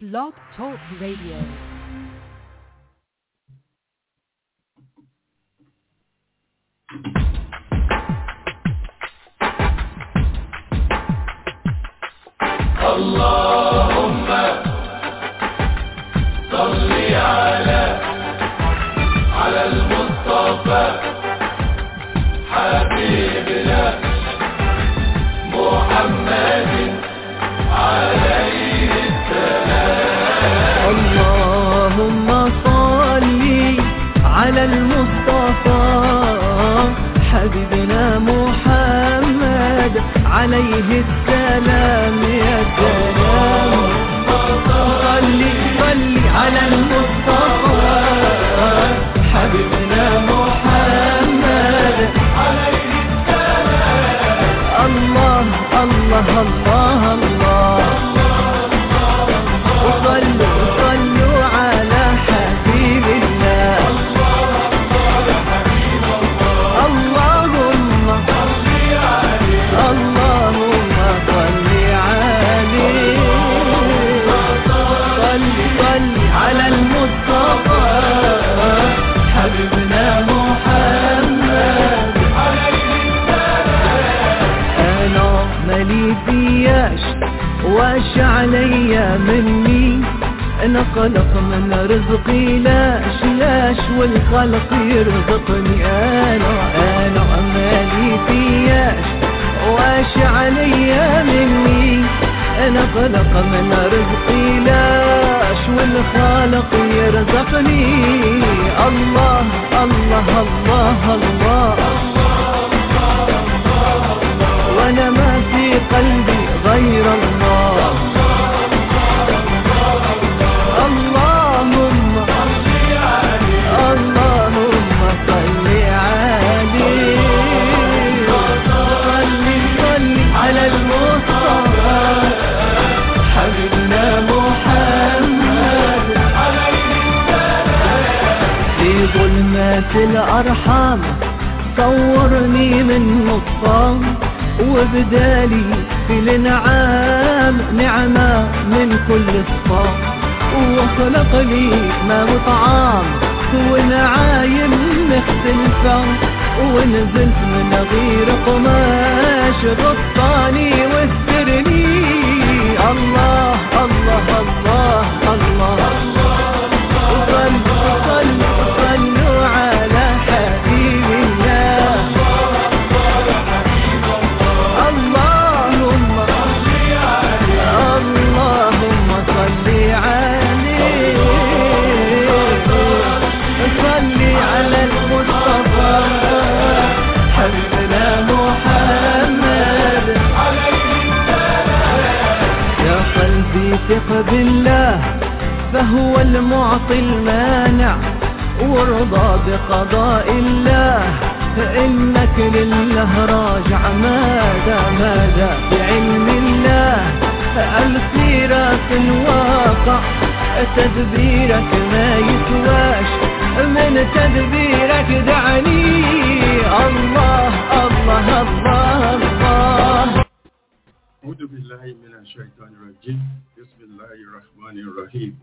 Blog Talk Radio. اللهم صل على على المصطفى حبيبنا محمد عليه اللهم صل على المصطفى حبيبنا محمد عليه السلام يا سلام صل صل على المصطفى حبيبنا محمد عليه السلام الله الله الله الله وصلوا صلوا على حبيب الله اللهم اللهم صل عليه صل صل على المصطفى حبيبنا محمد انا مالي فياش واش عليا مني انا قلق من رزقي لاش لاش والخلق يرزقني انا انا مالي فياش واش عليا مني انا قلق من رزقي لاش والخالق يرزقني الله الله الله, الله وانا ما في قلبي غير الله اللهم اللهم صل عليه صل صل على المصطفى حبيبنا محمد في ظلمات الأرحام صورني من نصام وبدالي في الانعام نعمة من كل الصام وخلق لي ما وطعام ونعايم مختلفة ونزلت من غير قماش غطاني واسترني الله الله الله الله, وصلوا صلوا صلوا على حبيب الله اللهم اللهم صل عليه صل على المصطفى حبيبنا محمد يا قلبي ثق بالله فهو المعطي المانع وارضى بقضاء الله فإنك لله راجع ماذا ماذا بعلم الله السيرة الواقع تدبيرك ما يسواش من تدبيرك دعني الله الله الله الله أعوذ بالله من الشيطان الرجيم بسم الله الرحمن الرحيم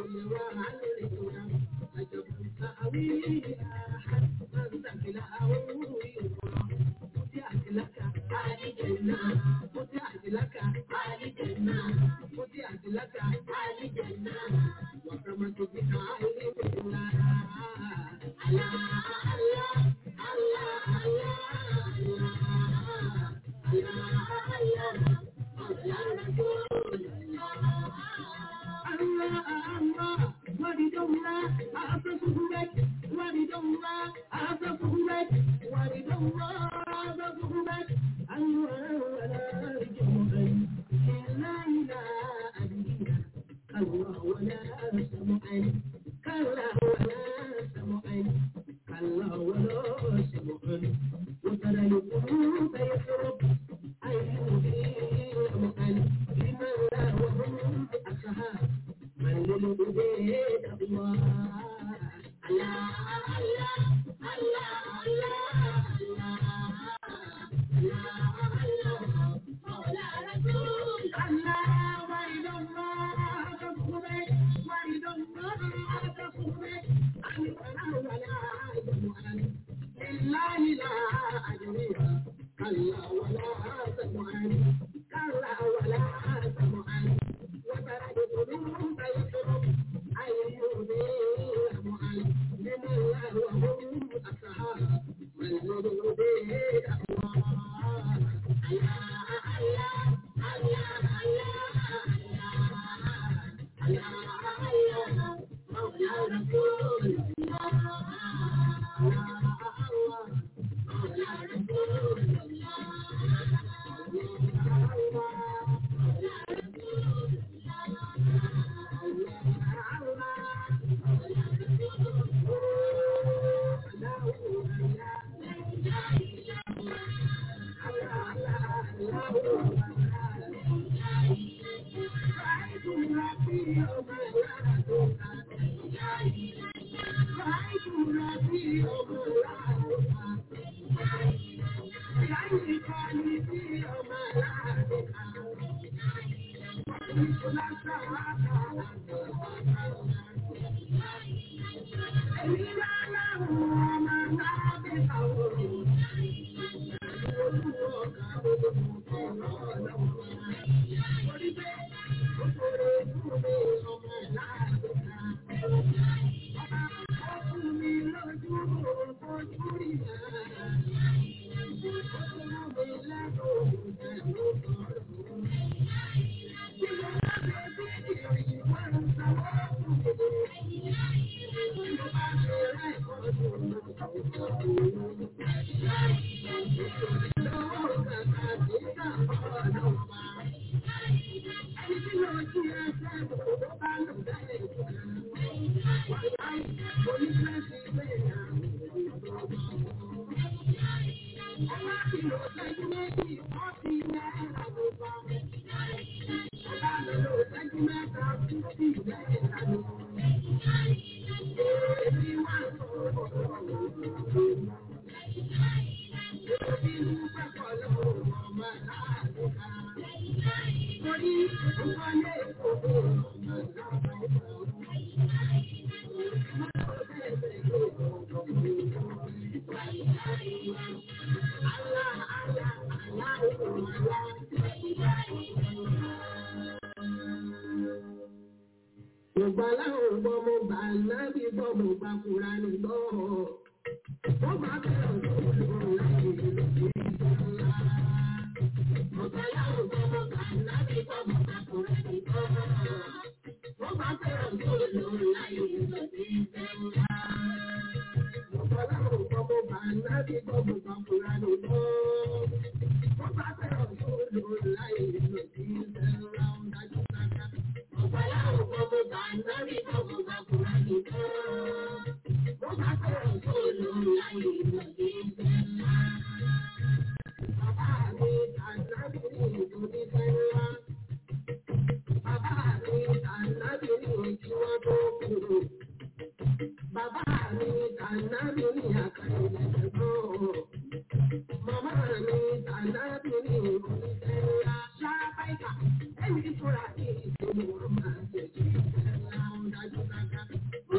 Yorùbá láwọn gbọ́ mo gbà nábì gbọ́ mo gbà kúra ní gbọ́. Wọ́n bá bẹ̀rẹ̀ òṣèlú láti ìlú sí ìjọba. Yorùbá láwọn gbọ́ mo gbà nábì gbọ́ mo gbà kúra ní gbọ́. Wọ́n bá bẹ̀rẹ̀ òṣèlú láti ìlú sí ìjọba. Yorùbá láwọn gbọ́ mo gbà nábì gbọ́ mo gbà kúra ní gbọ́. Wọ́n bá bẹ̀rẹ̀ òṣèlú láti ìlú sí ìjọba. Dájú sáká. Yorùbá láwọn gbọ́ mo gbà nábì gbọ́ mo gbà kúra ní gbọ́. Wọ́n bá bẹ̀rẹ̀ òṣèlú láti ìlú sí ìjọba. Bàbá mi ànábì ní ìlú ní Fẹ́ńlá. Bàbá mi ànábì ní ìjú wọn tó kúrò. Bàbá mi ànábì ní àkàrà ìlẹ̀kùn. Màmá mi ànábì ní ìlú ní Fẹ́ńlá. Ṣáábàìkà ẹni fúra ní ìlú wọn máa ń tẹ̀jú Fẹ́ńlá ń dájú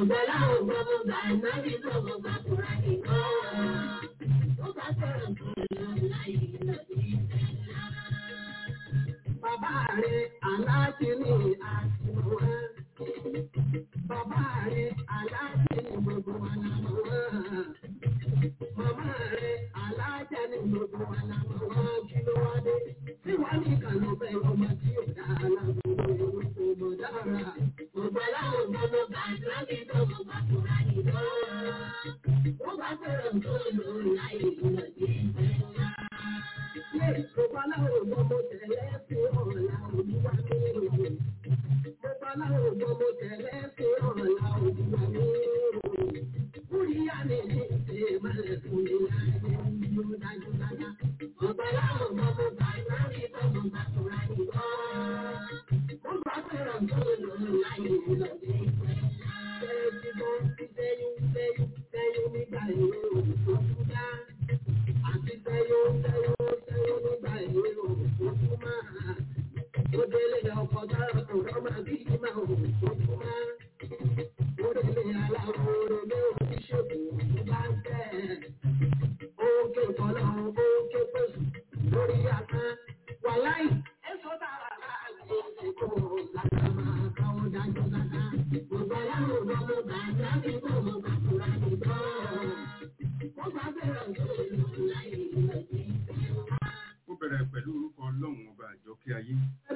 gbọ́ láwọn gbọ́ mo gbà nábì gbọ́ mo gbà kúrà nìkan. Ó bá fẹ́ràn tó lọ láyé lọ́dún ìfẹ́ ńlá. Bàbá rẹ̀ aláàjì ní àtìmọ́ wá. Bàbá rẹ̀ aláàjì ní gbogbo wa lámọ̀ wá. Màmá rẹ̀ aláàjà ní gbogbo wa lámọ̀ wá. Kí ló wá dé? Tí wàá ní ìkànnì bẹ́ẹ̀ ọmọ tí ò dá alágbó orúkọ mọ̀ dára. Gbogbo aláwọ̀ gbogbo gbàdúrà kí gbogbo gbàdúrà nìkan. Ó bá fẹ́ràn tó lò láyé lọ́dún ìfẹ́ ńlá. Gbogbo aláwọ̀ gbogbo tẹ̀lé fún ọ̀la òdúwà mi. Gbogbo aláwọ̀ gbogbo tẹ̀lé fún ọ̀la òdúwà mi. Kúríyá mi ní ṣe malẹ̀ fún mi láyé yóò dájú dáadáa. Gbogbo aláwọ̀ gbogbo gbàgbá mi gbogbo gbàgbá nìkan. Ó bá fẹ́ràn tó lò láyé lọ́dún ìfẹ́ ńlá. Bẹ́ẹ̀ ti bọ́ sí sẹ́yìn sẹ́yìn sẹ́yìn nígbà ìwé òkú dá. Àti sẹ́yìn sẹ́yìn sẹ́yìn nígbà ìwé òkú máa. Ó délé ọkọ̀ dára kò rọ́mà bí ìmọ̀ òkú máa. Ó délé aláwọ̀ orèlé oníṣègùn tó bá ń tẹ̀. Oúnjẹ ìkọlọ́ oúnjẹ pèsè lórí àká. Wàláì, èso dára láàrin ìṣèkò làkà máa káwọ́ dájú dáadáa. Gbogbo aláwọ̀ gbogbo gbàgbá mi gbogbo gbàgbá mi gbọ́. Wọ́n bá bẹ̀rẹ̀ tó lò láyé lọ́dún ìfẹ́ ńlá. Ó bẹ̀rẹ̀ pẹ̀lú orúkọ Ọlọ́run ọba àjọkẹ́ ayé.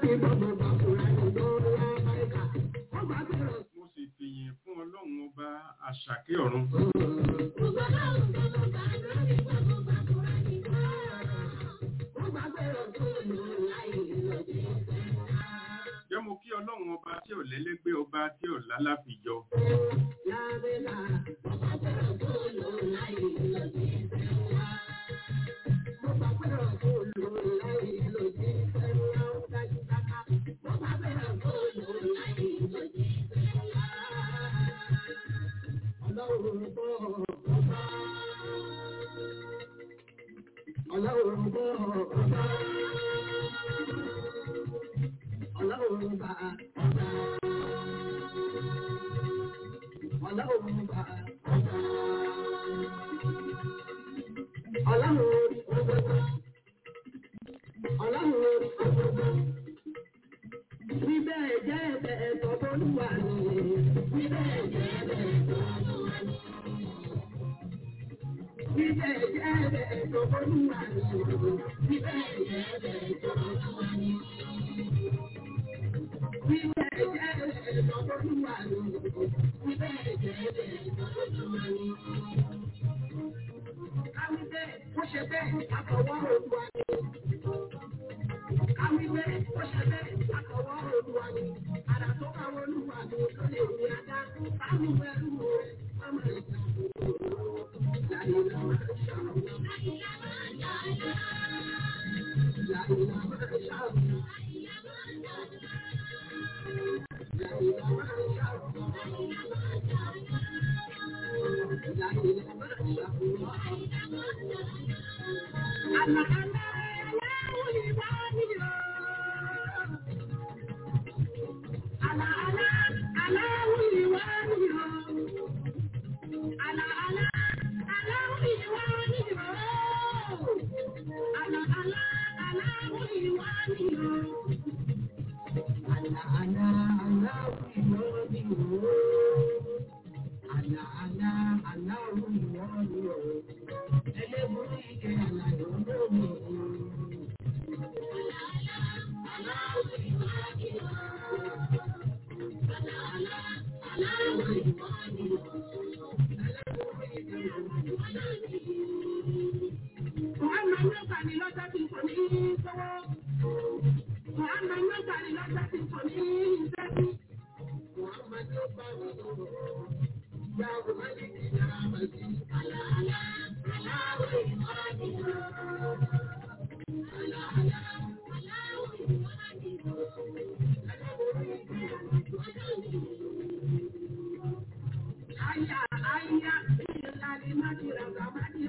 Mo sì fìyìn fún Ọlọ́run ọba àṣàkẹ́ ọ̀run. Jẹ́ mo kí Ọlọ́run ọba tí ò lẹ́lẹ́gbẹ́ ọba tí ò lálàfijọ. Ọlọ́run bọ́ ọba. Ọlọ́run bá ọba. Ọlọ́run bá ọba. Ọlọ́run orí ọgbọ́gbọ́. Ọlọ́run orí ọgbọ́gbọ́. Bíbẹ̀ jẹ́ ẹ̀bẹ̀ ẹ̀tọ́ bólúwa ni. Bíbẹ̀ jẹ́ ẹ̀bẹ̀ ẹ̀tọ́ bólúwa ni. Bíbẹ̀ jẹ́ ẹ̀bẹ̀ ẹ̀tọ́ bólúwa ni. Bíbẹ̀ jẹ́ ẹ̀bẹ̀ ẹ̀tọ́ bólúwa ni. Bíbẹ̀ jẹ́ ẹ̀bẹ̀ ẹ̀tọ́ bólúwa ni. Bíbẹ̀ jẹ́ ẹ̀bẹ̀ ẹ̀tọ́ bólúwa ni. Káwí bẹ́ẹ̀, ó ṣe bẹ́ẹ̀, àtọwọ́ Olúwa ni. Káwí bẹ́ẹ̀, ó ṣe bẹ́ẹ̀, àtọwọ́ Olúwa ni. Àrà tó bá Olúwa ni tó lè rí ajá. Báwo ẹrú rẹ̀, ọmọ ìjà Láyé la máa ṣàwọn. Láyé la máa ṣàwọn. Láyé la máa ṣàwọn. Láyé la máa ṣàwọn. Láyé la máa ṣàwọn. Àlà àlà aláwọ̀ ìwà ni o. Àlà àlà aláwọ̀ ìwà ni o. Àlà àlà aláwọ̀ ìwà ni o. Àlà àlà aláwọ̀ ìwà ni o. Àlà àlà aláwọ̀ ìwà ni o. Àlà àlà aláwọ̀ ìwà ni o. Ẹlẹ́bùrú ike àlàyé olómi. Àlà àlà aláwọ̀ ìwà ni o. Àlà àlà aláwọ̀ ìwà ni o. Muhammad ló gbà ní lọ́jọ́ tí kò ní sọ́wọ́. Muhammad ló gbà ní lọ́jọ́ tí kò ní sẹ́bí. Muhammad ló gbà ní lọ́wọ́. Ìyá Buhari ti dára mọ̀ sí. Àlàálá aláwọ̀ ìwádìí lọ. Àlàálá aláwọ̀ ìwádìí lọ. Aya, aya, ìlànà ìmájìlá, gàmájì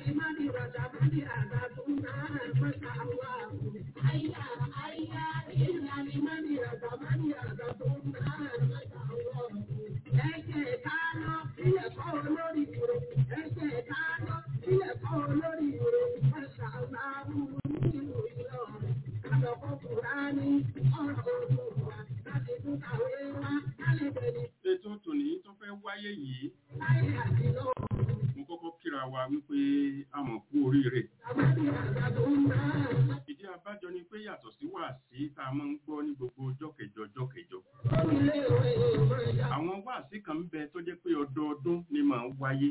ètò tòní tó fẹ́ wáyé yìí mo kọ́kọ́ kíra wa wípé a mọ̀ kú oríire ìdí abájọ ni pé yàtọ̀ sí wàásí tá a máa ń gbọ́ ní gbogbo ọjọ́ kẹjọ ọjọ́ kẹjọ àwọn wàásí kan ń bẹ tó jẹ́ pé ọdọọdún ni màá ń wáyé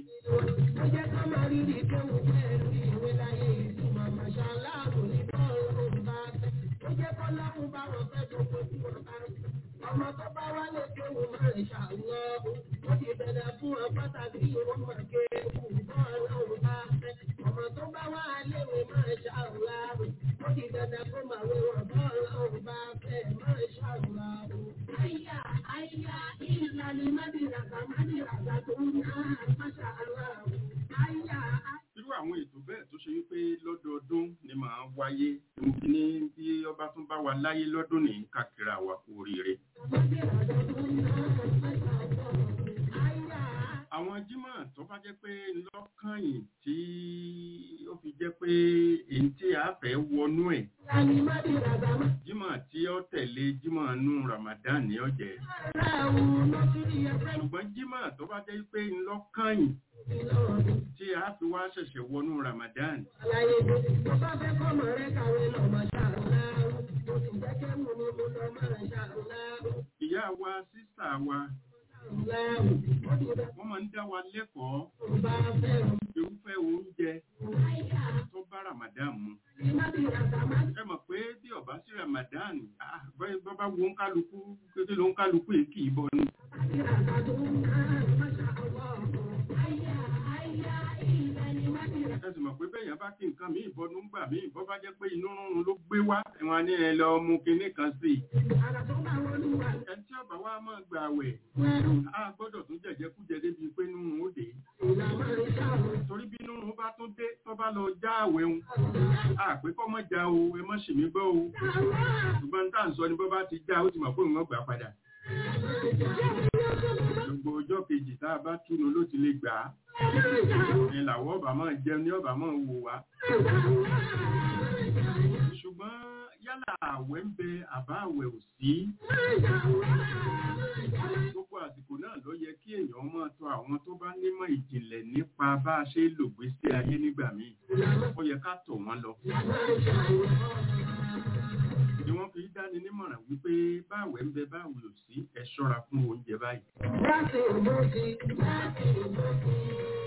Ọmọ tó bá wá lè kéwù máa ń ṣàlọ́, ó ti bẹ̀rẹ̀ fún ọ pàtàkì ìwọ́n máa kéwù bọ́ ọlọ́run bá fẹ́. Ọmọ tó bá wá léwe máa ṣàlọ́, ó ti bẹ̀rẹ̀ fún màwé wọ̀ bọ́ ọlọ́run bá fẹ́ máa ṣàlọ́. Àyà àyà ìlànà mádìràgbà mádìràgbà tó ń ná máṣà aláwọ̀. Àyà irú àwọn ètò bẹ́ẹ̀ tó ṣe wípé lọ́dọọdún ni màá wáyé ní bí ọba tún bá wa láyé lọ́dún ní kákìrà wa kú oríire àwọn jímọ̀ tó bá jẹ́ pé lọ́kànyìn tí ó fi jẹ́ pé èyí tí a fẹ́ wọnú ẹ̀ jímọ̀ tí ó tẹ̀lé jímọ̀ nú Ramadan ní ọ̀jẹ̀ ṣùgbọ́n jímọ̀ tó bá jẹ́ pé lọ́kànyìn tí a fi wá ṣẹ̀ṣẹ̀ wọnú Ramadan Àlàyé tó bá fẹ́ kọ́mọ rẹ̀ kàwé lọ máa ṣàlùláàrú. Mo sì jẹ́ kẹ́mu ni mo lọ máa ṣàlùláàrú. ìyá wa sísà wa Ṣàlùláàrú. Ó ti bẹ̀ wọ́n máa ń dá wa lẹ́kọ̀ọ́ tó bá fẹ́ràn. irúfẹ́ oúnjẹ tó bá Ramadan mu ẹ mọ̀ pé bí ọba sí Ramadan ah, bọ́ bọ́ bá wo ń kálukú kété ló ń kálukú èyí kì í bọ́ ni ẹ sì mọ̀ pé bẹ́yàn bá kí nǹkan míì bọ́nú gbà míì bọ́ bá jẹ́ pé inú rúnrun ló gbé wá ẹ̀wọ̀n ní ẹ lọ mú kinní kan sí i ẹni tí ọba wa máa gbà wẹ̀ á gbọ́dọ̀ tún jẹ̀jẹ̀kújẹ débi pé nínú ó dé torí bí nínú bá tún dé tó bá lọ já àwẹ̀ ń àpé kọ́ mọ́ já o ẹ mọ́ sì mí gbọ́ o ṣùgbọ́n tá à ń sọ ni bọ́ bá ti já ó ti mọ̀ pé òun ọgbà padà gbogbo ọjọ́ kejì tá a bá túnu ló ti lè gbà á ni làwọn ọba máa jẹun ní ọba máa wò wá ṣùgbọ́n yálà àwẹ̀ ń bẹ àbá àwẹ̀ ò sí gbogbo àsìkò náà ló yẹ kí èèyàn máa tọ̀ àwọn tó bá nímọ̀ ìjìnlẹ̀ nípa bá a ṣe ń lògbésí ayé nígbà míì ó yẹ ká tọ̀ wọ́n lọ ni wọ́n fi dáni nímọ̀ràn wípé báwẹ̀ ń bẹ báwẹ̀ ò sí ẹ ṣọ́ra fún oúnjẹ báyìí Láti ìmọ̀sí, láti ìmọ̀sí,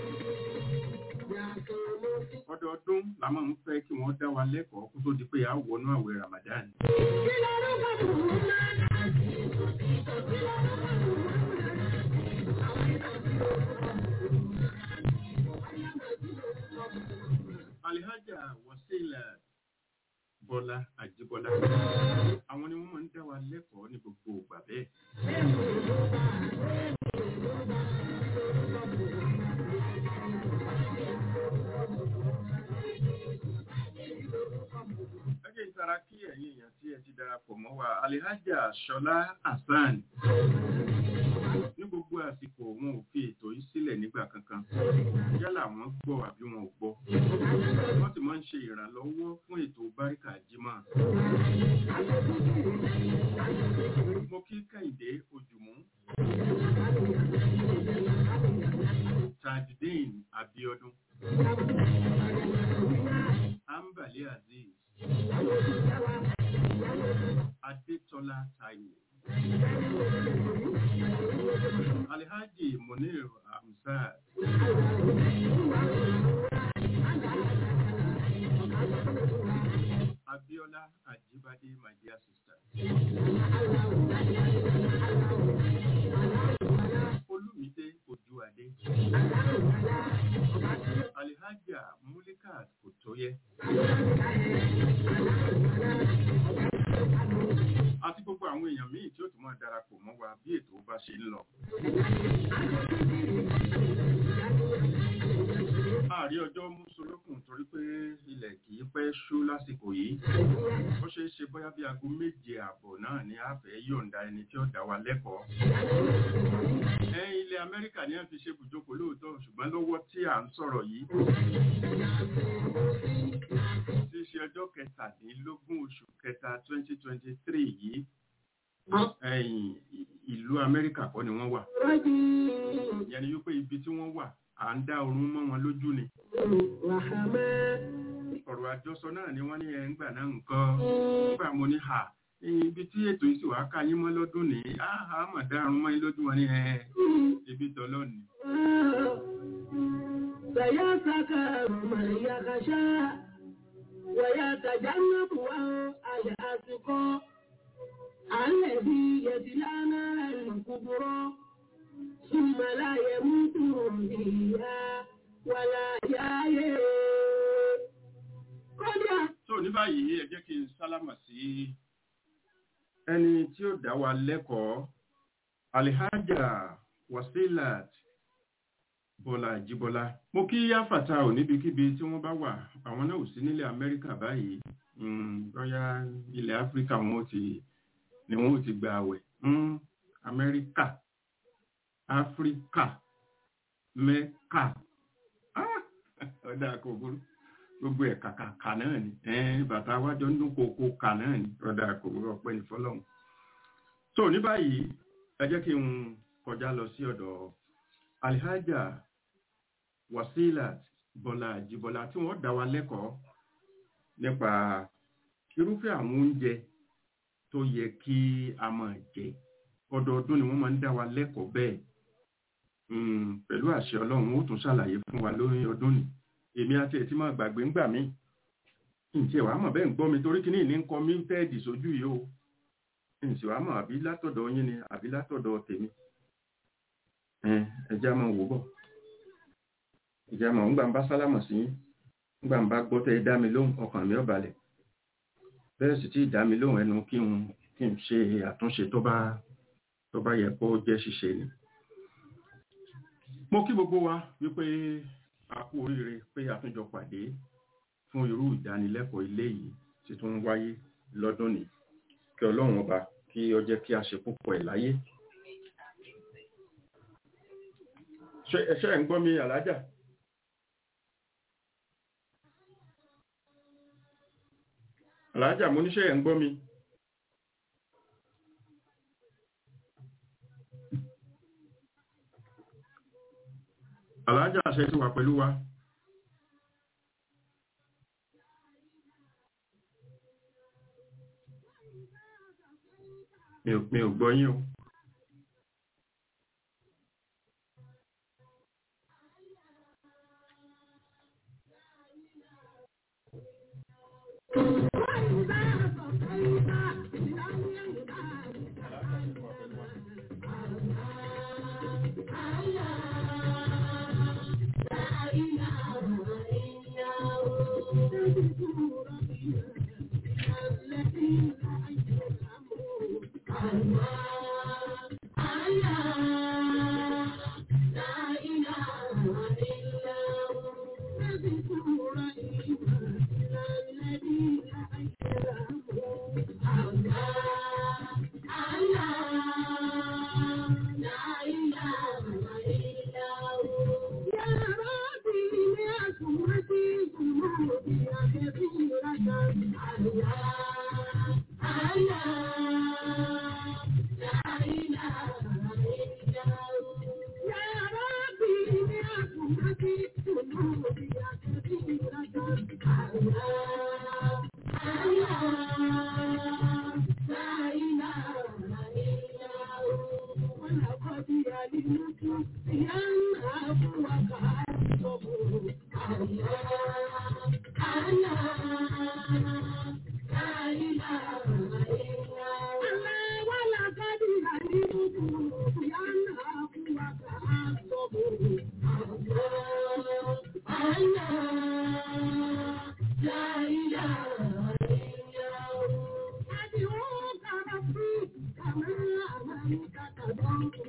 láti ìmọ̀sí. ọdọọdún la máa ń fẹ́ kí wọ́n dá wa lẹ́kọ̀ọ́ kó tó di pé a wọnú àwẹ̀ Ramadan Kí lorúkọ tòun náà? Alihaja Wasila Bọ́lá Àjíbọ́lá àwọn ni wọ́n máa ń dá wa lẹ́kọ̀ọ́ ní gbogbo ìgbà bẹ́ẹ̀ ẹgbẹ́ ìtara kí ẹ̀yin èèyàn tí ẹ ti darapọ̀ mọ́ wa Alihaja Ṣọlá Hasan ní gbogbo àsìkò wọn ò fi ètò yìí sílẹ̀ nígbà kankan yálà wọ́n gbọ́ àbí wọn ò gbọ́ wọ́n sì máa ń ṣe ìrànlọ́wọ́ fún ètò báríkà jímọ̀ mo kí Kẹ́hìndé Ojùmú Tajudeen Abiodun Ambali Aziz Adétọ́lá Táíwò Alhaji Munir Hamzat Abiola Ajibade my dear sister Olumide Ojuade Alhaja Mulikat Kotoye àti gbogbo àwọn èèyàn míì tí ó tún máa darapọ̀ mọ́ wa bí ètò torí pé ilẹ̀ kì í pẹ́ ṣú lásìkò yìí ó ṣeé ṣe bóyá bí aago méje ààbọ̀ náà ni a fẹ́ yọ̀ǹda ẹni tí ó dá wa lẹ́kọ̀ọ́ ẹ ilẹ̀ amẹ́ríkà ni wọ́n fi ṣe bùjókòó lóòótọ́ ṣùgbọ́n lọ́wọ́ tí à ń sọ̀rọ̀ yìí tí í ṣe ọjọ́ kẹtàdínlógún oṣù kẹta twenty twenty three yìí ẹ̀yìn ìlú amẹ́ríkà kọ́ ni wọ́n wà ìyẹn ni wípé ibi tí wọ́n wà à ń dá oorun mọ́ wọn lójú ni ọ̀rọ̀ àjọsọ náà ni wọ́n ní ẹ̀ ń gbà náà nǹkan nígbà mo ní hà ibi tí ètò yìí sì wá ká yín mọ́ lọ́dún ní àhà mà dárun mọ́ yín lójú wọn ní ẹ̀ ibi tọ́lọ́ ni. سيذكر من يخشى ويتجنبها الأتقى الذي يصلى نار الكبرى ثم لا يموت فيها ولا يحيا kódà tó ní báyìí ẹ jẹ́ kí n sálámà sí ẹni tí ó dá wa lẹ́kọ̀ọ́ alihaja wasilat bọ́lá jíbọ́lá mo kí yáfàtà ò níbikíbi tí wọ́n bá wà àwọn náà ò sí nílẹ̀ amẹ́ríkà báyìí lọ́yà ilẹ̀ áfíríkà wọn ò ti ni wọn ò ti gba àwẹ̀ amẹ́ríkà áfíríkà mẹ́kà ọ̀dà kò burú gbogbo ẹ̀ kàkàkà náà ni bàtà wájọ ń dún kókó kà náà ni ọ̀dà kò burú ọ̀pẹ́ ní fọlọ́hún. tó ní báyìí ẹ jẹ́ kí n kọjá lọ sí ọ̀dọ̀ alhaja wasilat bọ́lá àjíbọ́lá tí wọ́n dá wa lẹ́kọ̀ọ́ nípa irúfẹ́ àwọn oúnjẹ tó yẹ kí a máa jẹ ọdọọdún ni wọ́n máa ń dá wa lẹ́kọ̀ọ́ bẹ́ẹ̀ pẹ̀lú àṣẹ ọlọ́run ó tún ṣàlàyé fún wa lórí ọdún ni èmi àti ẹ̀ tí máa gbàgbé ń gbà mí ǹjẹ́ wàá mọ̀ bẹ́ẹ̀ ń gbọ́ mi torí kíní ní ń kọ míútẹ́ẹ̀dì sójú yìí o ǹjẹ́ wàá mọ̀ àbí látọ̀dọ̀ yín ni àbí látọ̀dọ̀ tèmi ẹja máa wò bọ̀ ẹja máa ń gbà ń bá sálámọ̀ sí yín ńgbà ń bá gbọ́ tẹ́ ẹ dá mi lóhùn ọkàn mi ò balẹ̀ bẹ́ẹ̀ sì tí ì dá mi lóhùn ẹnu kí n kí n ṣe àtúnṣe tó bá tó bá yẹ kó jẹ́ ṣíṣe ni mo kí gbogbo wa wípé a kú oríire pé a tún jọ pàdé fún irú ìdánilẹ́kọ̀ọ́ ilé yìí tí tún ń wáyé lọ́dún ní kí ọlọ́run ọba kí ó jẹ́ kí a ṣe púpọ̀ ẹ̀ láyé ṣe ń gbọ́ mi àlájà àlájà mo níṣẹ́ ẹ̀ ń gbọ́ mi àlájà àṣẹ ti wà pẹ̀lú wa mi ò gbọ́ yín o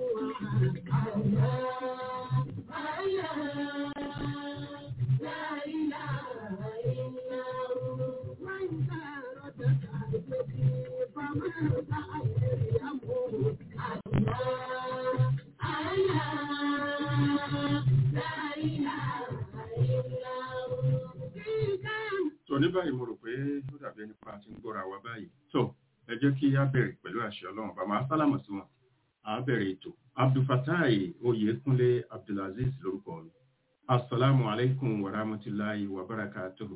Yeah. ní báyìí mo rò pé ó dàbí ẹni pa àti ń gbọ́ra wa báyìí tó ẹ jẹ́ kí á bẹ̀rẹ̀ pẹ̀lú àṣẹ ọlọ́run bá máa sálámọ̀ sí wọn á bẹ̀rẹ̀ ètò abdulfatai oyèkúnlé abdulaziz lórúkọ mi asalaamu alaykum wa rahmatulahi wa barakatuhu.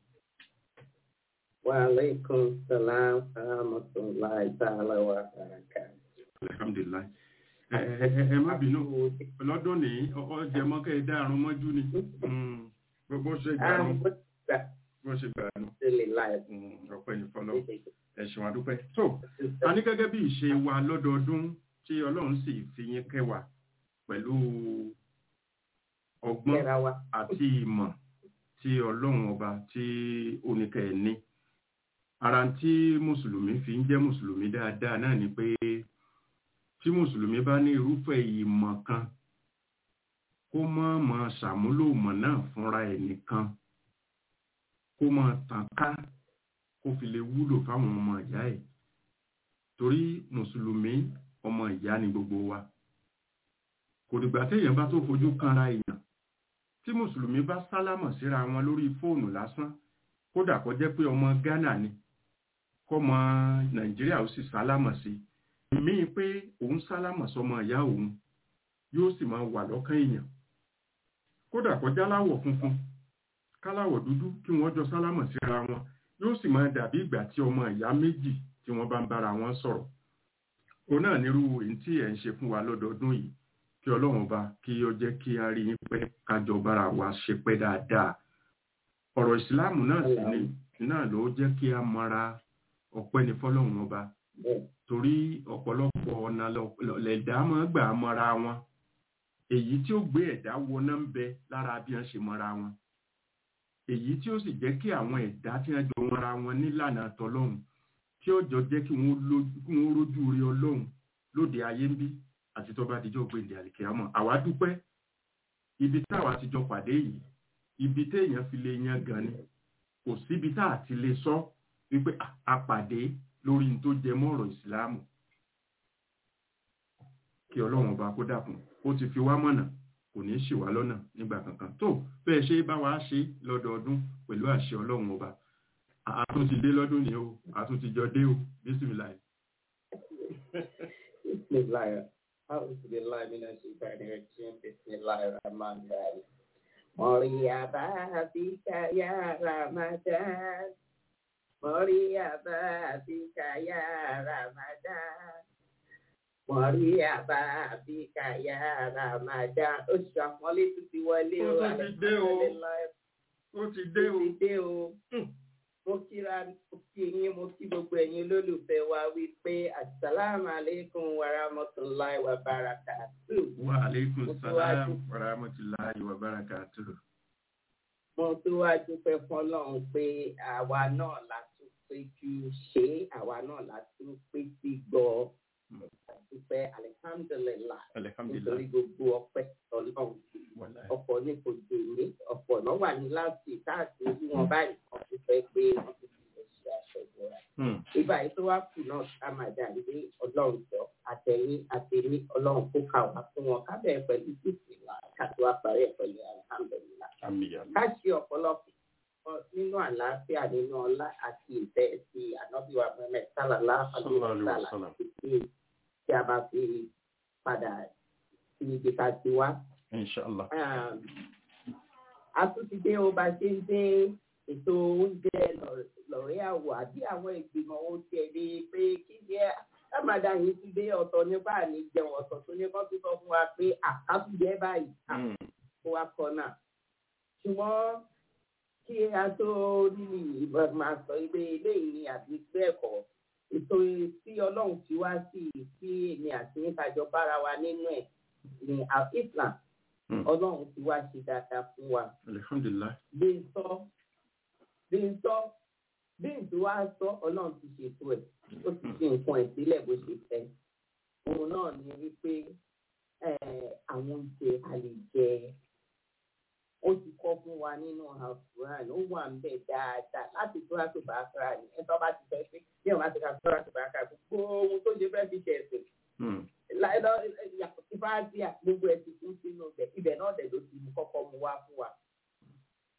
Wa alaikum salam wa rahmatullahi ta'ala wa barakatuh. alhamdulilayi ẹ ẹ ẹ ẹ má bínú lọ́dún ní ọjọ́ mọ́kẹ́ ẹ dárun mọ́jú ni Mm, bó- bó ṣe gbà nù bó ṣe gbà nù Mm, ọpẹ́ ní fọlọ́ ẹ̀sùn àdúpẹ́ tó a ní gẹ́gẹ́ bí ìṣe wa lọ́dọọdún tí ọlọ́run sì fi yín kẹwàá pẹ̀lú ọgbọ́n àti ìmọ̀ tí ọlọ́run ọba tí oníkẹ́ ẹ̀ ní ara tí mùsùlùmí fi ń jẹ́ mùsùlùmí dáadáa náà ni pé tí mùsùlùmí bá ní irúfẹ́ ìmọ̀ kan kó má máa ṣàmúlò ìmọ̀ náà fúnra ẹ̀ nìkan kó máa tàn ká kó fi lè wúlò fáwọn ọmọ ìyá ẹ̀ torí mùsùlùmí ọmọ ìyá ni gbogbo wa kò dìgbà téèyàn bá tó fojú kanra èèyàn tí mùsùlùmí bá sálámọ̀ síra wọn lórí fóònù lásán kódà kó jẹ́ pé ọmọ Ghana ni kọ́mọ Nàìjíríà ó sì sálámọ̀ sí míì pé òun sálámọ̀ sọmọ ìyá òun yóò sì máa wà lọ́kàn èèyàn kódà kó jáláwọ̀ funfun káláwọ̀ dúdú kí wọ́n jọ sálámọ̀ síra wọn yóò sì máa dàbí ìgbà tí ọmọ ìyá méjì tí wọ́n bá ń bára wọn sọ̀rọ̀ òun náà nírú èyí tí ẹ̀ ń ṣe fún wa lọ́dọọdún yìí kí ọlọ́run bá kí ó jẹ́ kí a rí yín pẹ́ kájọ bára wa ṣe pẹ́ dáadáa ọ̀rọ̀ ìsìláàmù náà sì ni náà ló jẹ́ kí a mọra ọpẹ́ ní fọlọ́run ọba torí ọ̀pọ̀lọpọ̀ ọ̀nà lẹ̀dá máa gbà mọ́ra wọn èyí tí ó gbé ẹ̀dá wọná ń bẹ lára bí wọ́n ṣe mọ́ra wọn èyí tí ó sì jẹ́ kí àwọn ẹ̀dá tí wọ́n jọ mọ́ra wọn nílànà tọlọ́run tí ó jọ jẹ́ kí wọ́n rójú rí ọlọ́run lóde ayé ń bí àti tó bá dijọ́ gbé ìdí àlìkè àmọ́ àwa dúpẹ́ ibi táwa ti jọ pàdé yìí ibi téèyàn fi lè yan gan ni kò síbi tá a ti lè sọ wípé a pàdé lórí n tó jẹ mọ́ ọ̀rọ̀ ìsìláàmù kí ọlọ́run ọba kó dàkún ó ti fi wá mọ̀nà kò ní í ṣì wá lọ́nà nígbà kankan tó bẹ́ẹ̀ ṣe bá wa ṣe lọ́dọọdún pẹ̀lú àṣẹ ọlọ́run ọba àtúntì dé lọ́dún ni o àtúntì jọ dé o bísímìláì. bísímìláì أعوذ بالله من الشيطان الرجيم بسم الله الرحمن الرحيم مريبا بك يا رمضان مريبا بك يا رمضان مريبا بك يا رمضان oṣù àpọ́nlé tó ti wọlé o ó ti dé o ó ti dé o ó ti dé o mo kíra mo kí yín mo kí gbogbo ẹ̀yin olólùfẹ́ wa wípé asalaamu aleykum wa rahmatulahi wa barakatuh. wa aleykum salaam wa rahmatulahi wa barakatuh. mo tún wá dúpẹ́ fọlọ́run pé àwa náà la tún péjú ṣe àwa náà la tún péjú gbọ́ dúpẹ́ alihamdulilayi nítorí gbogbo ọpẹ́ ọlọ́run ọ̀pọ̀ ní kò délé ọ̀pọ̀ náà wà ní láti káàkiri ojú wọn báyìí kan tó fẹ́ pé wọ́n ti fi lè ṣe aṣọ ìbora. ìgbà yìí tó wá kù náà ká máa dà ní ọlọ́run jọ àtẹ̀yìn àtẹ̀mí ọlọ́run kó kà wá fún wọn ká bẹ̀rẹ̀ pẹ̀lú títì wa ká tó wá parí ẹ̀ pẹ̀lú alihamdulilayi. ká ṣe ọ̀pọ̀lọpọ̀ nínú àlàáfíà nínú ọlá àti ìfẹ́ ti ànábìwá mẹ́mẹ́ sálàlá àlùfáà tí a bá fi padà sí ibi ká ti wá. Inshallah. A tún ti dé o bá ṣe ń dé ètò oúnjẹ lọ́rẹ́ àwọ̀ àbí àwọn ìgbìmọ̀ ohun ti ẹ̀ rí i pé kí ni ẹ lámàdá yìí ti dé ọ̀tọ̀ nípa àní jẹun ọ̀tọ̀ tó ní kọ́ tó sọ fún wa pé àkásùjẹ́ báyìí kó wa kọ náà. Ṣùgbọ́n kí a tó rí ìbọn máa sọ pé eléyìí ni àbí bẹ́ẹ̀ kọ́ ètò tí ọlọ́run ti wá sí tí èmi àti nítajọ bára wa nínú ẹ̀ ní Islam ọlọ́run ti wá ṣe dáadáa fún wa. alihamdulilayi. bí n sọ bí n sọ bí n tí wá sọ ọlọ́run ti ṣètò ẹ̀ ó ti fi nǹkan ẹ̀ sílẹ̀ bó ṣe fẹ́. òun náà ní wípé àwọn oúnjẹ a lè jẹ ó ti kọ́ fún wa nínú àfúrán ó wà ń bẹ̀ dáadáa láti tó láti bá a kára ní ẹ̀ tó bá ti fẹ́ pé bí wọ́n bá ti ká tó láti bá a kára gbogbo ohun tó ṣe fẹ́ fi ṣe ẹ̀sìn. láìlọ yàtọ̀ sí fáàtì gbogbo ẹ̀ ti kún sínú ibẹ̀ ibẹ̀ náà dẹ̀ ló ti mú kọ́kọ́ mu wá fún wa.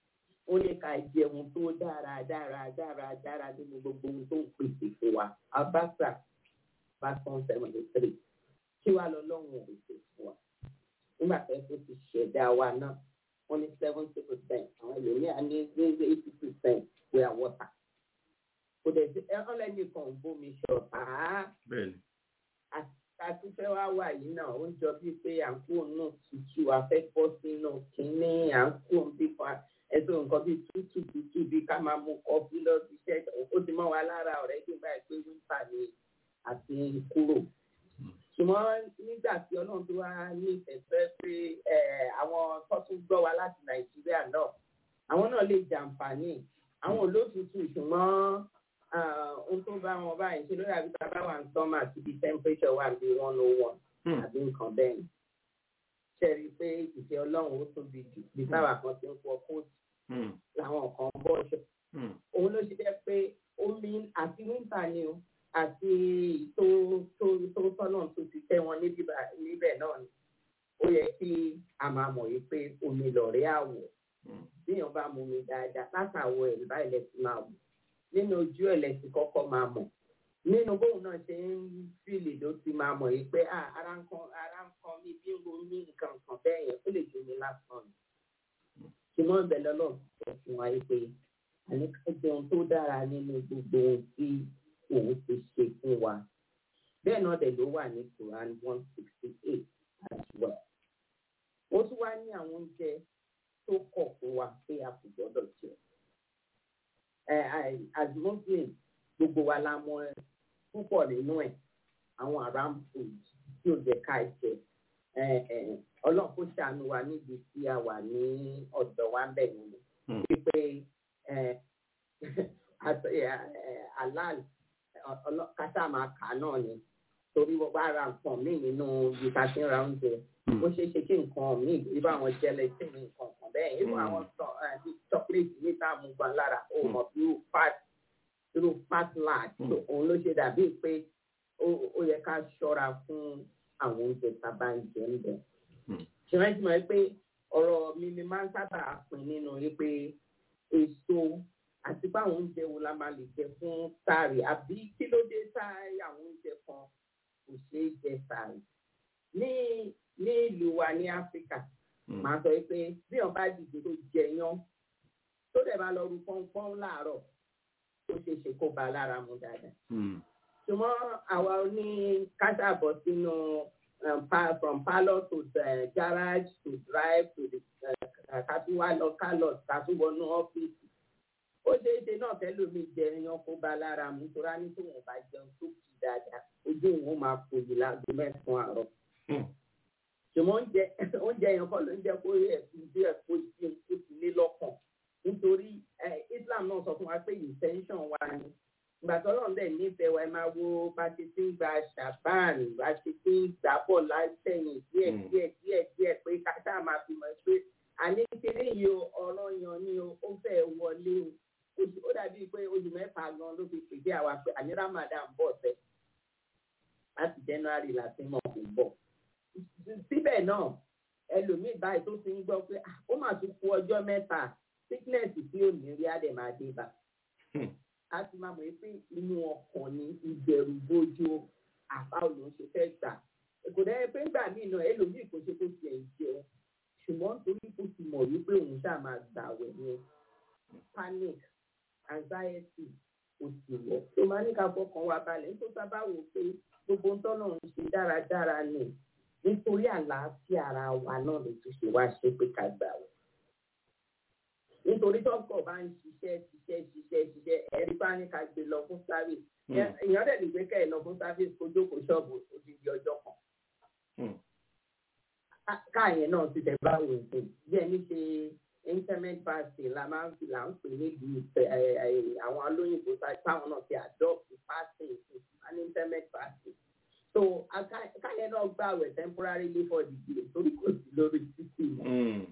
ó ní ká jẹun tó dára dára dára dára nínú gbogbo ohun tó ń pèsè fún wa abasa verse seventy three kí wàá lọ lọ́hùn ò pèsè fún wa nígbà tó ẹ tó ti ṣẹ̀dá wa náà wọ́n ní seventy percent àwọn ẹlòmíà ní ní eighty percent were water kò dẹ̀ sí ọlẹ́ni kan ń bómi ṣọ̀tá bẹ́ẹ̀ni àtúnfẹ́ wa wà yìí náà ó ń jọ bíi pé à ń kó nù tútù afẹ́fọ́ sínú kínní à ń kó bí kan ẹ̀sùn nǹkan bíi tútù tútù bíi ká máa mu kọfí lọ sí iṣẹ́ ó ti mọ́ wa lára ọ̀rẹ́ bí báyìí pé wíńtà ni àti kúrò ṣùgbọ́n nígbà tí ọlọ́run tó wá ní ìfẹ̀fẹ́ pé àwọn tó tún gbọ́ wa láti nàìjíríà náà àwọn náà lè jàǹfààní àwọn olótùtù ṣùgbọ́n ohun tó bá wọn báyìí ṣe lórí àbí bàbá wa ń sọ́mà àti bí temperature wà bí one oh one àbí nǹkan bẹ́ẹ̀ ni ṣe rí i pé ìfẹ́ ọlọ́run ó tóbi jù bí báwa kan ti ń pọ kóòtù làwọn kan bọ́ ṣe òun ló ṣe jẹ́ pé omi àti wíńtà ni o àti tó tó tó tọ́nà tó ti tẹ́ wọn níbẹ̀ náà ni ó yẹ kí a máa mọ̀ yìí pé omi lọ̀rẹ́ àwọ̀ bíyàn bá mu mi dáadáa látàwọ̀ ẹ̀ báyìí lẹ́sìn máa wù nínú ojú ẹ̀ lẹ́sìn kọ́kọ́ máa mọ̀ nínú bóun náà ṣe ń fìlì ló ti máa mọ̀ yìí pé ara ń kan ara ń kan mi bí ń ro ní nǹkan kan bẹ́ẹ̀ yẹn ó lè jóni lásán ni ṣùgbọ́n ìbẹ̀ lọ́lọ́ sọ fún wa yìí pé àníkàjẹ́ ohun tó dára nínú gbogbo ohun tí òun ti ṣe fún wa bẹ́ẹ̀ náà dẹ̀ ló wà ní Quran one sixty eight as well ó tún wá ní àwọn oúnjẹ tó kọ̀ fún wa pé a kò gbọ́dọ̀ jẹ as muslim gbogbo wa la mọ̀ púpọ̀ nínú ẹ̀ àwọn aram food tí ò jẹ́ ká jẹ ọlọ́run kó ṣàánú wa níbi tí a wà ní ọ̀dọ̀ wa ń bẹ̀ nínú wípé halal kátà máa kà náà ni torí wọ́n bá ra nǹkan míì nínú ibi tá a ti ń ra oúnjẹ ó ṣeé ṣe kí nǹkan míì irú àwọn jẹlẹsì ní nǹkan kan bẹ́ẹ̀ irú àwọn chocolate níta mú gan lára ó mọ̀ bí irú fat irú fat lard òun ló ṣe dàbí pé ó yẹ ká ṣọ́ra fún àwọn oúnjẹ tá a bá ń jẹ ń bẹ̀. ṣùgbọ́n ti mọ̀ pé ọ̀rọ̀ mi ni máa ń sábà pín nínú wípé èso àti pé àwọn oúnjẹ wo la máa lè jẹ fún sáré àbí kí ló dé sáré àwọn oúnjẹ kan kò ṣeé jẹ sáré. ní ní ìlú wa ní áfíríkà màá sọ pé bí wọn bá dìde tó jẹ yán tó dẹ̀ máa lọ ru pọ́npọ́n láàárọ̀ ó ṣeé ṣe kó ba lára mu dáadáa. ṣùgbọ́n àwa ní káṣàbọ̀ sínú from parlour to uh, garage to drive to the katuwa lọ kálọ̀ katuwọnú ọ́fíìsì ó ṣeé ṣe náà kẹlòmíì jẹ ẹyan kó ba lára mu tóra ní tó wọn bá jẹun tó kì dáadáa ojú òun máa fòyì láago mẹ́sàn-án àárọ̀. ṣùgbọ́n oúnjẹ oúnjẹ yẹn kọ́ ló ń jẹ́ kó yẹ bí ẹ̀ kó sí kó sí lé lọ́kàn nítorí Islam náà sọ fún wa pé intention wa ni ìgbà tó lọ́n dẹ̀ nífẹ̀ẹ́ wa ẹ máa wo bá ti ti ń gba ṣàbán bá ti ti ń gbà bọ̀ látẹ̀yìn díẹ̀ díẹ̀ díẹ̀ díẹ̀ pé káṣá máa fi mọ̀ pé àní kéré yìí o ọ̀rọ̀ yan ni o ó fẹ́ wọlé o ó dàbí pé oṣù mẹ́fà gan ló fi pèdé àwa pé àní Ramadan bọ̀ fẹ́ láti January láti mọ̀ kó bọ̀ síbẹ̀ náà ẹlòmíì báyìí tó ti ń gbọ́ pé ó mà tún kú ọjọ́ mẹ́ta sickness tí ò ní rí àdèmàdé bá a ti máa mọ̀ pé inú ọkàn ní ìbẹ̀rù bójú àbá òun ṣe fẹ́ gbà kò dẹ́ pé gbà mí náà ẹlòmíì kò ṣe kó tiẹ̀ jẹun ṣùgbọ́n torí kó ti mọ̀ wípé òun ṣáà máa gbà wẹ̀ yẹn panic anxiety kò sì wọ̀ tó máa ní ká fọkàn wa balẹ̀ nítorí sábà wò pé gbogbo ntọ́nà ń ṣe dáradára ni nítorí àlàáfíà ara wa náà ló tún ṣe wá ṣe pé ká gbà wẹ̀ nítorí tọ́kọ̀ bá ń ṣiṣẹ́ ṣiṣẹ́ ṣiṣẹ́ ṣiṣẹ́ ẹ̀rí bá ní ká gbé lọ fún service èèyàn dẹ̀ lè gbé kẹ́ ẹ̀ lọ fún service kó jókòó ṣọ́ọ̀bù odidi ọjọ́ kan. káàyẹn náà ti tẹ̀ bá wò ó bí ẹni ṣe internet fasting la máa ń fi là ń pè níbi àwọn olóyìnbó táwọn náà ti adopt fasting an internet fasting. so káàyẹn náà gbàwẹ̀ temporarily for the day torí kò sí lórí títì mọ́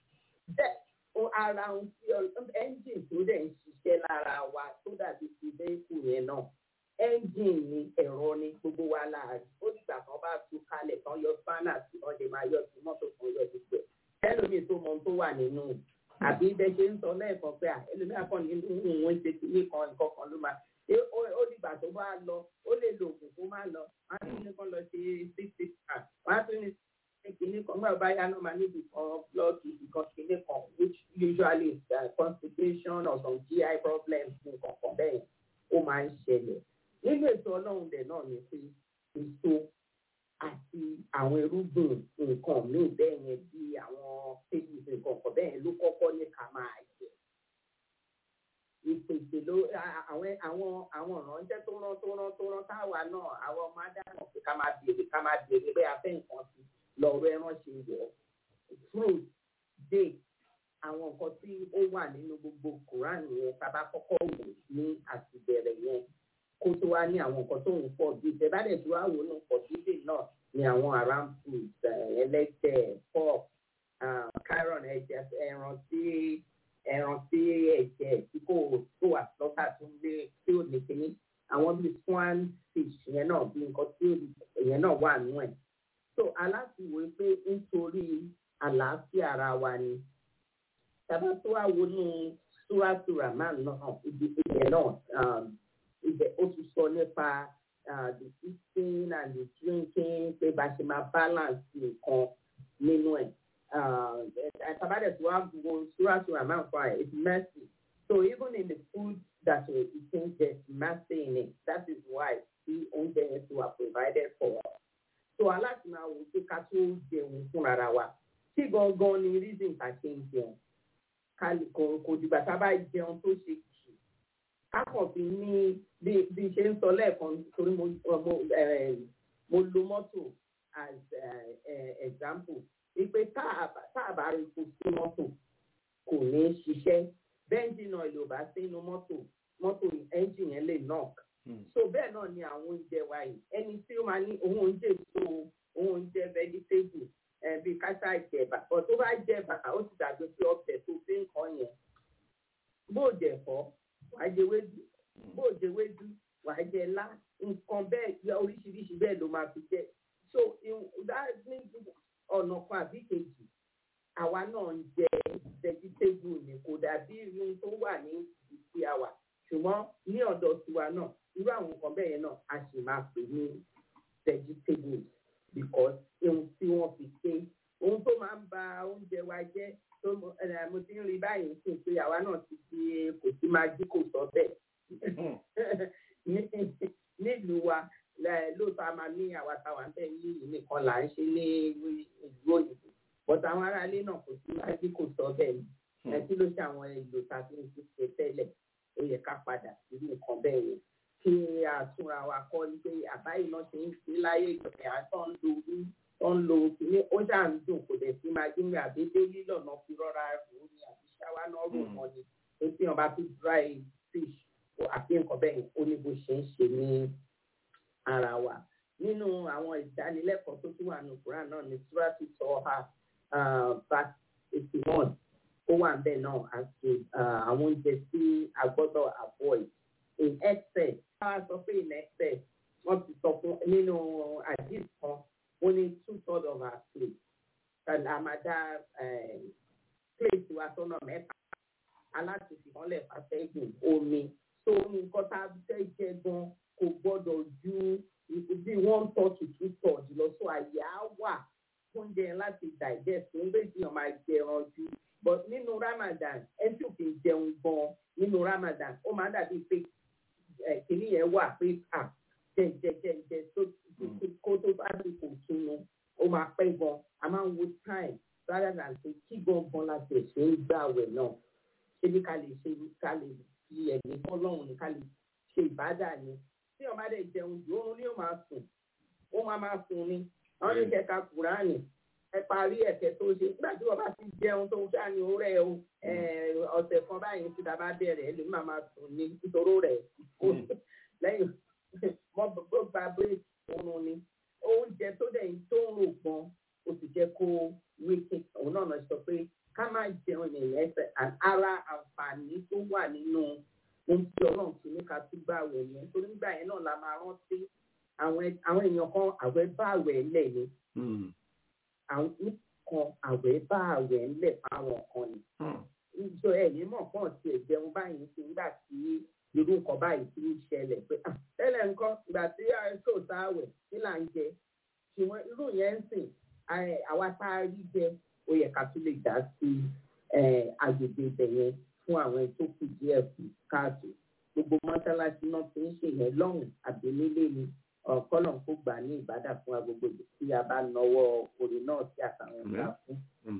ara ohun tí ẹ́ńjìn tó dẹ̀ ń ṣiṣẹ́ lára wa tó dàbí ti bẹ́ẹ̀kù yẹn náà ẹ́ńjìn ni ẹ̀rọ ni gbogbo wa láàrin ó dìgbà kan bá tú kalẹ̀ tán yọ spanner tí wọ́n lè máa yọ sí mọ́tò kan yọ gbogbo ẹ̀ ẹlòmíì tó mọ ohun tó wà nínú àbí bẹ́ẹ̀ ṣe ń sọ lẹ́ẹ̀kan pé ẹlòmíràn kan ní òun ṣe kìíní kan nǹkan kan ló máa ṣé ó dìgbà tó bá lọ ó lè lo oògùn kó má lọ wọn á tún ní kán lọ ṣe six six ah wọn á tún ní kìíní kan nígbà bá yá náà máa níbi kan blood kan kìíní kan which usually is uh, constipation or some GI problems nǹkan kan bẹ́ẹ̀ ó máa ń ṣẹlẹ̀ nínú ètò ọlọ́run dẹ̀ náà ni pé èso àti àwọn irúgbìn nǹkan míì bẹ́ẹ̀ yẹn bí àwọn pages nǹkan kan bẹ́ẹ̀ ló kọ́kọ́ ní ká máa jẹ. ìpèsè ló àwọn àwọn àwọn ìránṣẹ́ tó rán tó rán tó rán táwa náà àwọn ọmọ adáná pé ká máa béèrè ká máa béèrè bẹ́ẹ̀ afẹ́ nǹkan sí lọ́rọ̀ ẹran ṣe wọ̀ fruit date àwọn nǹkan tí ó wà nínú gbogbo Quran yẹn tá a bá kọ́kọ́ wò ní àtìbẹ̀rẹ̀ yẹn kó tó wá ní àwọn nǹkan tó ń pọ̀ bí ìtẹ̀bádẹ̀ tó wá wò ní pọ̀ dídè náà ní àwọn around food ẹlẹ́dẹ̀ pork carrot ẹ̀jẹ̀ ẹran tí ẹran tí ẹ̀jẹ̀ tí kò tó wà lọ́tà tó ń gbé tí ò ní kíní àwọn bíi swan fish yẹn náà bí nǹkan tí ìyẹn náà wà nù ẹ̀ so aláṣìwò pé nítorí àlàáfíà ara wa ni tàbá tó wá wo ní súrásùrà máa náà ibi ìyẹn náà ibẹ̀ ó ti sọ nípa the eating and the drinking pé bá ṣe máa balance nǹkan nínú ẹ̀. Tabadẹ̀ tí wàá wo Surah Rahman for it, it's mercy. So even in the food that we're eating, there's mercy in it. That is why the oúnjẹ yẹn ti wà provided for us. So aláti máa wò pé ká tó jẹun fúnra wa. Tí gangan ni reason ká ṣe ń jẹun. Kò dìgbà tá a bá jẹun tó ṣe kákàn fi ní bí bí ṣe ń sọ lẹ́ẹ̀kan torí mo mo mo lo mọ́tò as example wípé tá a bá rí epo sí mọ́tò kò ní ṣiṣẹ́ bẹ́ńjìnì ọ̀lẹ́ ò bá sí inú mọ́tò mọ́tò ẹ́ńjìn yẹn lè knock so bẹ́ẹ̀ náà ni àwọn oúnjẹ wa yìí ẹni tí ó máa ní òun oúnjẹ èso òun oúnjẹ vegetable bíi kásá ìjẹba ọ̀ tó bá jẹba ó ti dàgbé pé ọbẹ̀ tó fi ń kọ́ yẹn bó jẹ̀ fọ́ wàá jẹ wédú bó jẹ wédú wàá jẹ lá nǹkan bẹ́ẹ̀ oríṣiríṣi bẹ́ẹ̀ ló máa fi jẹ so ní ọ̀nà kan àbí kejì àwa náà ń jẹ vegetable ni kò dàbí irun tó wà ní ìsí àwà ṣùgbọ́n ní ọ̀dọ̀ tiwa náà irú àwọn nǹkan bẹ́ẹ̀ yẹn náà a sì máa pè ní vegetable because ohun tí wọ́n fi ṣe ohun tó máa ń ba oúnjẹ wa jẹ́ tó mo ti ń rí báyìí sí pé àwa náà ti fi kò sí máa jí kò sọ bẹ́ẹ̀ nílùú wa lóòótọ́ a máa ní àwa táwa ń bẹ̀ ní ìlú nìkan là ń ṣe ní ìlú òyìnbó bọ́tà àwọn aráalé náà kò sí máa jí kò sọ bẹ́ẹ̀ ni ẹ kí ló ṣe àwọn èlò tàbí ní ṣe tẹ́lẹ̀ ó yẹ ká padà sí nǹkan bẹ́ẹ̀ yẹn kí àtúnra wa kọ́ ni pé àbáyé náà ṣe ń ṣe láyé ìjọba àtọ́ ń lo orí tó ń lo kìíní ó ṣà ń dùn kò dẹ̀ sí máa gbé àbí délé lọ́nà fi rọ́ra rò ní àbí ṣáwá náà rò mọ́ ni tó tí wọn bá fi dry fish àbí nǹkan bẹ́ẹ̀ ó ní bó ṣe ń ṣe ní ara wa nínú àwọn ìdánilẹ́kọ̀ọ́ tó tún wà ní Quran náà ní surati sọ́ha verse eighty one ó wà bẹ́ẹ̀ náà àti àwọn oúnjẹ tí a gbọ́dọ̀ avoid in excess káwá sọ pé in excess wọ́n ti sọ fún nínú àdìs kan ó ní two thirds of our plate and àmàdá plate wa sọ́nà mẹ́ta aláṣẹ̀fì kan lẹ̀ fàṣẹ́gun omi tó nǹkan tá a fẹ́ jẹ gan kò gbọ́dọ̀ ju bí one third to two thirds lọ so àyè á wà oúnjẹ láti digest ń bẹ́ẹ̀ tí wọ́n máa jẹran ju but nínú Ramadan ẹni tí ò fi jẹun gan nínú Ramadan ó máa dàbí pé kìnìún yẹn wà pé à jẹjẹjẹjẹ kó tó bá ti kò túnú ó máa pẹ́ gan a máa ń wo time rather than say kí gangan la tẹ̀ ṣe ń gbàwẹ̀ náà ṣé bí ká lè ṣe ká lè fi ẹ̀mí fọlọ́run ní ká lè ṣe ìbádà ni tí ọba dẹ̀ jẹun jù oorun ni ó máa sùn ó máa máa sùn ni wọ́n ní kẹka kùránì ẹ parí ẹ̀kẹ́ tó ṣe nígbà tí wọ́n bá ti jẹun tó ń ṣáà ní orẹ́ o ọ̀sẹ̀ kan báyìí tí ta bá bẹ̀rẹ̀ ẹ lè má máa sùn ní nítorí rẹ̀ lẹ́yìn mọ́ bó gba bírèkì oorun ni oúnjẹ tó dẹ̀ tó ń rò gan o sì jẹ́ kó wíkì òun náà sọ pé ká má jẹun yẹn ẹsẹ̀ ara àǹfààní tó wà nínú ohun tí ọlọ́run ti ní ká tún bá àwẹ̀ yẹn torí nígbà yẹn náà la máa rántí àwọn èèyàn kan àwẹ̀ bá àwẹ̀ lẹ̀ ni àwọn kan àwẹ̀ bá àwẹ̀ lẹ̀ fáwọn kan ni kàn tiẹ̀ jẹun báyìí sí nígbà tí irú nǹkan báyìí ti ń ṣẹlẹ̀ pé "Ah, tẹ́lẹ̀ nǹkan ìgbà tí àìsàn sáwẹ̀ kí là ń jẹ ṣùgbọ́n irú yẹn ń sìn ẹ, àwa tá a rí jẹ ó yẹ ká tún lè dá sí ẹ, agbègbè ibẹ̀ yẹn fún àwọn ẹni tó kù díẹ̀ kù káàtó gbogbo mọ́ṣáláṣí náà ti ń ṣe yẹn lọ́hùn àbí nílé ni ọ̀kọ́lọ̀ kó gbà ní ìbádà fún agbègbè tí a bá nawọ́ orin náà sí àtàwọn ọ̀gá fún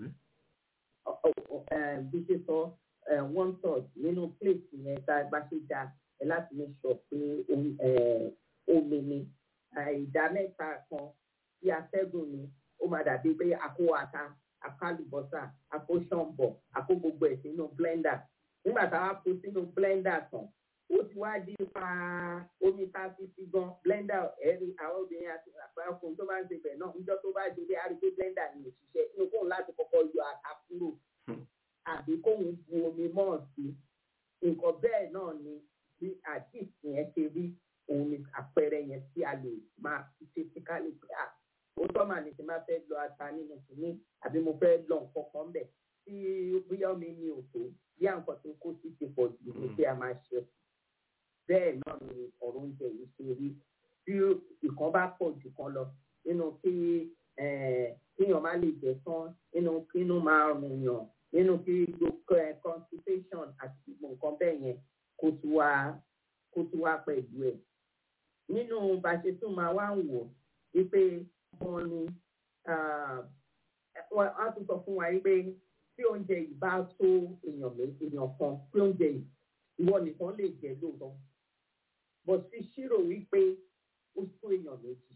ọ- ọ- ọ- eh, bí ṣe sọ eh, one third nínú plate yẹn tá a bá ṣe da ẹ láti ní sọ pé omi- eh, omi ni Eh, ìdá mẹ́ta kan tí atẹ́gùn ni ó máa dàbí pé àkó ata àkó àlùbọ́sà àkó ṣọ̀ǹbọ̀ àkó gbogbo ẹ̀ sínú blender nígbà tá a wá kó sínú blender tán ó ti wá di pa omi tá a fi sí gan blender ẹ̀rí àwọn obìnrin àti àpárọ̀kùnrin tó bá ń ṣe bẹ̀ náà níjọ́ tó bá ṣe dé a rí pé blender ni òṣìṣẹ́ inú kóun láti kọ́kọ́ yọ ata kúrò àbí kóun bu omi mọ́ sí nǹkan bẹ́ẹ̀ náà ni bí àdìsí yẹn ṣe rí òun ni àpẹẹrẹ yẹn tí a lè máa fi ṣe síkálì pé à ó tọ́ màá ní ti máa fẹ́ lọ ata nínú kìíní àbí mo fẹ́ lọ nǹkan kan bẹ̀ tí bóyá omi mi ò tó bí àǹkan tó kó sí ti pọ̀ jù ní pé a máa ṣe bẹ́ẹ̀ náà ni ọ̀rọ̀ oúnjẹ yìí ṣe rí tí ìkan bá pọ̀ jù kan lọ nínú kí eh, kíyàn má lè jẹ tán nínú kínú máa rùn yàn nínú kí gbogbo ẹ constipation àti gbogbo nǹkan bẹ́ẹ̀ yẹn kó tún wá kó tún wá pẹ̀lú ẹ̀. nínú bá a ṣe tún máa wá ń wò wípé wọ́n ní ah, wọ́n á tún sọ fún wa wípé tí oúnjẹ yìí bá tó èèyàn mé èèyàn kan tí oúnjẹ yìí ìwọ nìkan lè jẹ lóòótọ́ bó ti ṣírò wípé ó tó èèyàn méjì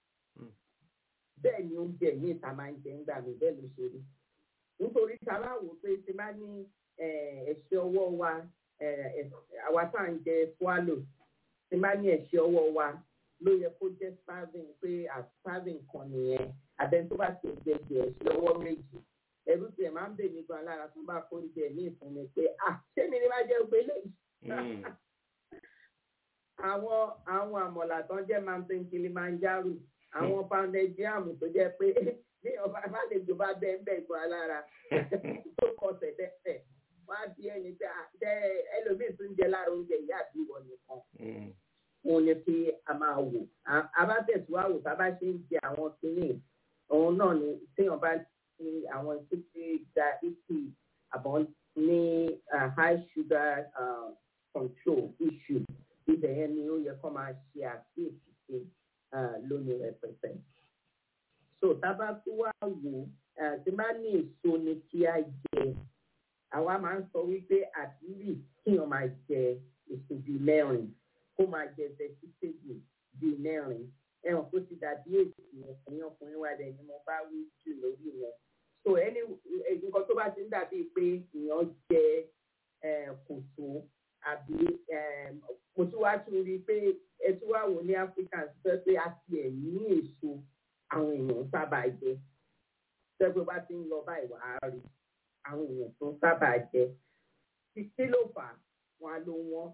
bẹ́ẹ̀ ni oúnjẹ ní ìta máa ń jẹ ńgbà mí bẹ́ẹ̀ ló ṣe rí nítorí sábà wò pé ti bá ní eh, ẹ̀ṣẹ̀ ọwọ́ wa eh, ẹ̀- àwa tá à ń jẹ swallow ti bá ní ẹ̀ṣẹ̀ ọwọ́ wa ló yẹ kó jẹ́ starving pé à starving kan nìyẹn àbẹ́ni tó bá ti jẹ jẹ ẹ̀ṣẹ̀ ọwọ́ méjì ẹ̀rù tiẹ̀ máa ń bè mí gan lára tó bá kó oúnjẹ ní ìfúnni pé ah ṣé mi ni máa jẹ́ gbé léyìí àwọn àwọn àmọ̀là tán jẹ́ mountain kilimanjaro àwọn pounded jam tó jẹ́ pé bí ọba àbálejò bá bẹ́ẹ̀ bẹ́ẹ̀ gbọ́ alára tó kọ sẹ̀dẹ̀sẹ̀ wọ́n á bí ẹni pé ah, jẹ́ ẹlòmíì tún jẹ lára oúnjẹ ìyá àbí ìwọ nìkan wọn ni pé a máa wò A- a bá tẹ̀síwáwò tá a bá ṣe ń jẹ àwọn kìíní òun náà ni téèyàn bá ti àwọn títí diabetes àbọ̀ ní ah, high sugar ah, control issue ibẹ̀ yẹn ni ó yẹ kó máa ṣe àkíyèsí sí ah, lónìí rẹpẹtẹ. so tá a bá tún wá wò ah, tí bá ní èso ni kí á jẹ àwa máa ń sọ wípé àdúrì kíyàn máa jẹ èso bíi mẹ́rin kó máa jẹ vegetable bíi mẹ́rin ẹ̀wọ̀n kó ti dàbí èsì ẹ̀yìn ọkùnrin wa dẹ̀ ni mo bá wí jù lórí yẹn so ẹni nǹkan tó bá ti ń dàbí pé èèyàn jẹ eh, kòtò àbí eh, mo tún wá tún rí i pé ẹ tún wá wò ní Africa sọ pé a ti ẹ̀ ní èso àwọn èèyàn sábà jẹ sẹ́gbẹ́ bá ti ń lọ báyìí wàá rí àwọn èèyàn tó sábà jẹ kí ló fà á wọn á ló wọn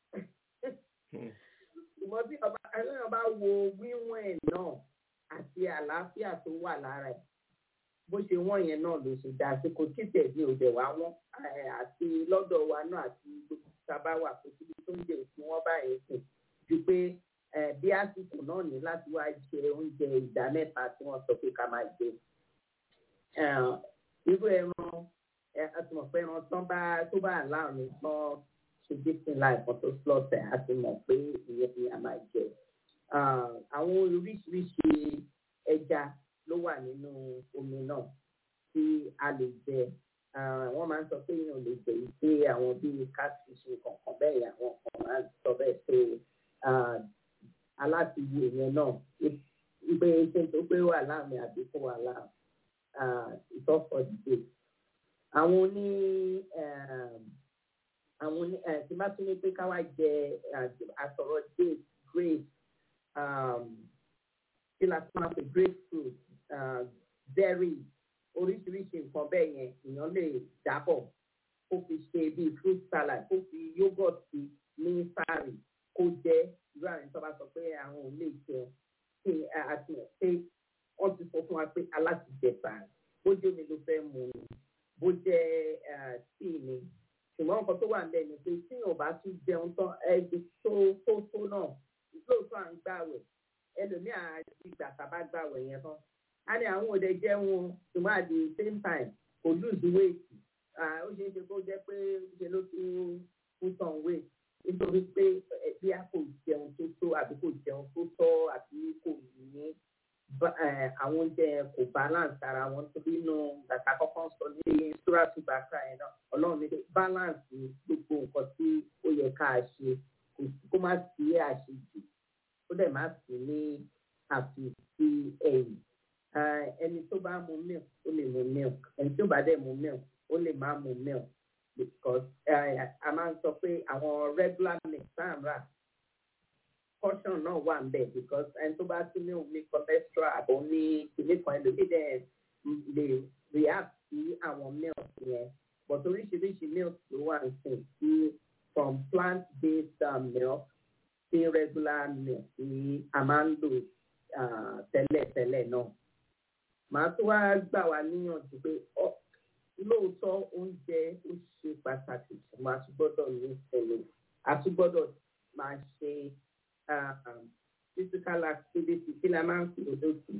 ṣùgbọ́n bí ọba ẹlẹ́yìn bá wo wíwọ̀n ẹ̀ náà àti àlàáfíà tó wà lára ẹ̀ bó ṣe wọ́n yẹn náà ló ṣe dá sí kò tí tẹ̀lé òde wá wọ́n eh, àti lọ́dọ̀ wa náà àti gbogbo sábà wà kó síbi tó ń jẹ òfin wọn báyìí sùn ju pé eh, bí àsìkò náà ní láti wá jẹ oúnjẹ ìdá mẹ́ta tí wọ́n sọ pé ká máa jẹ Eh, irú ẹran ẹ àti mọ̀ pé ẹran tán bá tó bá láàrin tán ṣe dísìn láìpọ̀ tó slọ́ọ̀tẹ̀ àti mọ̀ pé ìyẹn ni a máa jẹ. Ah, àwọn oríṣiríṣi ẹja ló wà nínú omi náà tí a lè jẹ Ah, wọ́n máa ń sọ pé èèyàn lè jẹ ìpè àwọn bíi catfish kankan bẹ́ẹ̀ yẹn àwọn kan máa ń sọ bẹ́ẹ̀ pé ah, alátiwò yẹn náà ìpè ṣe tó pé wà láàmì àbí kó wà láàmì ìtọ́fọ̀ dìde. àwọn oní um, àwọn oní ẹ̀ tí bá tún ní pé ká wá jẹ àsọ̀rọ̀ date grape um, kí la tún máa pè grapefruit uh, berry oríṣiríṣi nǹkan bẹ́ẹ̀ yẹn èèyàn lè dábọ̀ kó fi ṣe bíi fruit salad kó fi yogurt sí ní sáré kó jẹ irú àwọn ìtọ́ bá sọ pé àwọn ò lè jẹun kí àti pé wọ́n ti sọ fún wa pé alátìjẹta bójú omi ló fẹ́ mu ni bó jẹ́ tíì ni ṣùgbọ́n ṣùgbọ́n nǹkan tó wà níbẹ̀ ni pé tí yóò bá tún jẹun tán ẹbí tó tó tó náà lóòótọ́ à ń gbàwẹ̀ ẹlòmíà ìgbà tàbá gbàwẹ̀ yẹn tán a ní àwọn òde jẹun ṣùgbọ́n at the same time kò lose weight ó ṣeé ṣe kó jẹ́ pé ṣe ló tún put on weight nítorí pé bí a kò jẹun tó tó àbí kò jẹun tó tọ́ àbí kò ní àwọn oúnjẹ kò balance ara wọn torí inú bàtà kọ́kọ́ sọ ní sóràtú bàtà yẹn náà ọlọ́run ní balance ní gbogbo nǹkan tí ó yẹ ká ṣe kó má sí àṣejù ó dẹ̀ má sí ní àfìsí ẹ̀yìn ẹni tó bá mu milk ó lè mu milk ẹni tó bá dẹ̀ mu milk ó lè má mu milk because a máa ń sọ pé àwọn regular milk tá à ń rà caution náà wà ń bẹ̀ because ẹni tó bá tún ní omi cholesterol àbọ̀ ní ilé kan ẹlòmíì dẹ̀ lè react sí àwọn milk yẹn but oríṣiríṣi milk ló wà ń sìn sí from plant based um, milk sí regular milk tí a máa ń lò tẹ́lẹ̀tẹ́lẹ̀ náà màá tó wá gbà wá níyànjú pé lóòótọ́ oúnjẹ ó ṣe pàtàkì ṣùgbọ́n a tún gbọ́dọ̀ ní ìsinmi a tún gbọ́dọ̀ máa ṣe physical activity kí la máa ń fi òdòdó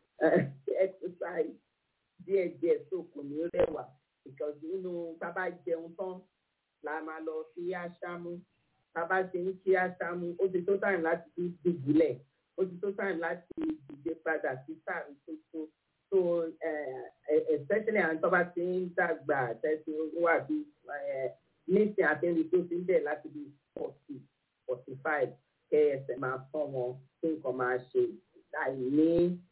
exercise díẹ̀díẹ̀ tó kò ní rẹwà because nínú bàbá jẹun tán la máa lọ sí àṣàmú bàbá ṣe ń ṣe àṣàmú ó ti tó time láti fi dìbùlẹ̀ ó ti tó time láti dìde padà sí sàrí tuntun so uh, especially àwọn tó bá ti ń dàgbà tẹ́sí wà bí nísìnyí àtẹ́rí tó ti ń bẹ̀ láti bí forty forty five kẹ́ ẹsẹ̀ máa fọ́ wọn kí nǹkan máa ṣe láì ní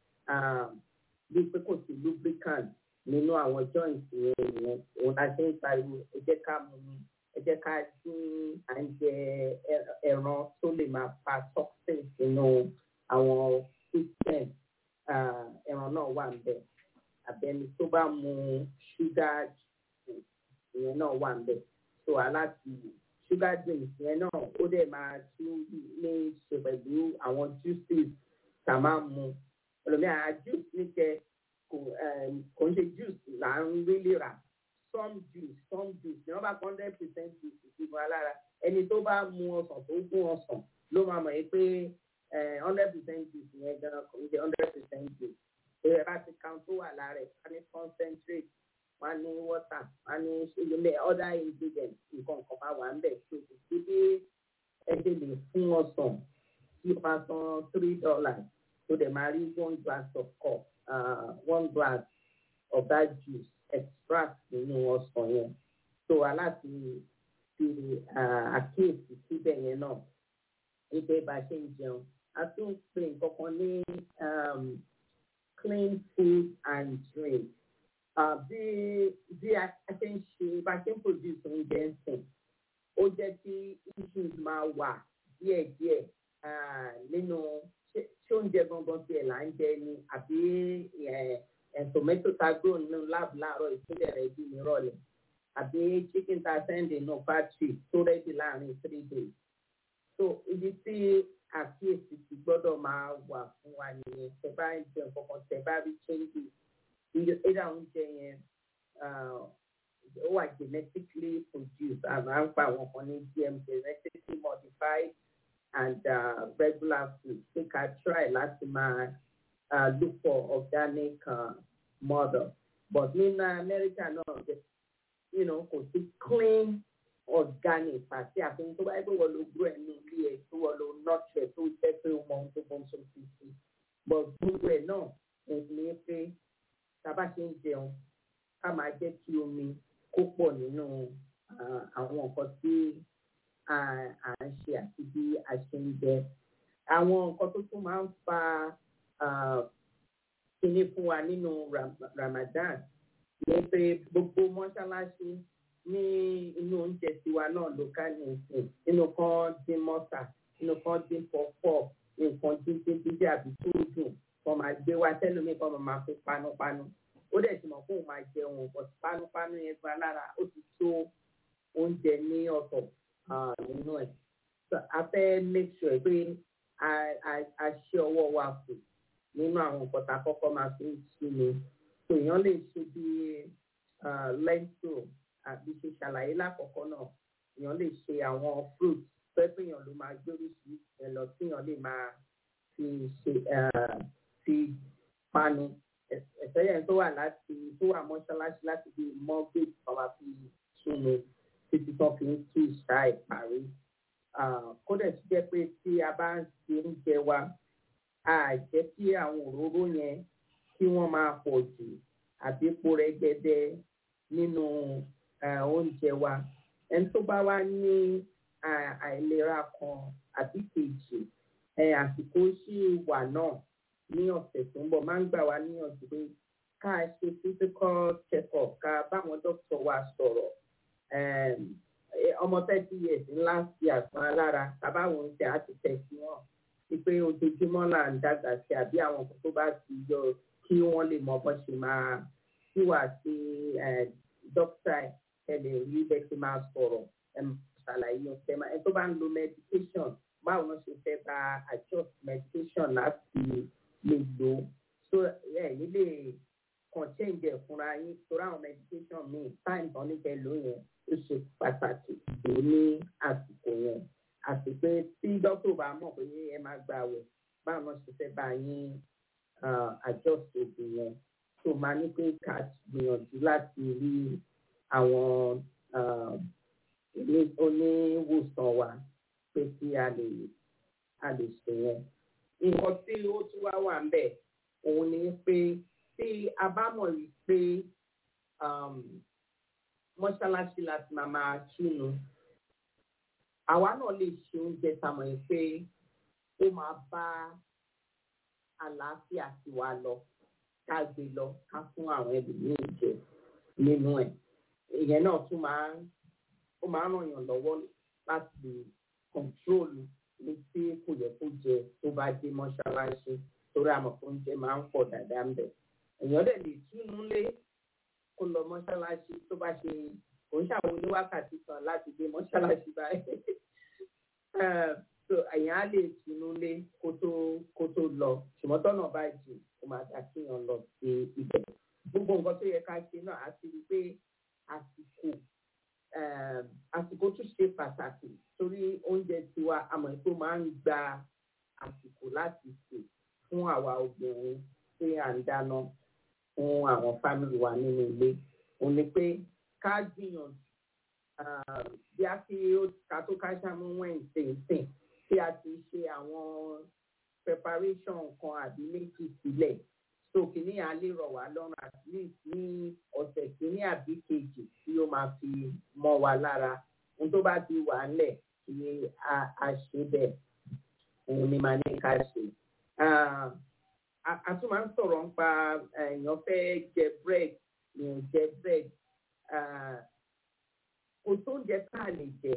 bí pé kò sí lubricant nínú àwọn joint yẹn yẹn òun la ṣe ń pariwo ẹ jẹ́ ká mú mi ẹ jẹ́ ká dín à ń jẹ ẹran tó lè máa pa toxin sínú àwọn system ẹran náà wà níbẹ̀ àbẹ̀ni tó bá mu sugar ìyẹn náà wà níbẹ̀ so aláti sugar drinks yẹn náà ó dẹ̀ máa tún ní ṣe pẹ̀lú àwọn juices tá a máa mu ẹlòmíràn juice níkẹ kò ń ṣe juice là ń rí rà some juice some juice ní wọ́n bá hundred percent juice ìdìbò alára ẹni tó bá mu ọsàn tó gún ọsàn ló máa mọ̀ pé hundred percent juice yẹn gan kò ń ṣe hundred percent juice èrè bá ti kan tó wà lára ẹ̀ wá ní concentrate wá ní water wá ní ṣẹlẹ̀ other ingredients nǹkan nǹkan máa wà ń bẹ̀ tó kò sí bí ẹ ṣe lè fún ọsàn tí o máa san three dollars tó dẹ̀ máa rí one glass of cup uh, one glass of that juice extract nínú ọsàn yẹn so aláti fi àkíyèsí síbẹ̀ yẹn náà wípé bá a ṣe ń jẹun a tún pè nǹkan kan ní clean food and drink bí bí a ṣe ń ṣe bá a ṣe ń produce oúnjẹ ń sìn ó jẹ́ kí issues máa wà díẹ̀díẹ̀ nínú ṣé oúnjẹ gangan tiẹ̀ là ń jẹ ni àbí tomato ta grow nínú lab láàárọ̀ ìpínlẹ̀ rẹ̀ bí nírọ̀lẹ́ àbí chicken ta send nínú factory tó rẹ́dí láàrin three days. so ibi tí àkíyèsí ti gbọ́dọ̀ máa wà fún wa nìyẹn tẹ bá ń jẹ nǹkan kan tẹ bá rí changes ìdá oúnjẹ yẹn ó wà genetically produced àmà ń pa àwọn kan ní gm genetically modified and uh, regular food ṣé ká try láti máa uh, look for organic uh, model but nínú Amẹ́ríkà náà you know, kò sí clean organic àti àfihàn tó bá yẹ pé wọ́n lo grow ẹnu ilé ẹ̀ tó wọ́n lo nurture tó jẹ́ pé ó mọ ohun tó bọ́n tó fi sí but gbogbo ẹ̀ náà ní pé tábà ṣe ń jẹun ká máa jẹ́ kí omi kó pọ̀ nínú àwọn nǹkan tí à ń ṣe àti bí a ṣe ń jẹ. Àwọn nǹkan tó tún máa ń fa kíní fún wa nínú Ramadan ní pé gbogbo mọ́ṣáláṣí ní inú oúnjẹ tiwa náà ló ká ní ìsìn nínú kan dín mọ́tà nínú kan dín pọ̀pọ̀ nǹkan dídín dídí àbí tó dùn kan máa gbé wá tẹ́lómi kan máa fi panupanu ó dẹ̀ ti mọ̀ fóun máa jẹun but panupanu yẹn gba lára ó ti tó oúnjẹ ní ọ̀tọ̀ nínú ẹ̀. a fẹ́ make sure pé a ṣe ọwọ́ wa kù nínú àwọn nǹkan tá a kọ́kọ́ máa fi ń ṣí ni. èèyàn lè ṣe bí lentil àbí ṣe ṣàlàyé lákọ̀ọ́kọ́ náà èèyàn lè ṣe àwọn fruit pẹ́ pé èèyàn ló máa gbórí sí ẹ lọ tí èèyàn lè máa fi ṣe eh, fi panu ẹ̀sẹ̀ yẹn tó wà láti tó wà mọ́ṣáláṣí láti bí mortgage kan máa fi túnú títí tó fi ń tú ìṣá ìparí. kódà ti jẹ́ pé tí a bá ń ṣe oúnjẹ wa a jẹ́ kí àwọn òróró yẹn kí wọ́n máa pọ̀ jù àbí epo rẹ́gẹ́dẹ́ nínú eh, oúnjẹ wa. ẹni tó bá wá ní à- àìlera kan àbí kejì ẹ àsìkò sí wà náà ní ọ̀sẹ̀ tó ń bọ̀ máa ń gbà wá níyànjú pé ká ṣe physical check-up ká báwọn dókítà wa sọ̀rọ̀ Em, eh, ọmọ thirty years ńlá sí àgbọn alára tàbáwọn oúnjẹ á ti tẹ̀ sí wọn wípé ojoojúmọ́ là ń dàgbà sí àbí àwọn nǹkan tó bá ti yọ kí wọ́n lè mọ bó ṣe máa tí wà sí eh, dókítà ẹ lè rí bẹ́ẹ̀ ṣe máa sọ̀rọ̀ ẹ ṣàlàyé ọ̀sẹ̀ máa ẹ tó bá ń lo medication báwo ló ṣe fẹ́ bá adjust medication láti lè lò ó so ẹ nílé kàn change ẹ̀ fúnra yín torí àwọn medication míì time tán ní kẹ́ ló yẹn ó ṣe pàtàkì lò ní àsìkò yẹn àti pé tí dókítà bá mọ̀ pé ẹ máa gbà wẹ̀ báwo ló ṣe fẹ́ bá yín ah, adjust oògùn yẹn tó máa ní pé ká gbìyànjú láti rí àwọn ah, ilé- oníwòsàn wa pé kí a lè a lè ṣe yẹn. nǹkan tí ó tún wá wà ń bẹ̀ òun ni pé tí a bá mọ̀ rí pé um, mọ́ṣáláṣí láti máa máa túnu àwa náà lè ṣe oúnjẹ tamọ̀ yìí pé ó máa bá àlàáfíà tiwa lọ ká gbé lọ ká fún àwọn ẹlòmíín jẹ nínú ẹ̀ ìyẹn náà tún máa ń ó máa ń ràn yàn lọ́wọ́ láti kọ̀ǹtróòlù ní tí kò yẹ kó jẹ tó bá dé mọ́ṣáláṣí torí àmọ̀ tó ń jẹ máa ń pọ̀ dáadáa ń bẹ̀. èèyàn dẹ̀ lè túnú lé kó lọ mọ́ṣáláṣí tó bá ṣe kò ń ṣàwọn oníwákàtí kan láti dé mọ́ṣáláṣí báyìí. Eh, so èèyàn á lè túnú lé kó tó kó tó lọ ṣùgbọ́n tọ́nà bá jù kó máa dá kéèyàn lọ sí ibẹ̀. gbogbo nǹkan tó yẹ ká ṣe náà á ti rí i pé àsìkò um, àsìkò tún ṣe pàtàkì torí oúnjẹ tiwa àmọ́ tó máa ń gba àsìkò láti sè fún àwa obìnrin tí à ń dáná fún àwọn fámìlì wa nínú ilé òun ni pé ká gbìyànjú um, bí a fi ká tó ká ṣàmú wẹ̀ǹsì sìn tí a ti ṣe àwọn preparation kan àbí méjì sílẹ̀ so kìíní à lè rọ̀ wá lọ́rùn at least ní ọ̀sẹ̀ kìíní àbí kejì tí ó máa fi mọ́ wa lára ohun tó bá ti wà ńlẹ̀ kí a a ṣe bẹ́ẹ̀ òun ni màá ní ká ṣe. Ah, a a tún máa ń sọ̀rọ̀ nípa eh, èèyàn fẹ́ jẹ bread èèyàn jẹ bread Ah, kò tó oúnjẹ tá a lè jẹ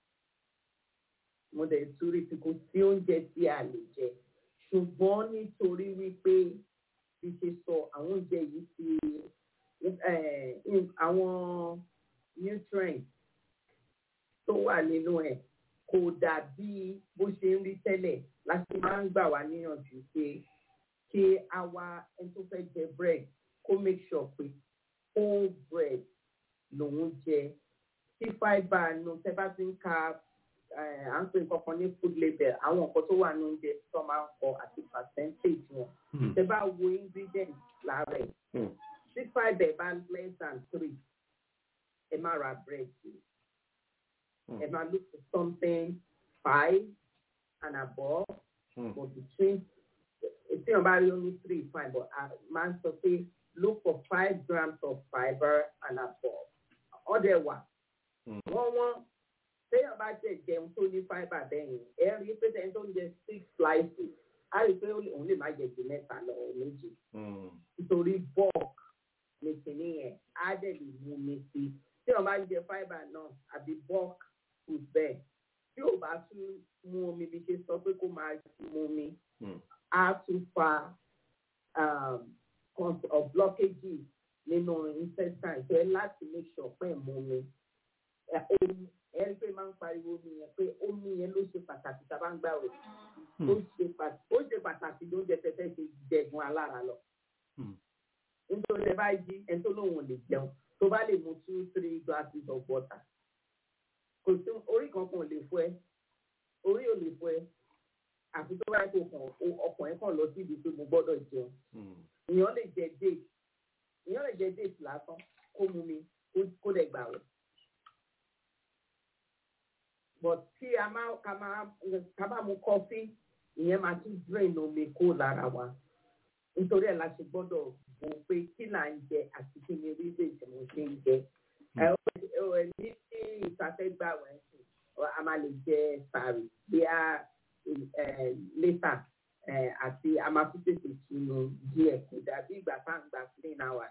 mo dẹ̀ torí tí kò sí oúnjẹ tí a lè jẹ ṣùgbọ́n nítorí wípé bí ṣe sọ àwọn oúnjẹ yìí ti eh, in- àwọn nutrients tó wà nínú ẹ̀ kò dàbí bó ṣe ń rí tẹ́lẹ̀ láti máa ń gbà wá níyànjú pé kí a wá ẹni tó fẹ́ jẹ bread kó make sure pé whole bread lòun jẹ tí fibre nu tẹ́ bá ti ń ka eh, à ń pè nǹkan kan ní food label àwọn nǹkan tó wà ní oúnjẹ tó máa ń kọ àti percentage wọn tẹ́ bá wo ingredient lára ẹ̀ Hmm. tí fibre bá less than three ẹ má ra bread yìí Hmm. ẹ máa look for something five and above Hmm. but between tí wọn bá rí only three fine but a máa ń sọ pé look for five grams of fibre and above ọdẹ wà Hmm. wọ́n wọ́n téèyàn bá jẹ jẹun tó ní fibre bẹ́yìn ẹ rí i pé tẹ́yìn tó ń jẹ six slices á rí i pé òun lè má jẹ ju mẹ́ta lọ or méjì Hmm. nítorí bulk ní kìíní yẹn á dẹ̀ lè mú mi sí tí wọn bá ń jẹ fibre náà àbí bulk food bẹ́ẹ̀ tí ò bá tún mú omi bí ṣe sọ pé kó máa mú omi Hmm. á tún fa um, cons- of blockages nínú intestine tó ẹ láti make sure pé ẹ̀ mú omi ẹ omi ẹ rí i pé máa ń pariwo omi yẹn pé omi yẹn ló ṣe pàtàkì tá a bá ń gbà rẹ̀ ó ṣe pàtàkì ó ṣe pàtàkì ló ń jẹ tẹ́tẹ́ ṣe jẹ̀gun alára lọ Hmm. nítorí ẹ bá jí ẹni tó lóun ò lè jẹun tó bá lè mu two three glasses of water kò sí orí kankan ò lè fọ́ ẹ orí ò lè fọ́ ẹ àfi tó bá kó kàn ọkàn ẹ kàn lọ síbi pé mo gbọ́dọ̀ jẹun èèyàn lè jẹ date èèyàn lè jẹ date lásán kó mu mi kó- kó dẹ̀ gbà wẹ̀ but tí a máa ká máa ká bá mu kọfí ìyẹn máa tún drain omi kó lára wa nítorí ẹ̀ la ṣe gbọ́dọ̀ wò pé kí là ń jẹ àti kí ni reason tí mo ṣe ń jẹ ẹ ẹ ẹ ní tí ìfàfẹ́gbà wẹ̀ ń sìn a máa lè jẹ sàrì bí a ẹ later ẹ àti a máa fi tètè sunu díẹ̀ kò dàbí ìgbà tá à ń gbà clean hours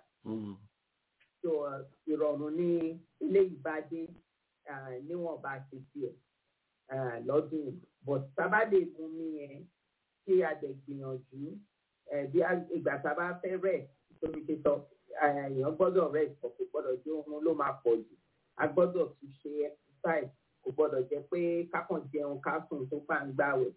so uh, ìrọ̀rùn ní ilé ìbàdí uh, níwọ̀nba ṣe tiẹ̀ uh, lọ́dún yìí. but sábà lè mú mi yẹn kí a dẹ̀ gbìyànjú uh, bí a- ìgbà sábà fẹ́ rẹ̀ tóbi ti sọ uh, èèyàn gbọ́dọ̀ rẹ̀ pọ̀ kò gbọ́dọ̀ jẹ́ ohun ló máa pọ̀ jù a gbọ́dọ̀ tún ṣe exercise kò gbọ́dọ̀ jẹ́ pé kákàn jẹun ká sùn tó bá ń gbàwẹ̀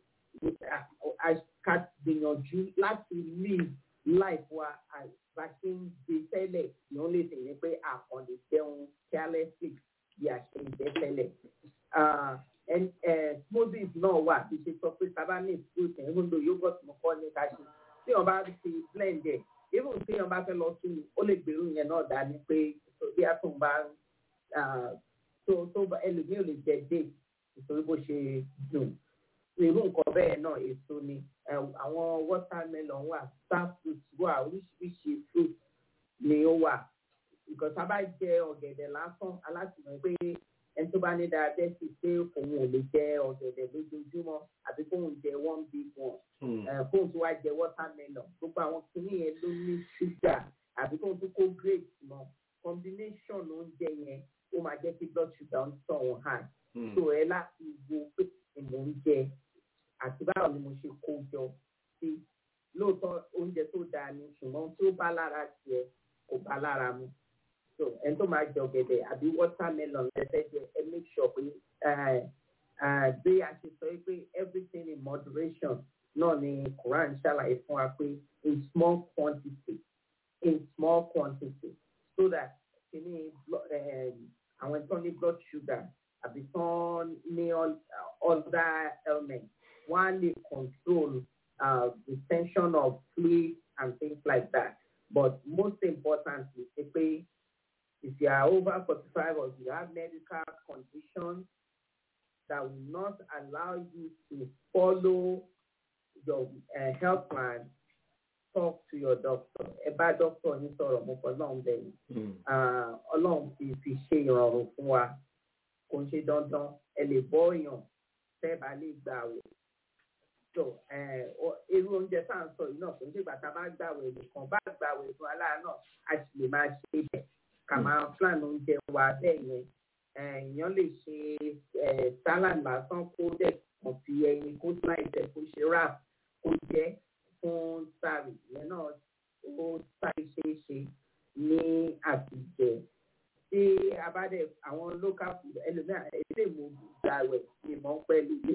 ká gbìyànjú láti live life wa as bá ṣe ń gbé tẹ́lẹ̀ ní ó lè tẹ̀lé pé àkànlè jẹun carelessly bí a ṣe ń jẹ tẹ́lẹ̀. Ah, and, eh, smoothies náà wà bí ṣe sọ pé sábà ní fruit ẹ̀ ń lo yogurt mo kọ́ ní ká ṣe tí wọ́n bá ti blend ẹ̀ even tí wọ́n bá fẹ́ lọ sí i ó lè gbèrú yẹn náà dání pé bí a tún bá ah, tó tó bá ẹlòmíì ò lè jẹ date nítorí bó ṣe dùn irú nǹkan bẹ́ẹ̀ náà èso ni ẹ, àwọn watermelon wà star fruit wà oríṣiríṣi fruit ni ó wà nǹkan tá a bá jẹ ọ̀gẹ̀dẹ̀ lásán alátìmọ̀ pé ẹni tó bá ní diabetes pé òun ò lè jẹ ọ̀gẹ̀dẹ̀ lójoojúmọ́ àbí kóun jẹ one big one ẹ, kóun tó wá jẹ watermelon gbogbo àwọn kìíní yẹn ló ní ṣúgà àbí kóun tó kó grapes mọ́ combination oúnjẹ yẹn ó máa jẹ́ kí blood sugar ń tàn wọ́n high so ẹ láti wo pé kí ni mò ń jẹ àti báwo ni mo ṣe kó jọ sí lóòótọ́ oúnjẹ tó dáa ni ṣùgbọ́n tí ó bá lára tiẹ̀ kò bá lára mu so ẹni tó máa jẹ ọ̀gẹ̀dẹ̀ àbí watermelon lẹ́sẹ̀ jẹ ẹ make sure pé eh, eh, bí a ṣe sọ pé everything in moderation náà ni Quran ṣàlàyé fún wa pé in small quantity in small quantity so that kìíní blo- eh, àwọn tó ní blood sugar àbí tó ní all- other ailments wọ́n á lè control uh, the tension of fluid and things like that. But most importantly, ṣe pé if you are over forty-five or you have medical conditions that will not allow you to follow your uh, health plan, talk to your doctor. Ẹ bá doctor yín sọ̀rọ̀ mo kọ́ náà bẹ̀yìn. Ah, Ọlọ́run fi fi ṣe ìrọ̀rùn fún wa. Kò ń ṣe dandan. Ẹ lè bọ́ èèyàn tẹ́ bá lè gbà wò so ẹ, ọ- irú oúnjẹ tá à ń sọ yìí náà kò ní ìgbà tá a bá gbàwẹ̀ nìkan bá gbàwẹ̀ fún aláà náà a sì lè máa ṣe bẹ̀ ká máa plan oúnjẹ wa bẹ́ẹ̀ yẹn Ẹ, èèyàn lè ṣe ẹ, salad lásán kó dẹ̀ kàn fi ẹyin kó slice ẹ̀ kó ṣe wrap kó jẹ́ fún sáré ìyẹn náà ó sáré ṣeé ṣe ní àtijọ́ tí a bá dẹ̀ àwọn local food ẹlòmíràn èdè mo gbàwẹ̀ ìmọ̀ pẹ̀lú ilé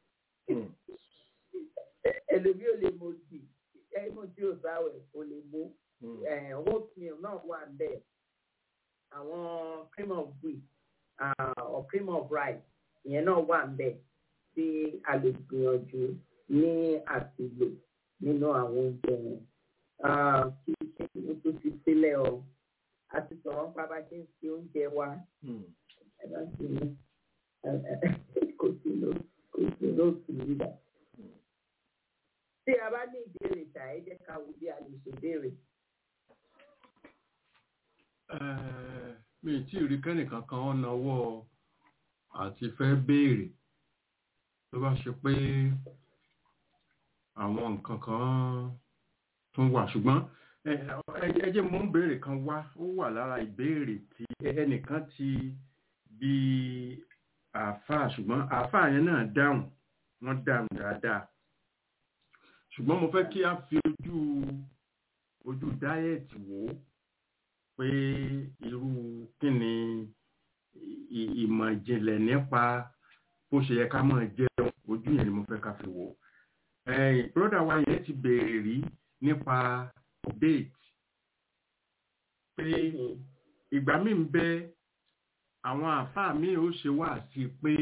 ẹlòmí ò lè mo dì ẹmu tí ò sáwẹ̀ ò lè mú oatmeal náà wà bẹ́ẹ̀ àwọn cream of wheat uh, or cream of rice ìyẹn náà wà bẹ́ẹ̀ tí a lè gbìyànjú ní àtìlò nínú àwọn oúnjẹ yẹn Ah, kí ṣe ní tó fi sílẹ̀ o a ti sọ̀rọ̀ nípa bá ṣe ń ṣe oúnjẹ wa ẹ bá ti ní kò sí ló kò sí lóòtù nígbà tí a bá ní ìbéèrè ṣá ẹ jẹ́ ká wo bí a lè ṣe béèrè. Eh, mi ì tí ì rí kẹ́nìkan kan ó nawọ́ àti fẹ́ béèrè tó bá ṣe pé àwọn nǹkan kan tún wà ṣùgbọ́n ẹ ẹ- ẹ jẹ́ mú béèrè kan wá ó wà lára ìbéèrè tí ẹnìkan ti bí àáfàá ṣùgbọ́n àáfàá yẹn náà dáhùn wọ́n dáhùn dáadáa ṣùgbọ́n mo fẹ́ kí a fi ojú ojú dáyẹ̀tì wò ó pé irú kí ni ì- ìmọ̀ ìjìnlẹ̀ nípa bó ṣe yẹ ká máa jẹun ojú yẹn ni mo fẹ́ ká fi wò ó. Ẹ̀yìn bróda wa yẹn ti béèrè rí nípa date pé ìgbà míì ń bẹ àwọn àáfàá míì ó ṣe wá sí pé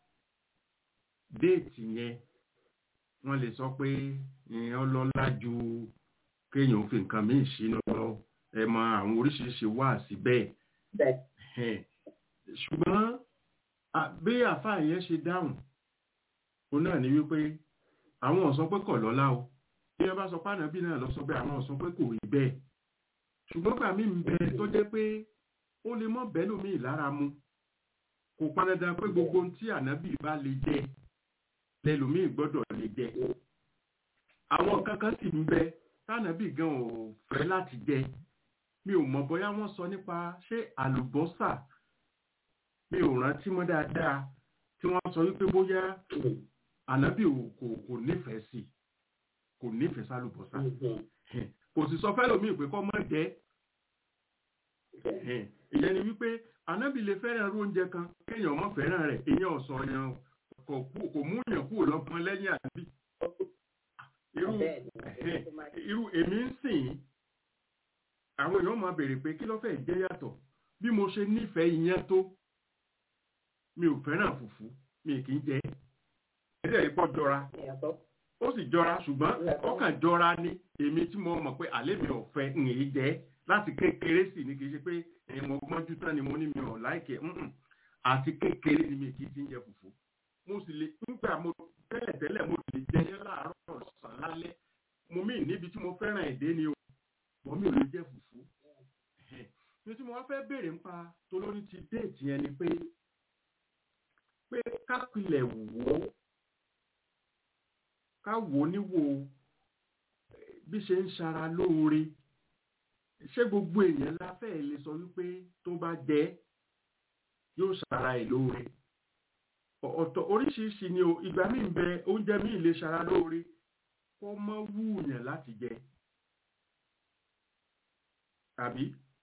déètì yẹn wọ́n lè sọ pé ìyẹn ọlọ́lá ju kéèyàn fi nǹkan míì sínú lọ ẹ mọ àwọn oríṣiríṣi wá sí bẹ́ẹ̀ bẹ́ẹ̀ Ẹ̀hẹ́n. ṣùgbọ́n à- bí àáfàá yẹn ṣe dáhùn òun náà ni wípé àwọn ò sọ pé kọ̀ lọ́lá o bí wọ́n bá sọ pé ànábì náà lọ sọ pé àwọn ò sọ pé kò rí bẹ́ẹ̀ ṣùgbọ́n gbà mí ń bẹ tó jẹ́ pé ó lè mọ́ bẹ́ẹ̀ lómi ìlara mu kò pọn dandan pé gbogbo ohun tí ànábì bá lè jẹ lẹ́lòmíì gbọ́dọ̀ lè jẹ àwọn kankan sì ń bẹ tánàbì gan ò fẹ́ láti jẹ mi ò mọ̀ bóyá wọ́n sọ nípa ṣé àlùbọ́sà mi ò rántí mọ́ dáadáa tí wọ́n sọ wípé bóyá ànábì ò kò kò nífẹ̀ẹ́ sí kò nífẹ̀ẹ́ sálùbọ́sà kò sì sọ fẹ́lòmíì pé kọ́ mọ́ jẹ́ Ẹ̀hẹ́n. ìyẹn ni wípé ànábì lè fẹ́ràn irú oúnjẹ kan kéèyàn mọ́ fẹ́ràn rẹ̀ èèyàn ọ̀sọ̀ yẹn kò kú- kò mú yàn kúrò lọ́gbọ́n lẹ́yìn ànábì irú bẹ́ẹ̀ ni ẹ̀hẹ́n. ó máa irú èmi ń sìn àwọn èèyàn máa béèrè pé kí ló fẹ́ jẹ́ yàtọ̀ bí mo ṣe nífẹ̀ẹ́ iyán tó mi ò fẹ́ràn fùfú mi kì í jẹ ẹ̀ẹ́dẹ̀ rí pọ̀ jọra yàtọ̀ ó sì jọra ṣùgbọ́n Yàtọ̀. ó kàn jọra ní èmi tí mo mọ̀ pé àlẹ́ mi ò fẹ́ ń èyí jẹ́ láti kékeré sì ni kì í ṣe pé ẹ̀yin mo gbọ́njú tán ni mo ní mi ò láìkẹ́ ǹǹ. àti kékeré ni mi kì í ti ń jẹ fùfú mo sì lè nígbà mo tẹ́lẹ̀ tẹ́lẹ̀ mo lè jẹ yẹn láàárọ̀ ọ̀sán lálẹ́ mo mí níbi tí mo fẹ́ràn èdè ni o mo mi ò lè jẹ fùfú Ẹ̀hẹ́n. ní tí mo wá fẹ́ béèrè nípa tolórí ti déètì yẹn ni pé pé kápilẹ̀ wò ó ká wò ó níwò eh, bí ṣe ń ṣara lóore ṣé gbogbo èèyàn la fẹ́ lè sọ wípé tó bá jẹ́ yóò ṣara ẹ̀ lóore Ọ̀- ọ̀tọ̀ oríṣiríṣi ni o ìgbà míì ń bẹ oúnjẹ míì lè ṣara lóore kó mọ́ wúùyàn láti jẹ tàbí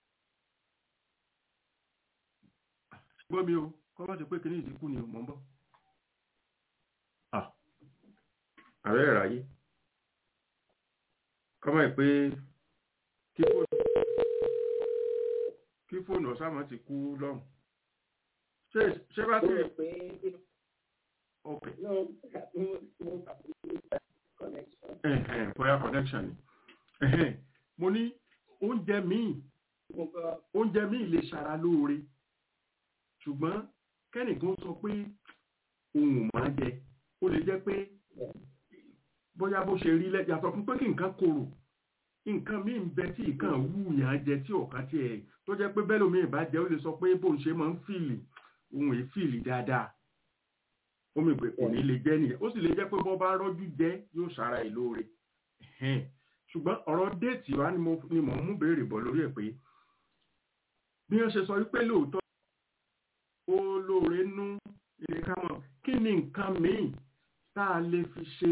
gbọ́ mi o kọ́ bá ti pé kíní ìdínkù ni o mọ̀ ń bọ̀ Ah, ààrẹ ìráyé kọ́mọ̀ ẹ̀ pé kí fóònù kí fóònù ọ̀sàmọ̀ ti kú lọ́hùn ṣé ṣé bá ó ti rò pé ok no mo mo connection ẹ̀hẹ̀n bóyá connection ni ẹ̀hẹ̀n mo ní oúnjẹ míì mo gbọ́ oúnjẹ míì lè ṣara lóore ṣùgbọ́n kẹ́nìkan sọ pé òun ò máa jẹ ó lè jẹ́ pé bóyá bó ṣe rí lẹ́jà sọ fún pé kí nǹkan korò nǹkan míì ń bẹ tí nǹkan wúyàn á jẹ tí ọ̀kan tí ẹ̀ tó jẹ́ pé bẹ́ẹ̀ lómi ìbá jẹ́ ó lè sọ pé bóun ṣe máa ń fìlì òun èé fìlì dáadáa ó mì pé kò ní lè jẹ́ nìyẹn ó sì lè jẹ́ pé bọ́ bá rọ́jú jẹ́ yóò ṣara ẹ̀ lóore Ẹ̀hẹ́n. ṣùgbọ́n ọ̀rọ̀ déètì wa ni mo ni mò ń mú béèrè bọ̀ lórí ẹ̀ pé bí wọ́n ṣe sọ wípé lóòótọ́ ó lóore nú ilé kámọ̀ kí ni nǹkan míì tá a lè fi ṣe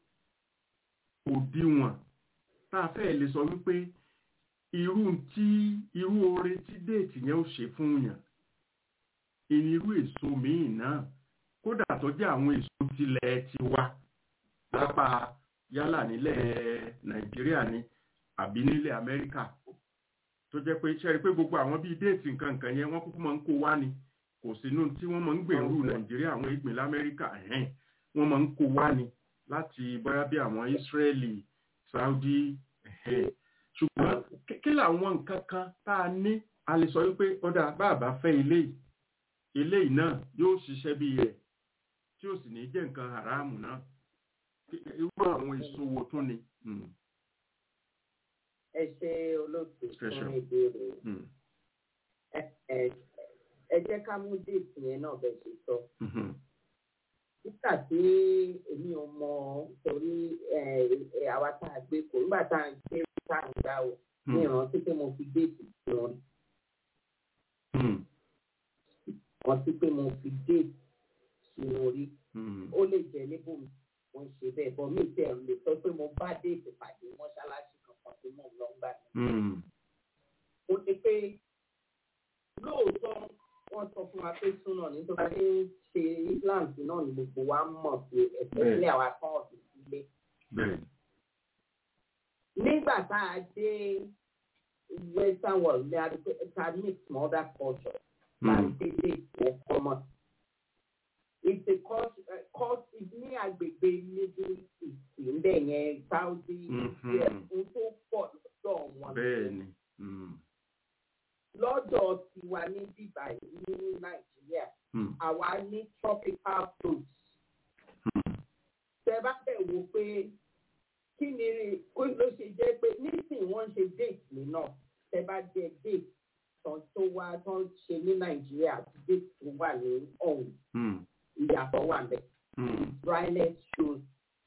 òdiwọ̀n tá a fẹ́ lè sọ wípé irú tí irú oore tí déètì yẹn ó ṣe fún yàn ìnirú èso míì náà kódà tó jẹ́ àwọn èso tilẹ̀ tiwa lápá yálà nílẹ̀ nàìjíríà ni àbí nílẹ̀ amẹ́ríkà tó jẹ́ pé ṣe rí pé gbogbo àwọn bíi déètì nǹkan nǹkan yẹn wọ́n kúkú máa ń kó wá ni kò sínú tí wọ́n máa ń gbèrú nàìjíríà àwọn ìgbìn lamẹ́ríkà ẹ̀hẹ́n wọ́n máa ń kó wá ni láti bóyá bí àwọn israeli saudi ẹ̀hẹ́n ṣùgbọ́n kí- kí làwọn nǹkan kan tá a ní a lè sọ wípé ọ̀dà bàbá fẹ́ eléyìí eléyìí náà yóò ṣiṣẹ́ bí rẹ̀ tí ó sì ní jẹ́ nǹkan haramu náà Kí- irú àwọn èso wo tún ni. Mm, ẹ ṣe olóòtú Ẹ ṣeun. fún ìbéèrè mm, ẹ ẹ- ẹ jẹ́ ká mú déètì yẹn náà bẹ́ẹ̀ ṣe sọ mhm, nígbà tí èmi ò mọ torí ẹ ẹ àwa tá a gbé kò nígbà tá a ń gbé tá a ń gbà ó ní mm, ìrántí pé mo fi déètì sí wọn mm, rántí pé mo fi déètì sí orí mm, ó lè jẹ níbo wọn ṣe bẹ́ẹ̀ bọ mí tẹ lè sọ pé mo bá déètì pàdé mọ́ṣáláṣí kankan tí mò ń lọ gbà mí. mm, ó ní pé lóòótọ́ wọ́n sọ fún wa pé súnà ní tó bá ṣe ń ṣe islam sí náà ni gbogbo wa mọ̀ sí ẹ̀sẹ̀ Bẹ́ẹ̀. ilé àwa kan ọ̀sìn sílé. bẹ́ẹ̀ ni. nígbà tá a dé western world ní àdúgbò ta mix mọ́ other culture láti tètè ìwọ common. It's a culture, uh, culture ní agbègbè Middle East ńbẹ̀ yẹn Saudi Mhm. yẹ n tó pọ̀ lọ́dọ̀ wọn. bẹ́ẹ̀ ni Mm. Lọ́dọ̀ tiwa ní bíbá yìí ní Nàìjíríà, Mm. àwa ní tropical fruits. Mm. Tẹ bá bẹ̀ wò pé kí ni kó ló ṣe jẹ́ pé nísìnyí wọ́n ń ṣe date mi náà tẹ bá jẹ date tán tó wá tán ṣe ní Nàìjíríà àti date tó wà ní ọ̀hún Mm. ìyàtọ̀ wà bẹ́ẹ̀. Mm. dryness shows.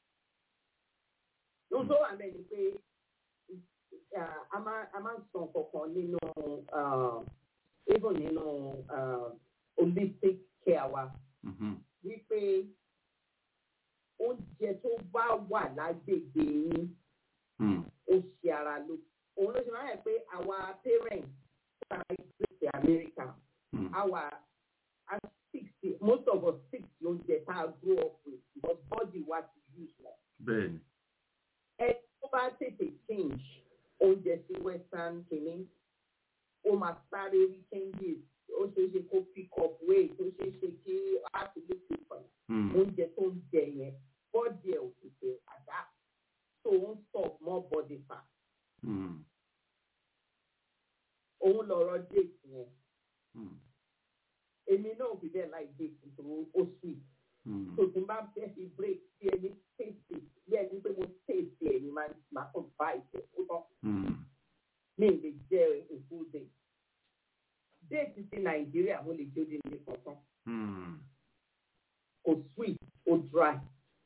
Ohun tó wà bẹ́ẹ̀ ni pé uh, a máa a máa ń sọ kankan nínú uh, even nínú uh, holistic care wa Mhm. wípé oúnjẹ tó bá wà lágbègbè yín Mm. ó ṣe ara ló òun ló ṣe máa yẹ pé our parents ta ìgbésẹ̀ America Mm. our at sixty most of us sixty oúnjẹ tá a grow up with because body wa ti use wọn. bẹ́ẹ̀ ni ẹ tó bá tètè change oúnjẹ sí western kìíní ó máa sáré rí changes ó ṣeé ṣe kó pick up weight ó ṣeé ṣe kí á ti lè fi pọ̀ Mm. oúnjẹ tó ń jẹ yẹn body ẹ̀ ò tètè adapt so ó ń stop more body fat Mm. òun lọ̀rọ̀ date yẹn Mm. èmi náà fi bẹ́ẹ̀ láì date nítorí ó sweet. Mm. tó tí n bá fẹ́ fi break bí ẹni tètè bí ẹni pé mo tètè ẹni máa máa kàn bá ìfẹ́ ó tán Mm. mi lè jẹ a full day. déètì ti nàìjíríà mo lè jẹ ó di ilé kankan Mm. kò sweet ó dry.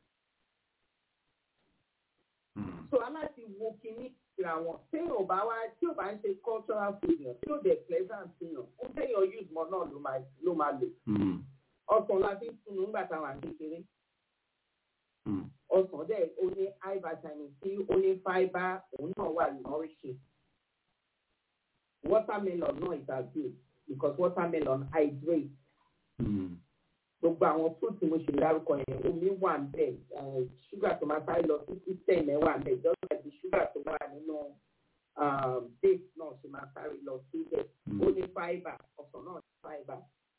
Mm. so aláti wo kinní ìra wọn téèyàn ò bá wá tí ò bá ń ṣe cultural food yàn tí ò dẹ̀ pleasant yàn ó téèyàn use mọ́ náà ló máa ló máa lò. Mm. ọsàn la fi ń tunu nígbà táwọn àti kékeré. Mm. ọsàn dẹ̀ ó ní high vitamin c ó ní fibre òun náà wà nourishing. watermelon náà is as good because watermelon hydrates. Mm. gbogbo àwọn fruit mo ṣe dárúkọ yẹn omi wà ń bẹ̀ ṣúgà tó máa sáré lọ sí system ẹ̀ wà ń bẹ̀ just like the sugar tó wà nínú um, date náà ṣe máa sáré lọ síbẹ̀ ó ní fibre ọsàn náà ní fibre.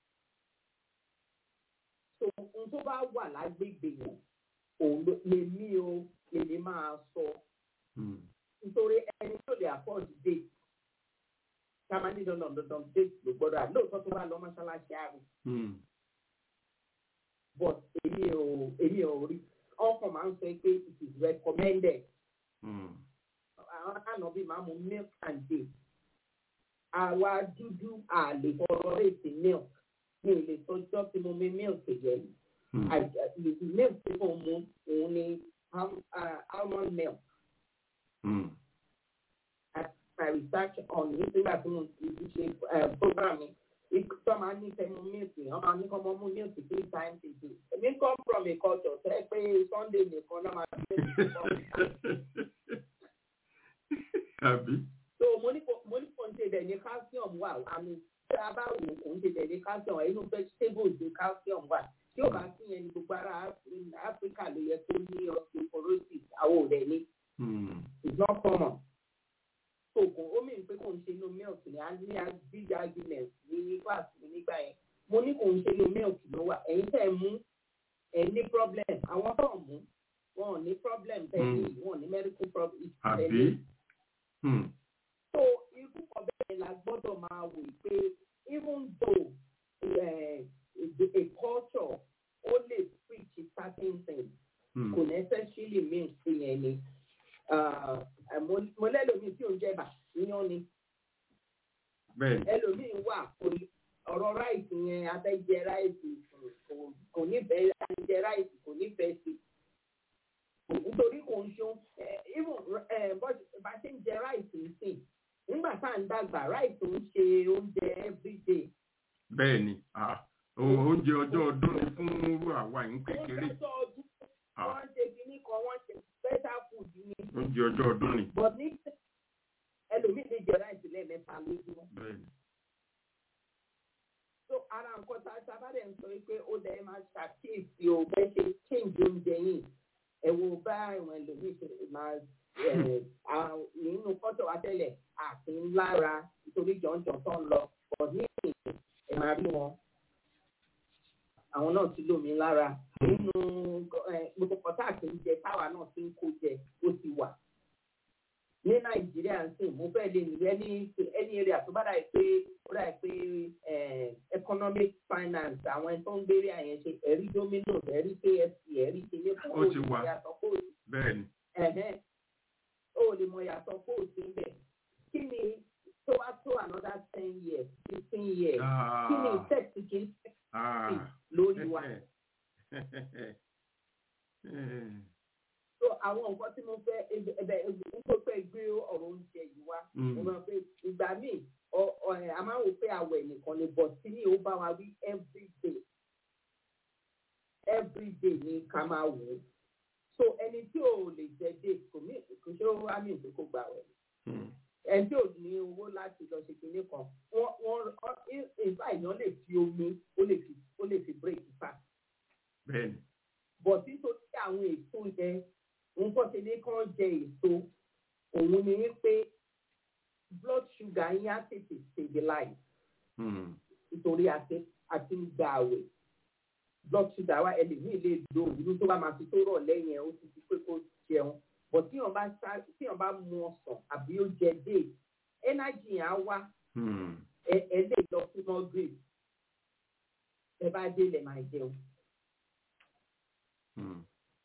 so ohun tó bá wà lágbègbè yẹn òun ló- lèmi o lèmi máa sọ Mm. nítorí ẹni tó lè afford date ká máa ní dandan dandan date ló gbọ́dọ̀ à lóòótọ́ tó bá lọ mọ́ṣáláṣí àrùn Mm. but èmi ò èmi ò rí ọkàn máa ń sọ pé it is recommended Mm. àwọn ànábì máa mu milk and date àwa dúdú àlè fọ̀rọ̀ èsì milk mi ò lè sọjọ́ tí mo mi milk yẹn Mm. àì- milk tí mo mu òun ni al- ah, almond milk Mm. at my research on it nígbà tí mo ti ṣe eh, program mi tó máa ń ní fẹ́ mu milk wọ́n máa ní kọ́ mọ́ mu milk three times a day èmi come from a culture tẹ́ pé sunday nìkan náà máa fi milk Àbí? so mo ní kò mo ní kò ń ṣe bẹ̀ ní calcium wà àmì tí a bá wò kò ń ṣe bẹ̀ ní calcium wà inú vegetables ní calcium wà tí ò bá sí yẹn ní gbogbo ara Af- Africa ló yẹ kó ní osteoporosis àwọn ò rẹ̀ ní Mm. it's not common. so kò ó mìíràn pé kò ń ṣe inú milk ní a ní a big argument ní class mi nígbà yẹn mo ní kò ń ṣe inú milk ló wà ẹ̀yin tẹ́ ẹ mú ẹ ní problem àwọn tó ń mú wọn ò ní problem tẹ́ ẹ ní wọn ò ní medical problem tẹ́ ẹ ní. Àbí? Mm. So irú kan bẹ́ẹ̀ la gbọ́dọ̀ máa wò pé even though uh, a culture ó lè preach a certain thing Mm. kò necessarily mean pé yẹn ni uh, mo mo lẹ́lòmíì tí ò ń jẹ̀bà yíyan ni Bẹ́ẹ̀. ẹlòmíì wà kò ní- ọ̀rọ̀ ráìsì yẹn abẹ́jẹ ráìsì kò- kò- kò nífẹ̀ẹ́ abẹ́jẹ ráìsì kò nífẹ̀ẹ́ sí nítorí kò ń ṣe even eh, bó- bá ṣe ń jẹ ráìsì nsìn nígbà tá à ń dàgbà ráìsì ń ṣe oúnjẹ everyday Bẹ́ẹ̀ ni. Ah. O- Oúnjẹ ọjọ́ ọdún ni fún irú àwa yìí kékeré. oúnjẹ tó ọdún Ah. wọ́n ṣe kínní kan wọ́n ṣe special food ni Oúnjẹ ọjọ́ ọdún ni. but ní ẹlòmíì lè jẹ ráìsì lẹ́ẹ̀mẹ́ta lójúmọ́. Bẹ́ẹ̀ ni. so ara nǹkan tá a sábà dẹ̀ ń sọ yìí pé ó dẹ̀ máa ṣàkíyèsí o bẹ́ẹ̀ ṣe change oúnjẹ yìí ẹ wo bá ìwọ̀n ẹlòmíì ṣe máa eh, àwọn- nínú kọ́tọ̀ wa tẹ́lẹ̀ àti ńlára nítorí jọ̀ǹjọ̀ tó ń lọ pọ̀ ní ìsìn ẹ̀ máa rí wọn àwọn náà ti lómi lára nínú eh, gbogbo kọ́tà àti oúnjẹ táwa náà ti ń kó jẹ ó ti wà ní nàìjíríà ń sìn mo fẹ́ lè ní ẹni ẹni eré àtúbádà yìí pé ó dà pé eh, economic finance àwọn ẹni tó ń gbére àyẹn ṣe ẹ̀rí domino's ẹ̀rí kfc ẹ̀rí kele fún Ó ti wà. yàtọ̀ kó bẹ́ẹ̀ ni ẹ̀hẹ́n ó lè mọ yàtọ̀ kó o sí bẹ̀ kí ni tó wá tó another ten years fifteen years kí ni Ah, tech kì í ah. lórí wa Eh, so àwọn nǹkan tí mo fẹ́ ẹbẹ̀ ẹbẹ̀ ń tó fẹ́ gbé ọ̀rọ̀ oúnjẹ yìí wá mm, mo máa pé ìgbà míì ọ- ọ- ẹ̀, a máa ń wò pé àwẹ̀ nìkan ni but tí ní ó bá wa wí every day every day ni ká máa wò ó so ẹni tí ò lè jẹ date kò mí kò ṣe ó wá mí ìpè kó gbà wẹ̀ mm, ẹni tí ò ní owó láti lọ ṣe kinní kan wọ́n wọ́n ìfà èèyàn lè fi omi ó lè fi ó lè fi break fast bẹ́ẹ̀ ni bọ̀ nítorí àwọn èso yẹn nǹkan ṣe ní kàn jẹ èso òun ni pé blood sugar yín á tètè stabilize mm, nítorí àti àti ń gba àwẹ̀ blood sugar wa ẹlòmíì lè lo ìlú tó bá máa fi tó rọ̀ lẹ́yìn ẹ̀ ó ti fi pé kó jẹun bọ̀ tí wọ́n bá sá tí wọ́n bá mu ọsàn àbí ó jẹ dé energy yẹn á wá mm, ẹ ẹ lè lọ fún moderate ẹ bá dé lè máa jẹun. mm,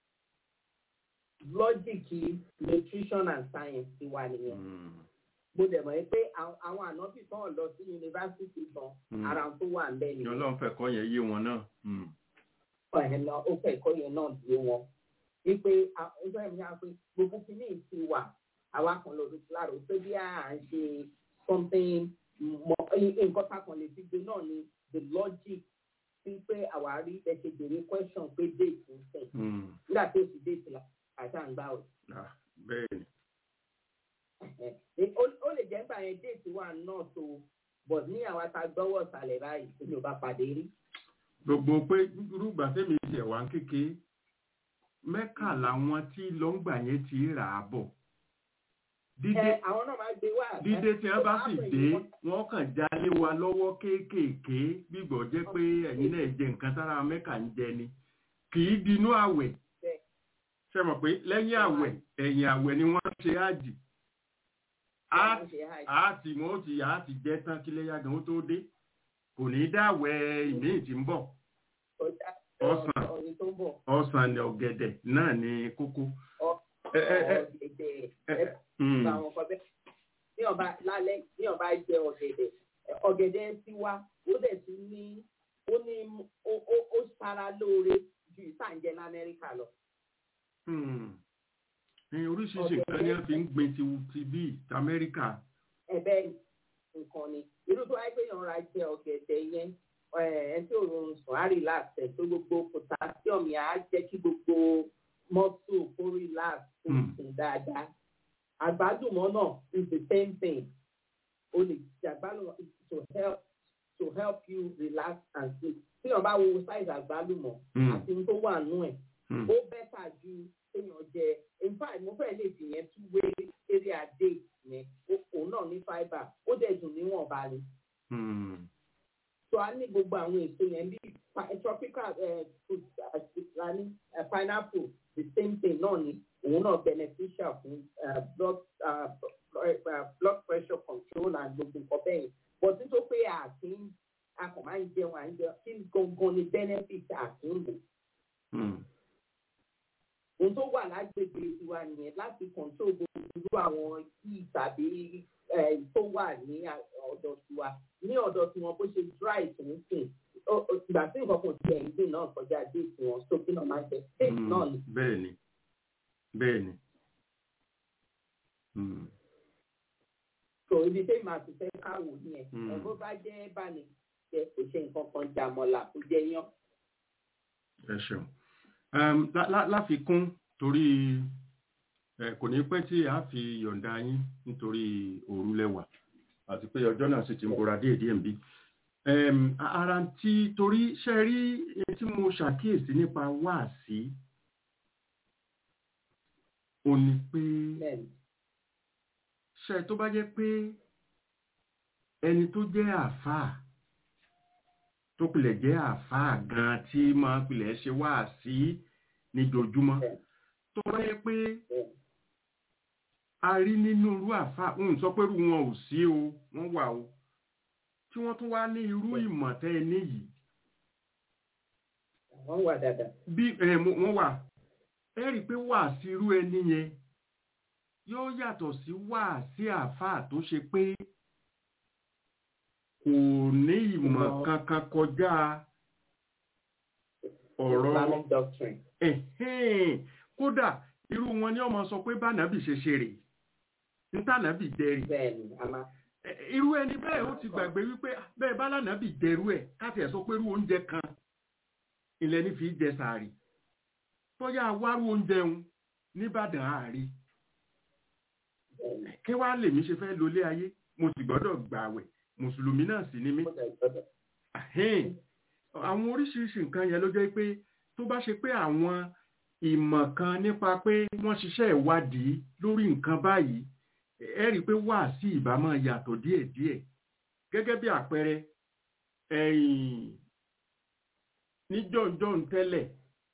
logic nutrition and science ti wà nìyẹn mm, mo dẹ̀ mọ̀ ẹ́ pé àwọn àwọn ànábì kan lọ sí yunifásitì gan Mm. ara tó wà ń bẹ̀ ni nìyẹn ọlọ́run fẹ́ kọ́ yẹn yé wọn náà mm, ẹ̀ lọ ó fẹ́ ẹ̀kọ́ yẹn náà dé wọn wípé ọjọ́ ẹ̀mí á pé gbogbo kìíní ti wà àwa kan lọ sí láàrú pé bí à ń ṣe something mọ nǹkan tá a kan lè fi gbé náà ni the logic sí pé àwa rí ẹ ṣe béèrè question pé date ń sìn mm, nígbà tí ó sì date la àtàǹgbà ò ah, bẹ́ẹ̀ ni Ẹ, ó ó lè jẹ́ nígbà yẹn déètì wà náà tó but ní àwọn ata gbọ́wọ́ ìsàlẹ̀ báyìí èmi ò bá pàdé rí. gbogbo pé rúgbà tẹ́mi ṣẹ̀ wá kékeré mẹ́kà làwọn tí lọ́ngbà yẹn ti rà á bọ̀ dídé ẹ àwọn náà máa gbé wá. dídé tí wọ́n bá sì Apple dé yìí wọ́n- wọ́n kàn jálé wa lọ́wọ́ kéékèèké gbígbọ́ jẹ́ pé ẹ̀yin náà jẹ nǹkan tára mẹ́kà ń jẹ ni kì í dinú àwẹ̀ Bẹ́ẹ̀. ṣe mọ̀ pé lẹ́yìn àwẹ̀ ẹ̀yìn àwẹ̀ ni wọ́n ṣe ájì á wọ́n ṣe hajj. á ti mọ́ ó ti á ti jẹ́ tán kí lẹ́yà gan ó tó dé kò ní í dáwẹ̀ ìmíì tí ń bọ̀ Ọjà ọsàn. ọ̀rẹ́ tó ń bọ̀ ọsàn ni ọ̀gẹ̀dẹ̀ náà ni kókó. ẹ ẹ ẹ ọ̀gẹ̀dẹ̀ ẹ ẹ mm, bá àwọn kan bẹ́ẹ̀. ní ọba lálẹ́ ní ọba jẹ ọ̀gẹ̀dẹ̀ ẹ, ọ̀gẹ̀dẹ̀ ti wá ó dẹ̀ ti ní ó ní ó ó ó sára lóore ju ìsànjẹ lamẹ́ríkà lọ. mm. Ní oríṣiríṣi nǹkan ni wọ́n fi ń gbin ti ti bíi ti Amẹ́ríkà. ẹ̀bẹ̀ nǹkan ni irú tó wáyé pé yàn ra jẹ ọ̀gẹ̀dẹ̀ yẹn ẹ tí òun sùn á relax ẹ̀ tó gbogbo potassium yẹn á jẹ́ kí gbogbo muscle kó relax kó Hmm. sùn dáadáa àgbálùmọ̀ náà is the same thing o lè jẹ àgbálùmọ̀ to help to help you relax and sleep tí yàn bá wo size àgbálùmọ̀ Mm, àti ohun tó wà nù ẹ̀ mm, ó bẹ́tà ju èèyàn jẹ in fact mo fẹ́ lè fi yẹn tún wé eré adé yẹn Ó- òun náà ní fibre ó dẹ̀ dùn níwọ̀nba ni mm, so a ní gbogbo àwọn èso yẹn bí pa- tropical eh, fruit àti a ní eh, pineapple the same thing náà ni òun náà beneficial fún eh, blood ah, eh, eh, blood pressure control and gbogbo nǹkan bẹ́ẹ̀ yẹn but nítorí pé àti a kò máa ń jẹun à ń jẹun kí gangan ni benefit àti ń lò mm. ohun tó wà lágbègbè tiwa nìyẹn láti control gbogbo irú àwọn kí tàbí eh, tó wà ní à- ọ̀dọ̀ tiwa ní ọ̀dọ̀ tiwọn bó ṣe dry tó ń sìn Ó- ó- ìgbà tí nǹkan kan ti ẹ̀ ń gbìn náà kọjá dé tiwọn so kí náà máa jẹ state Mm, náà ni bẹ́ẹ̀ ni bẹ́ẹ̀ ni. Mm, so ibi tí màá ti fẹ́ káwò nìyẹn Mm. ẹ̀ bó bá jẹ́ báni jẹ kò ṣe nǹkan kan jàmọ̀là kò jẹ yán ẹ ṣeun. Um, lá- lá- láfikún torí ẹ kò ní pẹ́ tí a fi yọ̀ǹda yín nítorí òru lẹ́wà àti pé ọjọ́ náà sì ti ń bora díẹ̀ díẹ̀ ń bí. Um, a- ara tí torí ṣe rí ohun tí mo ṣàkíyèsí nípa wáàsí ò ní pé bẹ́ẹ̀ni ṣe tó bá jẹ́ pé ẹni tó jẹ́ àáfàá tó pilẹ̀ jẹ́ àáfàá gan tí máa pilẹ̀ ṣe wá sí níjojúmọ́ Bẹ́ẹ̀. tó bá jẹ́ pé bẹ́ẹ̀ni a rí nínú irú àáfàá ń sọ pé irú wọn ò sí o wọ́n wà o tí wọ́n tún wá ní irú ìmọ̀ tẹ́ ẹ níyìí wọ́n wà dáadáa bí ẹ mo- wọ́n wà ẹ rí i pé wà sí irú ẹni yẹn yóò yàtọ̀ sí wà sí àáfàá tó ṣe pé kò ní ìmọ̀ Ìmọ̀. kankan kọjá ọ̀rọ̀ Islamic doctrine ẹ̀hẹ́n. kódà irú wọn ni ọmọ sọ pé bánàbì ṣe ṣe rè ntànàbì dẹrì bẹ́ẹ̀ni a máa Ẹ- irú ẹni bẹ́ẹ̀ ó ti gbàgbé wípé bẹ́ẹ̀ bá lànàbì dẹrú ẹ̀ káti ẹ̀ sọ pé irú oúnjẹ kan ilẹ̀ ní fi jẹ sàárì bóyá wárú oúnjẹ ń nìbàdàn àárí bẹ́ẹ̀ni kí wàá lèmi ṣe fẹ́ lólé ayé mo sì gbọ́dọ̀ gbààwẹ̀ mùsùlùmí náà sì ni mí ó dẹ̀ gbọ́dọ̀ Ahẹ́n. àwọn oríṣiríṣi nǹkan yẹn ló jẹ́ pé tó bá ṣe pé àwọn ìmọ̀ kan nípa pé wọ́n ṣiṣẹ́ ìwádìí lórí nǹkan báyìí ẹ rí i pé wà sí ìbámọ̀ yàtọ̀ díẹ̀díẹ̀ gẹ́gẹ́ bí àpẹẹrẹ ẹ̀yìn ní jọ̀ǹjọ̀ǹ tẹ́lẹ̀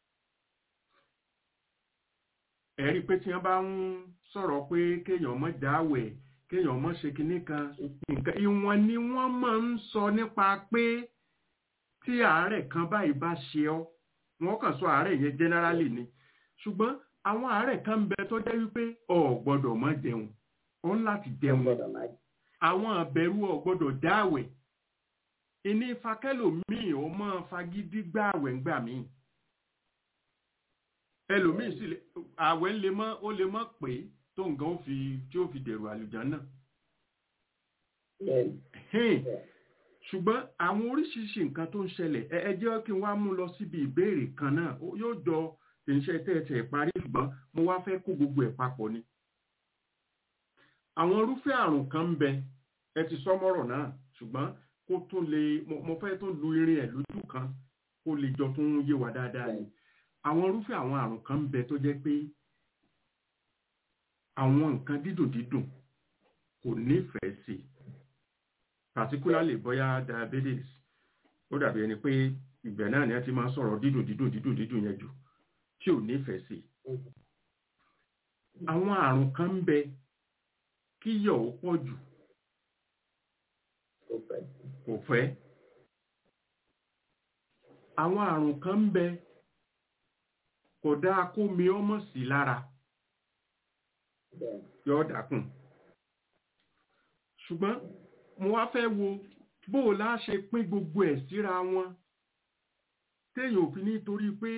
ẹ rí i pé tí wọ́n bá ń sọ̀rọ̀ pé kéèyàn mọ́ dáwẹ̀ kéèyàn mọ́ ṣe kinní kan nǹkan ìwọ̀n ni wọ́n máa ń sọ nípa pé tí àárẹ̀ kan báyìí bá ṣe ọ́ wọ́n kàn sọ àárẹ̀ yẹn generally ni ṣùgbọ́n àwọn àárẹ̀ kan ń bẹ tó jẹ́ wípé o ò gbọ́dọ̀ má jẹun o ń láti ó jẹun gbọ́dọ̀ máa àwọn àbẹ̀rù o gbọ́dọ̀ dáwẹ̀ ìní fakẹ́lòmíì ó máa fagídí gbààwẹ̀ ńgbà míì ẹlòmíì sì lè àwẹ̀ lè mọ́ ó lè mọ́ pé tó nǹkan ó fi tí ó fi dèrò àlùjánnà bẹ́ẹ̀ni Hẹ́n. bẹ́ẹ̀ ṣùgbọ́n àwọn oríṣiríṣi nǹkan tó ń ṣẹlẹ̀ ẹ ẹ jẹ́ kí n wá mú lọ síbi ìbéèrè kan náà Ó- yóò jọ kì í ṣe tẹ́ẹ̀tẹ̀ parí ṣùgbọ́n mo wá fẹ́ kó gbogbo ẹ̀ papọ̀ ni. àwọn irúfẹ́ àrùn kan ń bẹ ẹ ti sọ mọ́rọ̀ náà ṣùgbọ́n kó tún lè mo mo fẹ́ tún lu irin ẹ̀ lójú kan kó lè jọ tún yé wa dáadáa ni. àwọn irúfẹ́ àwọn àrùn kan ń bẹ tó jẹ́ pé àwọn nǹkan dídùn dídùn kò nífẹ̀ẹ́ sí i particularly bóyá diabetes ó dàbí ẹni pé ìgbẹ́ náà ni a ti máa ń sọ̀rọ̀ dídùn dídùn dídùn dídùn yẹn jù tí ò nífẹ̀ẹ́ sí i. àwọn àrùn kan ń bẹ kí yọ̀ ó pọ̀ jù kò fẹ́ kò fẹ́. àwọn àrùn kan ń bẹ kò dáa kó mi ọmọ sí lára bẹ́ẹ̀ni yóò dákùn. ṣùgbọ́n mo wá fẹ́ wo bó o lá ṣe pín gbogbo ẹ̀ síra wọn téèyàn ò fi ní torí pé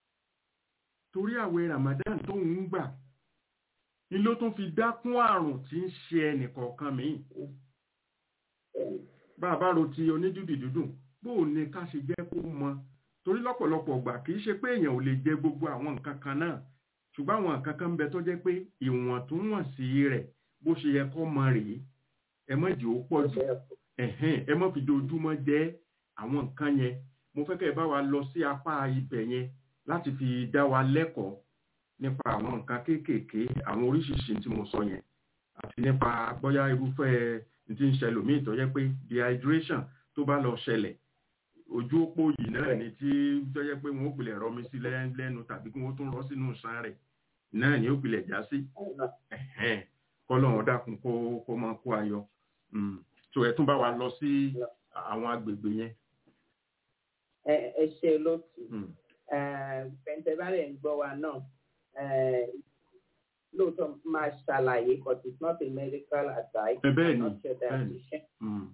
torí àwẹ̀ Ramadan tó ń gbà ni ló tún fi dákún àrùn tí ń ṣe ẹnìkọ̀ọ̀kan míì bẹ́ẹ̀ni bá a bá ro ti onídùúdì dúdùn bó o ní ká ṣe jẹ́ kó mọ torí lọ́pọ̀lọpọ̀ gbà kì í ṣe pé èèyàn ò lè jẹ gbogbo àwọn nǹkan kan náà ṣùgbọ́n àwọn nǹkan kan ń bẹ tó jẹ́ pé ìwọ̀ntúnwọ̀nsí rẹ̀ bó ṣe yẹ kó mọ rèé ẹ má jẹ́ ó pọ̀ jù bẹ́ẹ̀ ẹ̀hẹ́n ẹ má fi dojúmọ́ jẹ́ àwọn nǹkan yẹn mo fẹ́ kẹ́ ẹ bá wa lọ sí apá ibẹ̀ yẹn láti fi dá wa lẹ́kọ̀ọ́ nípa àwọn nǹkan kéékèèké àwọn oríṣiríṣi tí mo sọ yẹn àti nípa bóyá irúfẹ́ tí ń ṣẹlẹ̀ míì tó jẹ́ pé dehydration tó bá lọ ṣẹlẹ̀ ojú òpó yìí náà ni tí tó jẹ́ pé wọ́n ó pilẹ̀ rọmi sí lẹ́- lẹ́nu tàbí kí wọ́n tún rọ́ sínú ṣan rẹ̀ náà ni ó pilẹ̀ já sí ọ̀nà ẹ̀hẹ́n kọ́lọ́run dákun kó kó máa kó ayọ̀ Mm. so ẹ tún bá wa lọ sí àwọn agbègbè yẹn. ẹ ẹ ṣe lótú Mm. pẹ̀ntẹ́bárẹ̀ ń gbọ́ wa náà eh, lóòótọ́ máa ṣàlàyé but it's not a medical advice Ẹ bẹ́ẹ̀ ni, not your bẹ́ẹ̀ ni. dietitian Mm.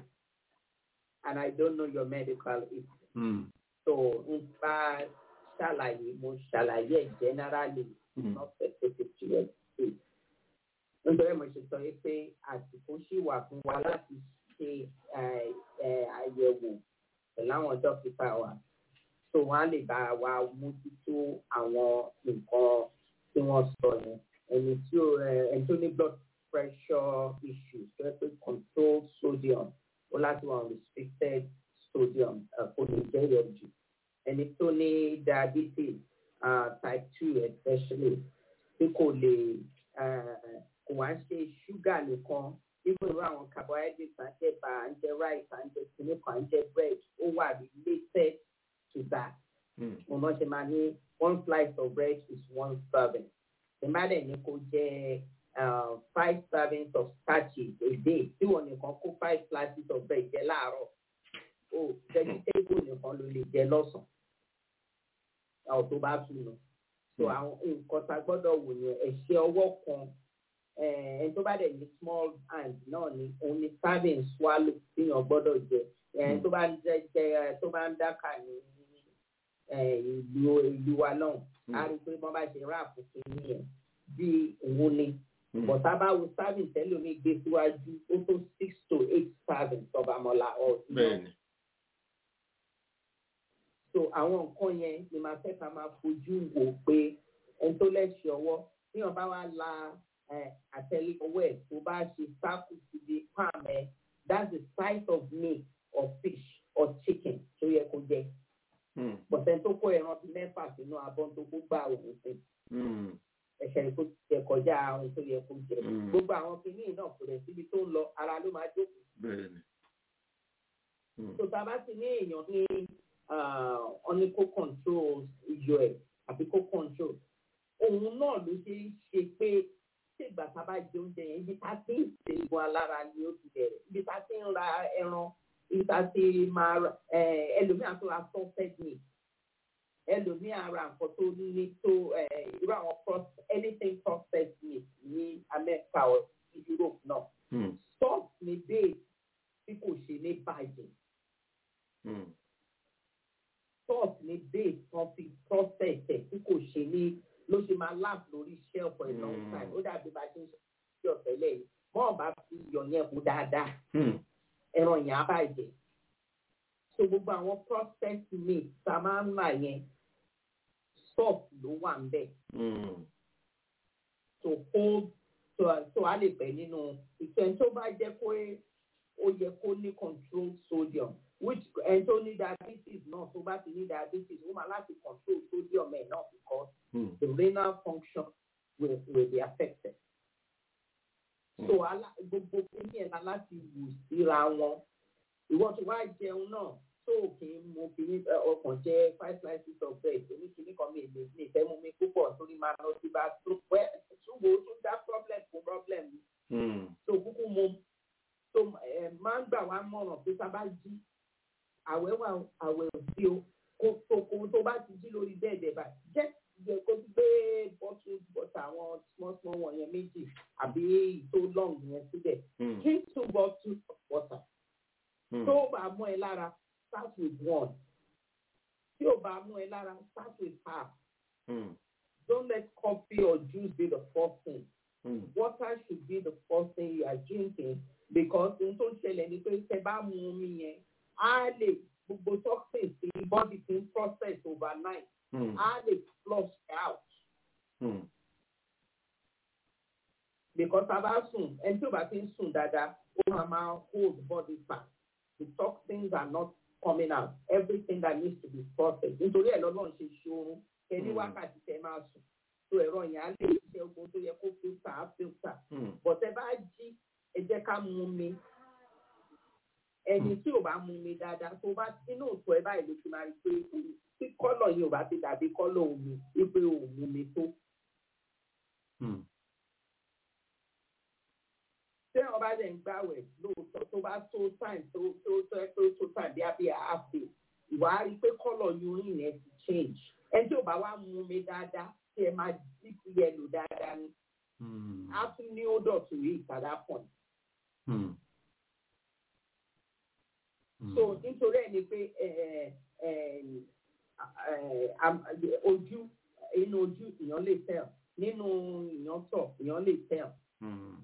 and I don't know your medical history Mm. so n bá ṣàlàyé mo ṣàlàyé ẹ̀ generally Mm. not specific to your case. nítorí mo ṣe sọ yìí pé àsìkò ṣì wà fún wa láti ṣe eh, eh, àyẹ̀wò pẹ̀lú àwọn dókítà wa so wọ́n á lè bá wa mójútó àwọn nǹkan tí wọ́n sọ yẹn ẹni tí ó eh, ẹni tó ní blood pressure issues tó yẹ pé control sodium ó láti wà on restricted sodium eh, kò ní jẹ́ yọjú ẹni tó ní diabetes uh, type two especially tí kò lè eh, kò wá ń ṣe ṣúgà nìkan even irú àwọn carbohydrates à ń jẹ bá à ń jẹ rice à ń jẹ kìnnìkà à ń jẹ bread ó wà related to that Mm. mo náà ṣe máa ní one slice of bread is one serving ìmọ̀lẹ̀ ní kò jẹ uh, five servings of starches a day tí wọ́n nìkan kó five slices of bread jẹ láàárọ̀ o vegetable nìkan ló lè jẹ lọ́sàn-án àwọn tó bá tún nù so àwọn nǹkan tá a gbọ́dọ̀ wò yẹn ẹ̀ṣẹ̀ ọwọ́ kan ẹni tó bá dẹ̀ ní small hand náà ni òun ni serving swallow tíyàn gbọ́dọ̀ jẹ ẹni tó bá ń jẹ jẹ tó bá ń dákà ní eh, ìlú ìlú wa náà a rí i pé wọ́n bá ṣe ráàpù kìíní yẹn bí òun ni bọ̀tá bá wo serving tẹ́lómi gbé síwájú ó tó six to eight serving tọ́bamọ́lá ọ̀ bẹ́ẹ̀ni so àwọn nǹkan yẹn ni màá fẹ́ ká máa fojú wò pé ẹni tó lẹ́sẹ̀ ọwọ́ bí wọ́n bá wá la eh, àtẹlé ọwọ́ ẹ̀ tó bá ṣe sáàkù síbi palm ẹ̀ that's the size of meat or fish or chicken tó yẹ kó jẹ Mm. pọ̀sẹ̀ tó kó ẹran bíi mẹ́fà sínú abọ́ tó kó gbà òun sí Mm. ẹ̀ṣẹ̀ kó jẹ kọjá ohun tó yẹ kó jẹ Mm. gbogbo àwọn kìíní náà kò rẹ̀ síbi tó ń lọ ara ló máa jókòó bẹ́ẹ̀ni Mm. tó tá a bá ti ní èèyàn ní wọn ní kó control iyọ̀ ẹ̀ àbí kó control òun náà ló ṣe é ṣe pé tí ìgbà tá a bá jẹ oúnjẹ yẹn ibi tá a ti ń ṣe ìbò alára ni ó ti bẹ̀rẹ̀ ibi tá a ti ń ra ẹran ibi tá a ti máa ra eh, ẹlòmíà tó ra salted meat ẹlòmíà ra nǹkan tó ní tó eh, irú àwọn proce- anything processed meat ní America or Europe náà Mm. salt ni base tí kò ṣe ní bàjẹ́ Mm. salt ní base kan fi process ẹ̀ tí kò ṣe ní ló ṣe máa last lórí shelf for a long Mm. time ó dàbí bá a ṣe ń ṣe ọ̀tẹ̀ lẹ́yìn mọ́ ọ̀bá fi iyọ̀ yẹn kú dáadáa Mm. ẹran yẹn á bàjẹ́ so gbogbo àwọn processed meat tá a máa ń rà yẹn salt ló wà ń bẹ̀ Mm. to hold so so a lè pẹ́ nínú ìtẹ̀ tó bá jẹ́ pé ó yẹ kó ní control sodium which ẹni tó ní diabetes náà tó bá ti ní diabetes ó máa láti control sodium ẹ̀ náà because Mm. the renal function will will be affected. so ala gbogbo kíní ẹ̀ la láti wù síra wọn ìwọ tó wá jẹun náà tó kì í mu kíní ẹ, ọkàn jẹ five slices of bread oníkíní kan mi lè mi fẹ́ mú mi púpọ̀ torí máa lọ sí bá tó pẹ́ ṣùgbọ́n ó tún dá problem fún problem mi Mm. tó kúkú mu tó ẹ máa ń gbà wá mọ̀ràn pé tá a bá jí àwẹ̀ wà o, àwẹ̀ ò sí o kó tó kó tó bá ti jí lórí bẹ́ẹ̀dẹ̀ bá jẹ́ yẹ kó gbé bọ́tù bọ́tà àwọn small small wọ̀nyẹn méjì àbí tó long yẹn síbẹ̀ Mm. drink two bottles of water Mm. tó bá mú ẹ lára start with one tí ò bá mú ẹ lára start with half Mm. don't let coffee or juice be the first thing Mm. water should be the first thing you are drinking because ohun tó ń ṣẹlẹ̀ ni pé tẹ bá mu omi yẹn á lè gbogbo toxins tí body ti ń process overnight Mm. á lè flush out Mm. because tá a bá sùn ẹni tí ò bá ti ń sùn dáadáa ó máa máa hold body fat the toxins are not coming out everything that needs to be processed nítorí ẹ̀ lọ́lọ́run ṣe ṣoorun ẹni Mm. wákàtí tẹ máa sùn tó ẹ̀rọ yẹn á lè ṣiṣẹ́ ogun tó yẹ kó filter á filter Mm. bọ̀tẹ́ bá jí ẹ jẹ́ ká mu mi ẹni tí ò bá mu mi dáadáa tó bá inú òtún ẹ báyìí ló ti máa rí pé tí kọ́lọ̀ yìí ò bá ti dàbí kọ́lọ̀ omi wípé ò mu mi tó. Mm. tí wọn bá dẹ̀ ń gbàwẹ̀ lóòótọ́ tó bá tó time tó tó tó ẹ tó tó time bí abẹ́ àáfè ìwà á rí i pé kọ́lọ̀ urine yẹn ti change ẹni tí ò bá wá mu mi dáadáa tí ẹ máa dip yẹlò dáadáa ni Mm. á tún ní odor to it at that point. Mm. Mm. so nítorí ẹ ni pé ẹ, ẹ, ẹ, am- ojú inú ojú èèyàn lè tẹ̀ nínú èèyàn tọ̀ èèyàn lè tẹ̀ Mm.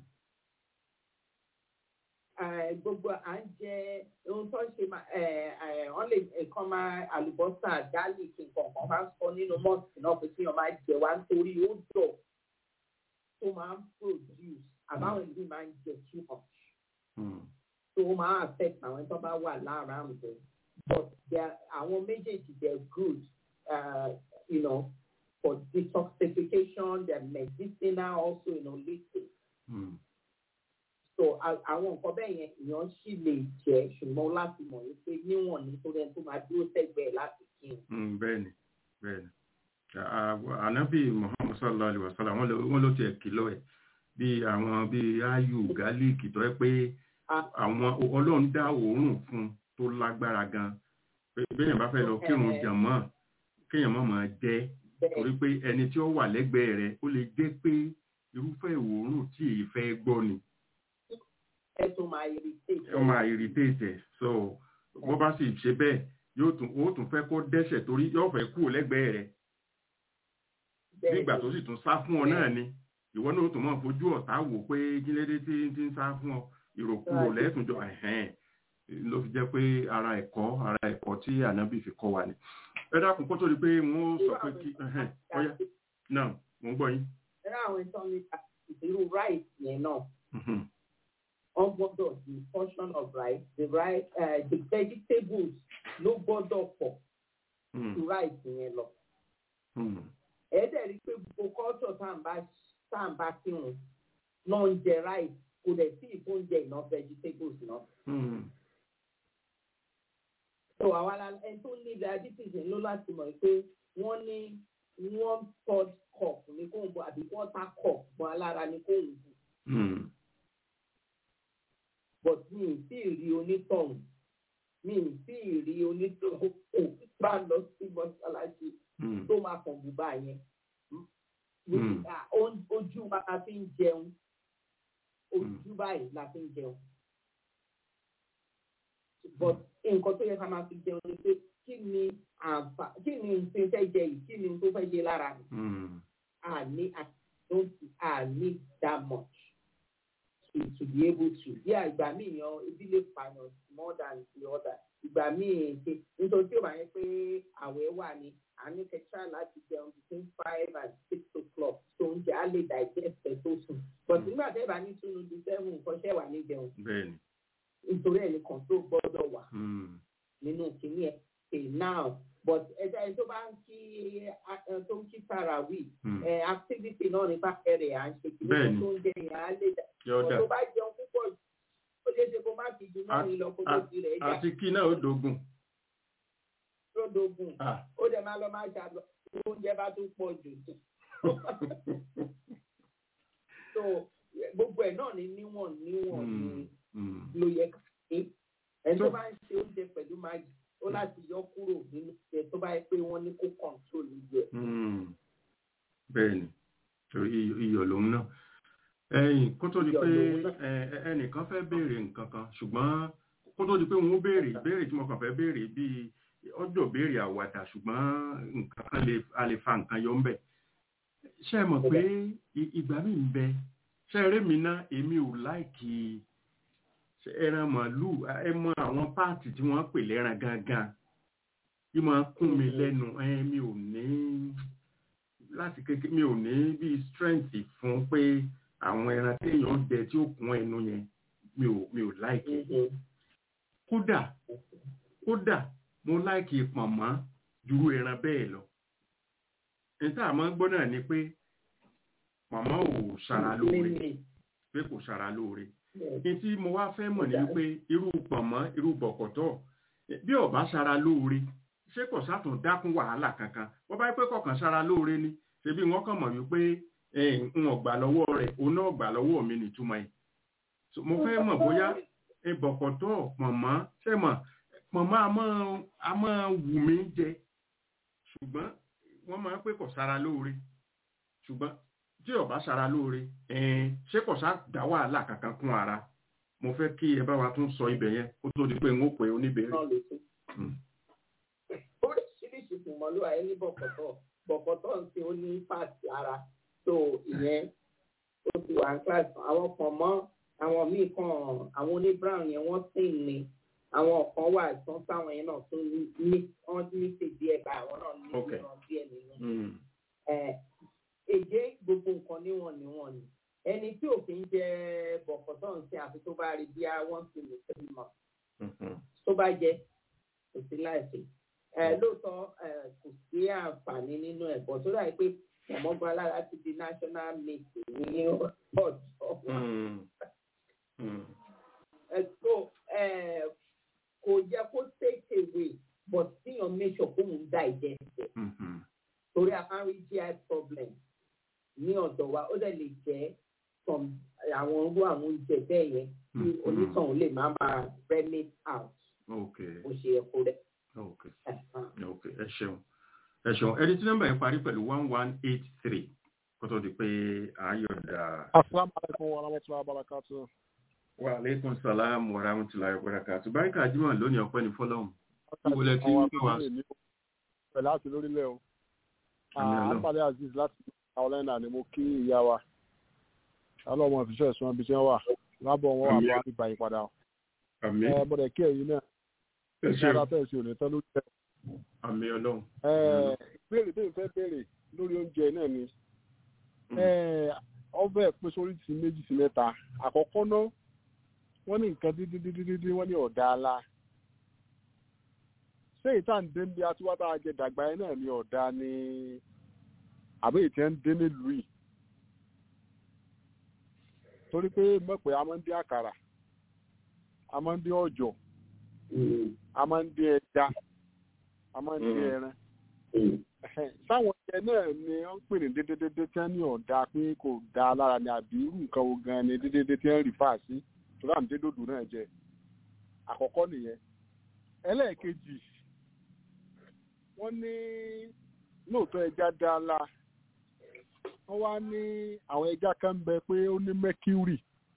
Eh, gbogbo à ń jẹ ohun tó ń ṣe máa wọ́n lè nǹkan máa àlùbọ́sà garlic nǹkan kan máa ń sọ nínú mọ́ọ̀sì náà pé kí wọ́n máa jẹ wá nítorí ó dọ̀ tó máa ń produce àbáwọn ìlú máa ń jẹ too much Mm. tó máa affect àwọn tó bá wà lára àmì but they are- àwọn méjèèjì they are good uh, you know for detoxification, they're medicinal also in holistic. Mm. So a- àwọn nǹkan bẹ́ẹ̀ yẹn èèyàn sì lè jẹ́ ṣùgbọ́n láti mọ̀ ní pé níwọ̀n ní tó rẹ̀ tó máa dúró sẹ́gbẹ̀ẹ́ láti kí n. Mm, bẹ́ẹ̀ni bẹ́ẹ̀ni À- ànábì muhammad sallallahu alaihi wasallam wọ́n ló- wọ́n ló tiẹ̀ kìlọ̀ ẹ̀ bí àwọn bí ayù gálíìkì tó yẹ pé Ah. àwọn ọlọ́run dá òórùn fún tó lágbára gan pé béèyàn bá fẹ́ lọ kírun Eh. jàmọ́ kéèyàn má máa jẹ Bẹ́ẹ̀ torí pé ẹni tí ó wà lẹ́gbẹ̀ẹ́ rẹ̀ ó lè jẹ́ pé irúfẹ́ òórùn tí èyí fẹ́ gbọ́ ni ẹ tún máa irritate. ó máa irritate ẹ̀ so bó bá sì ṣe bẹ́ẹ̀ yóò tún ó tún fẹ́ kó dẹ́ṣẹ̀ torí yóò fẹ́ kúrò lẹ́gbẹ̀ẹ́ rẹ̀ Bẹ́ẹ̀ nígbà ni. tó sì tún sá fún ọ náà ni ìwọ náà ó tún máa fojú ọ̀tá wò pé kílédé tí tí ń sá fún ọ ìròkúrò Right. lẹ́tùnjọ ẹ̀hẹ́n ló fi jẹ́ pé ara ẹ̀kọ́ ara ẹ̀kọ́ tí ànábì fi kọ́ wa ni ẹ dákun kó tó di pé wọ́n sọ pé kí ẹ̀hẹ́n ọ̀yá náà mò ń gbọ́ yín. Ẹ̀rọ àwọn ìtàn ní irú rice yẹn náà. Mhm. wọ́n gbọ́dọ̀ the portion of rice the rice uh, the vegetables ló gbọ́dọ̀ pọ̀ Mm. ju rice yẹn lọ. Mm. ẹ̀ẹ́dẹ̀ rí i pé gbogbo culture tá à ń bá tá à ń bá kírun náà ń jẹ rice kò dẹ̀ sí ìfóúnjẹ iná vegetables náà. Mm. so àwa la ẹni tó ní diabetes yẹn ló láti mọ̀ pé wọ́n ní one third cup ní kò ń bọ̀ àbí quarter cup bọ̀ alára ní kò ń bù Mm. but mi ì tí ì rí onítọ̀hún mi ì tí ì rí onítọ̀hún kò bá lọ sí mọ́ṣáláṣí Mm. tó máa kàn bùbá yẹn. Mm. Ah, o- ojú wa la fi ń jẹun ojú báyìí la fi ń jẹun. but nǹkan tó yẹ ká máa fi jẹun ni pé kí ni àǹfà kí ni n tó fẹ́ jẹ yìí kí ni n tó fẹ́ jẹ lára mi. Mm. àní àti àní that much to to be able to bí àgbà míì yan ebi lè pààyàn more than the other ìgbà míì ṣe nítorí tí ó bá yẹ pé àwẹ̀ wà ní àní kẹta láti jẹun between five and six o'clock so oúnjẹ á lè digest ẹ̀ tó sùn but nígbà tẹ́ bá ní túnú di seven nǹkan ṣẹ́ wà ní jẹun bẹ́ẹ̀ni. nítorí ẹ̀ nìkan tó gbọ́dọ̀ wà Mm. nínú kìíní ẹ̀ pè now but ẹja ẹni tó bá ń kí ẹ, tó ń kí tarawih Mm. ẹ activity náà ní bákẹ́rẹ̀ à ń ṣe kí Bẹ́ẹ̀ni. ní tó ń jẹ yẹn á lè dà yọ̀ọ́dà tó bá jẹun púpọ̀ jù, ó lè ṣe kó má fi ju mẹ́rin lọ kó tó a- di rẹ̀ já àti kí náà ó dogun. tó dogun Ah. ó dẹ̀ máa lọ máa ṣàlọ́ oúnjẹ bá tún pọ̀ jù so gbogbo ẹ̀ náà ní níwọ̀n níwọ̀n ní Mm. Mm. ló yẹ ká ṣe ẹni tó So- bá ń ṣe oúnjẹ pẹ̀lú máàgì ó láti yọ kúrò nínú ẹ̀ tó bá yẹ pé wọ́n ní kó control ìjẹ Mm. bẹ́ẹ̀ni torí iyọ̀- iyọ̀ lòun náà ẹ̀yìn kó tó di Iyọ̀ pé lòun náà. ẹ- ẹ- ẹnìkan fẹ́ béèrè nǹkan kan ṣùgbọ́n kó tó di pé wọ́n béèrè ìbéèrè tí mo kàn fẹ́ béèrè bíi ọjọ́ béèrè àwàdà ṣùgbọ́n nǹkan kan lè a lè fa nǹkan yọ ńbẹ̀ ṣé ẹ mọ̀ pé i- ìgbà mi ń bẹ ṣé eré mi ná èmi ò láìkì ṣé ẹran màálù ẹ mọ àwọn páàtì tí wọ́n pè lẹ́ran gangan bí máa kún mi lẹ́nu ẹ mi ò ní láti kékeré mi ò ní bí strength fún pé àwọn ẹran téèyàn jẹ tí ó kún ẹnu yẹn mi ò mi ò láìkì kódà kódà mo láìkì pọ̀nmọ́ jùrú ẹran bẹ́ẹ̀ lọ níta àmọ́ gbọ́ náà ni pé pọ̀nmọ́ ò ṣara lóore pé kò ṣara lóore ní tí mo wá fẹ́ mọ̀ ní wípé irú pọ̀nmọ́ irú bọ̀kọ̀tọ̀ bí ó bá ṣara lóore ṣé kò sátún dákún wàhálà kankan wọ́n bá yẹ pé kọ̀ọ̀kan ṣara lóore ni ṣebí wọ́n kàn mọ̀ wípé n ò gbà lọ́wọ́ rẹ̀ òun náà gbà lọ́wọ́ mi nìtumọ̀ yìí So, mo fẹ́ mọ̀ bóyá bọ̀kọ̀tọ̀ pọ̀nmọ́ ṣé mọ̀ pọ̀nmọ́ a máa a máa wù mí jẹ ṣùgbọ́n wọ́n máa ń pé kò ṣara lóore ṣùgbọ́n tí ó bá ṣara lóore ẹ̀ẹ́n ṣé kò sá dá wàhálà kankan kún ara mo fẹ́ kí ẹ bá wa tún sọ ibẹ̀ yẹn kó tó di pé n ó pè oníbèrè. náà lè tún. Mm. oríṣiríṣi ìmọ̀lú ayé ní bọ̀kọ̀tọ̀ bọ̀kọ̀tọ̀ ń ṣe ó ní pàṣẹ ara tó ìyẹn ó ti wà ní kíláàsì àwọn kan mọ́ àwọn míì kan àwọn oní brown yẹn wọ́n sì ní àwọn kan wà tán sáwọn yẹn náà tún ní wọ́n ní ṣèdí ẹ̀ bá àwọn náà ní Ok. ìran díẹ̀ nínú Mm. ẹ̀ èdè gbogbo nǹkan níwọ̀n níwọ̀n ni ẹni tí òfin jẹ bọ̀kọ̀tọ̀ ń ṣe àfi tó bá rí bí i wọ́n ti lè tẹ́lẹ̀ mọ́ Mhm. tó bá jẹ kò sí láìsí ẹ lóòótọ́ ẹ kò sí àǹfààní nínú ẹ̀kọ́ tó dà pé ọmọgbọ́n alára ti di national meeting ní ọjọ́ Mm. Mm. ẹ tó ẹ kò yẹ kó take away but tíyan make sure kó ń digest it Mhm. torí a máa ń rí GI problem ní ọ̀dọ̀ wa ó dẹ̀ lè jẹ́ from àwọn irú àwọn oúnjẹ bẹ́ẹ̀ yẹn tí Mhm. onítọ̀hún lè má máa remit out Okay. bó ṣe yẹ kó rẹ̀. Okay. Ẹ̀hán. Okay. Ẹ ṣeun. Ẹ ṣeun. Ẹni tí nọ́mbà yẹn parí pẹ̀lú one one eight three kó tó di pé àyọ̀dà. asalaamualeykum wa rahmatulahi wa barakatu. Wa aleykum salaam wa rahmatulahi wa barakatuh. Báríkà Jímọ̀ lónìí ọpẹ́ ní fọ́lọ́hún. Níbo lẹ ti ń pè wá? pẹ̀lú àti lórílẹ̀ o. Àmì Ọlọ́run. àpàdé aziz láti carolina ni mo kí ìyá wa. alọ́mọ ìfisọ́ ẹ̀sùn ibi tí wọ́n wà lábọ̀ wọn wà Àmì bá ìgbà ìpadà. Àmì. ẹ bọ̀dẹ̀ kí ẹ̀yin náà Ẹ ìṣẹ́ra ṣeun. fẹ́ẹ̀ sí òní tán ló jẹ́. Àmì Ọlọ́run. ẹ ìbéèrè tó ń fẹ́ béèrè lórí oúnjẹ náà ni Mm. ẹ ọbẹ̀ pín sórí ti méjì sí mẹ́ta àkọ́kọ́ náà wọ́n ní nǹkan dídídídídí wọ́n ní ọ̀dà ala ṣé ìta ń dé bí atiwá tá a jẹ dàgbà yẹn náà ní ọ̀dà ni àbí ìtẹ́ ń dé nílùú yìí torí pé mọ̀pẹ́ a máa ń dín àkàrà a máa ń dín ọ̀jọ̀ Mm, a máa ń dín ẹja a máa ń dín Mm. ẹran mm. Ẹ̀hẹ́n, sáwọn ẹyẹ náà ni wọ́n ń pè ní dédédédé tí wọ́n ní ọ̀dà pé kò da lára ni àbí irú nǹkan wo gan ni dédédé tí wọ́n rí fà sí torí àmì dédòdò náà jẹ àkọ́kọ́ nìyẹn ẹlẹ́ẹ̀kejì wọ́n ní lóòótọ́ ẹja dá la wọ́n wá ní àwọn ẹja kan ń bẹ pé ó ní mercury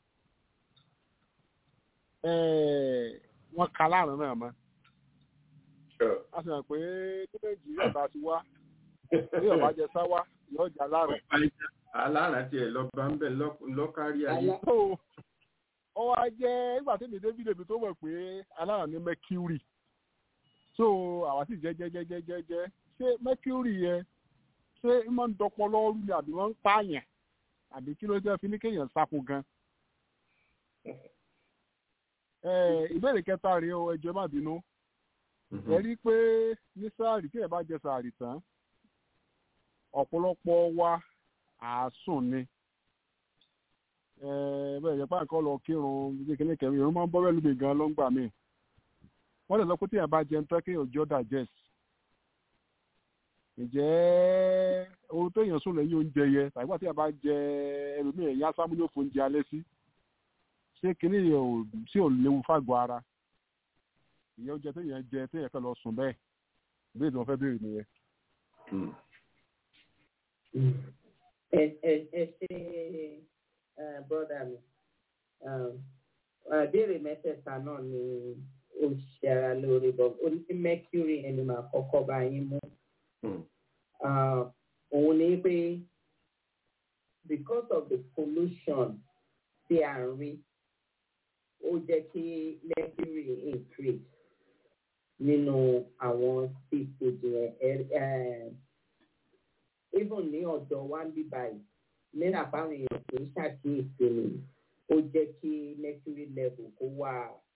Ẹ̀ẹ̀, wọ́n ka láàrin náà mọ́ a sì hàn pé ní nàìjíríà bá ti wá ní ọ̀bá jẹ sáwá yóò jà láàrin. Alára tiẹ̀ lọ bá ń bẹ̀ lọ́kárí ayé. Alá- tó ọ wá jẹ́ nígbà tí mi david èmi tó mọ̀ pé alára ní mercury so àwa sì jẹ́ jẹ́ jẹ́ jẹ́ jẹ́ jẹ́ ṣé mercury yẹn ṣé ń máa ń dọpọ lọ́rù ni àbí wọ́n ń pààyàn àbí kí ló jẹ́ fi ní kéèyàn sáko gan. Ẹ, ìbéèrè kẹta rèé o ẹjọ́ má bínú ẹ rí i pé ní sáàrì tí ẹ bá jẹ sáàrì tán ọ̀pọ̀lọpọ̀ wa àásùn ni Ẹ, bẹ́ẹ̀ yẹn pàǹkọ́ lọ kírun kékeré kẹrin ìrún máa ń bọ́ bẹ́ẹ̀ lómi gan ló ń gbà mí wọ́n lè sọ pé tí ẹ bá jẹun tán kéèyàn jọ́ digest ǹjẹ́ ohun tó yàn sùn lẹ́yìn oúnjẹ yẹ tàbí wà tí ẹ bá jẹ ẹlòmíì ẹ̀yà sámúlò fún oúnjẹ alẹ́ sí ṣé kinní yẹn ò sí ò léwu fàgọ́ ara ìyẹn oúnjẹ téèyàn jẹ téèyàn kàn lọ sùn bẹ́ẹ̀ bí èdè wọn fẹ́ béèrè nìyẹn. ẹ ẹ ẹ ṣe ẹ bọ́dà mi ìbéèrè mẹ́tẹ̀ẹ̀ta náà ni ó ṣe ara lórí bọ́ ó ní sí mercury ẹni máa kọ́kọ́ bá yín mú Ah, òun ni pé because of the pollution tí à ń rí ó jẹ́ kí mercury increase nínú àwọn seafood yẹn Ẹ- eh, even ní ọ̀dọ̀ wa ń bí báyìí nígbà báwọn èèyàn kì í ṣàkíyèsí ni ó jẹ́ kí mercury level kó wà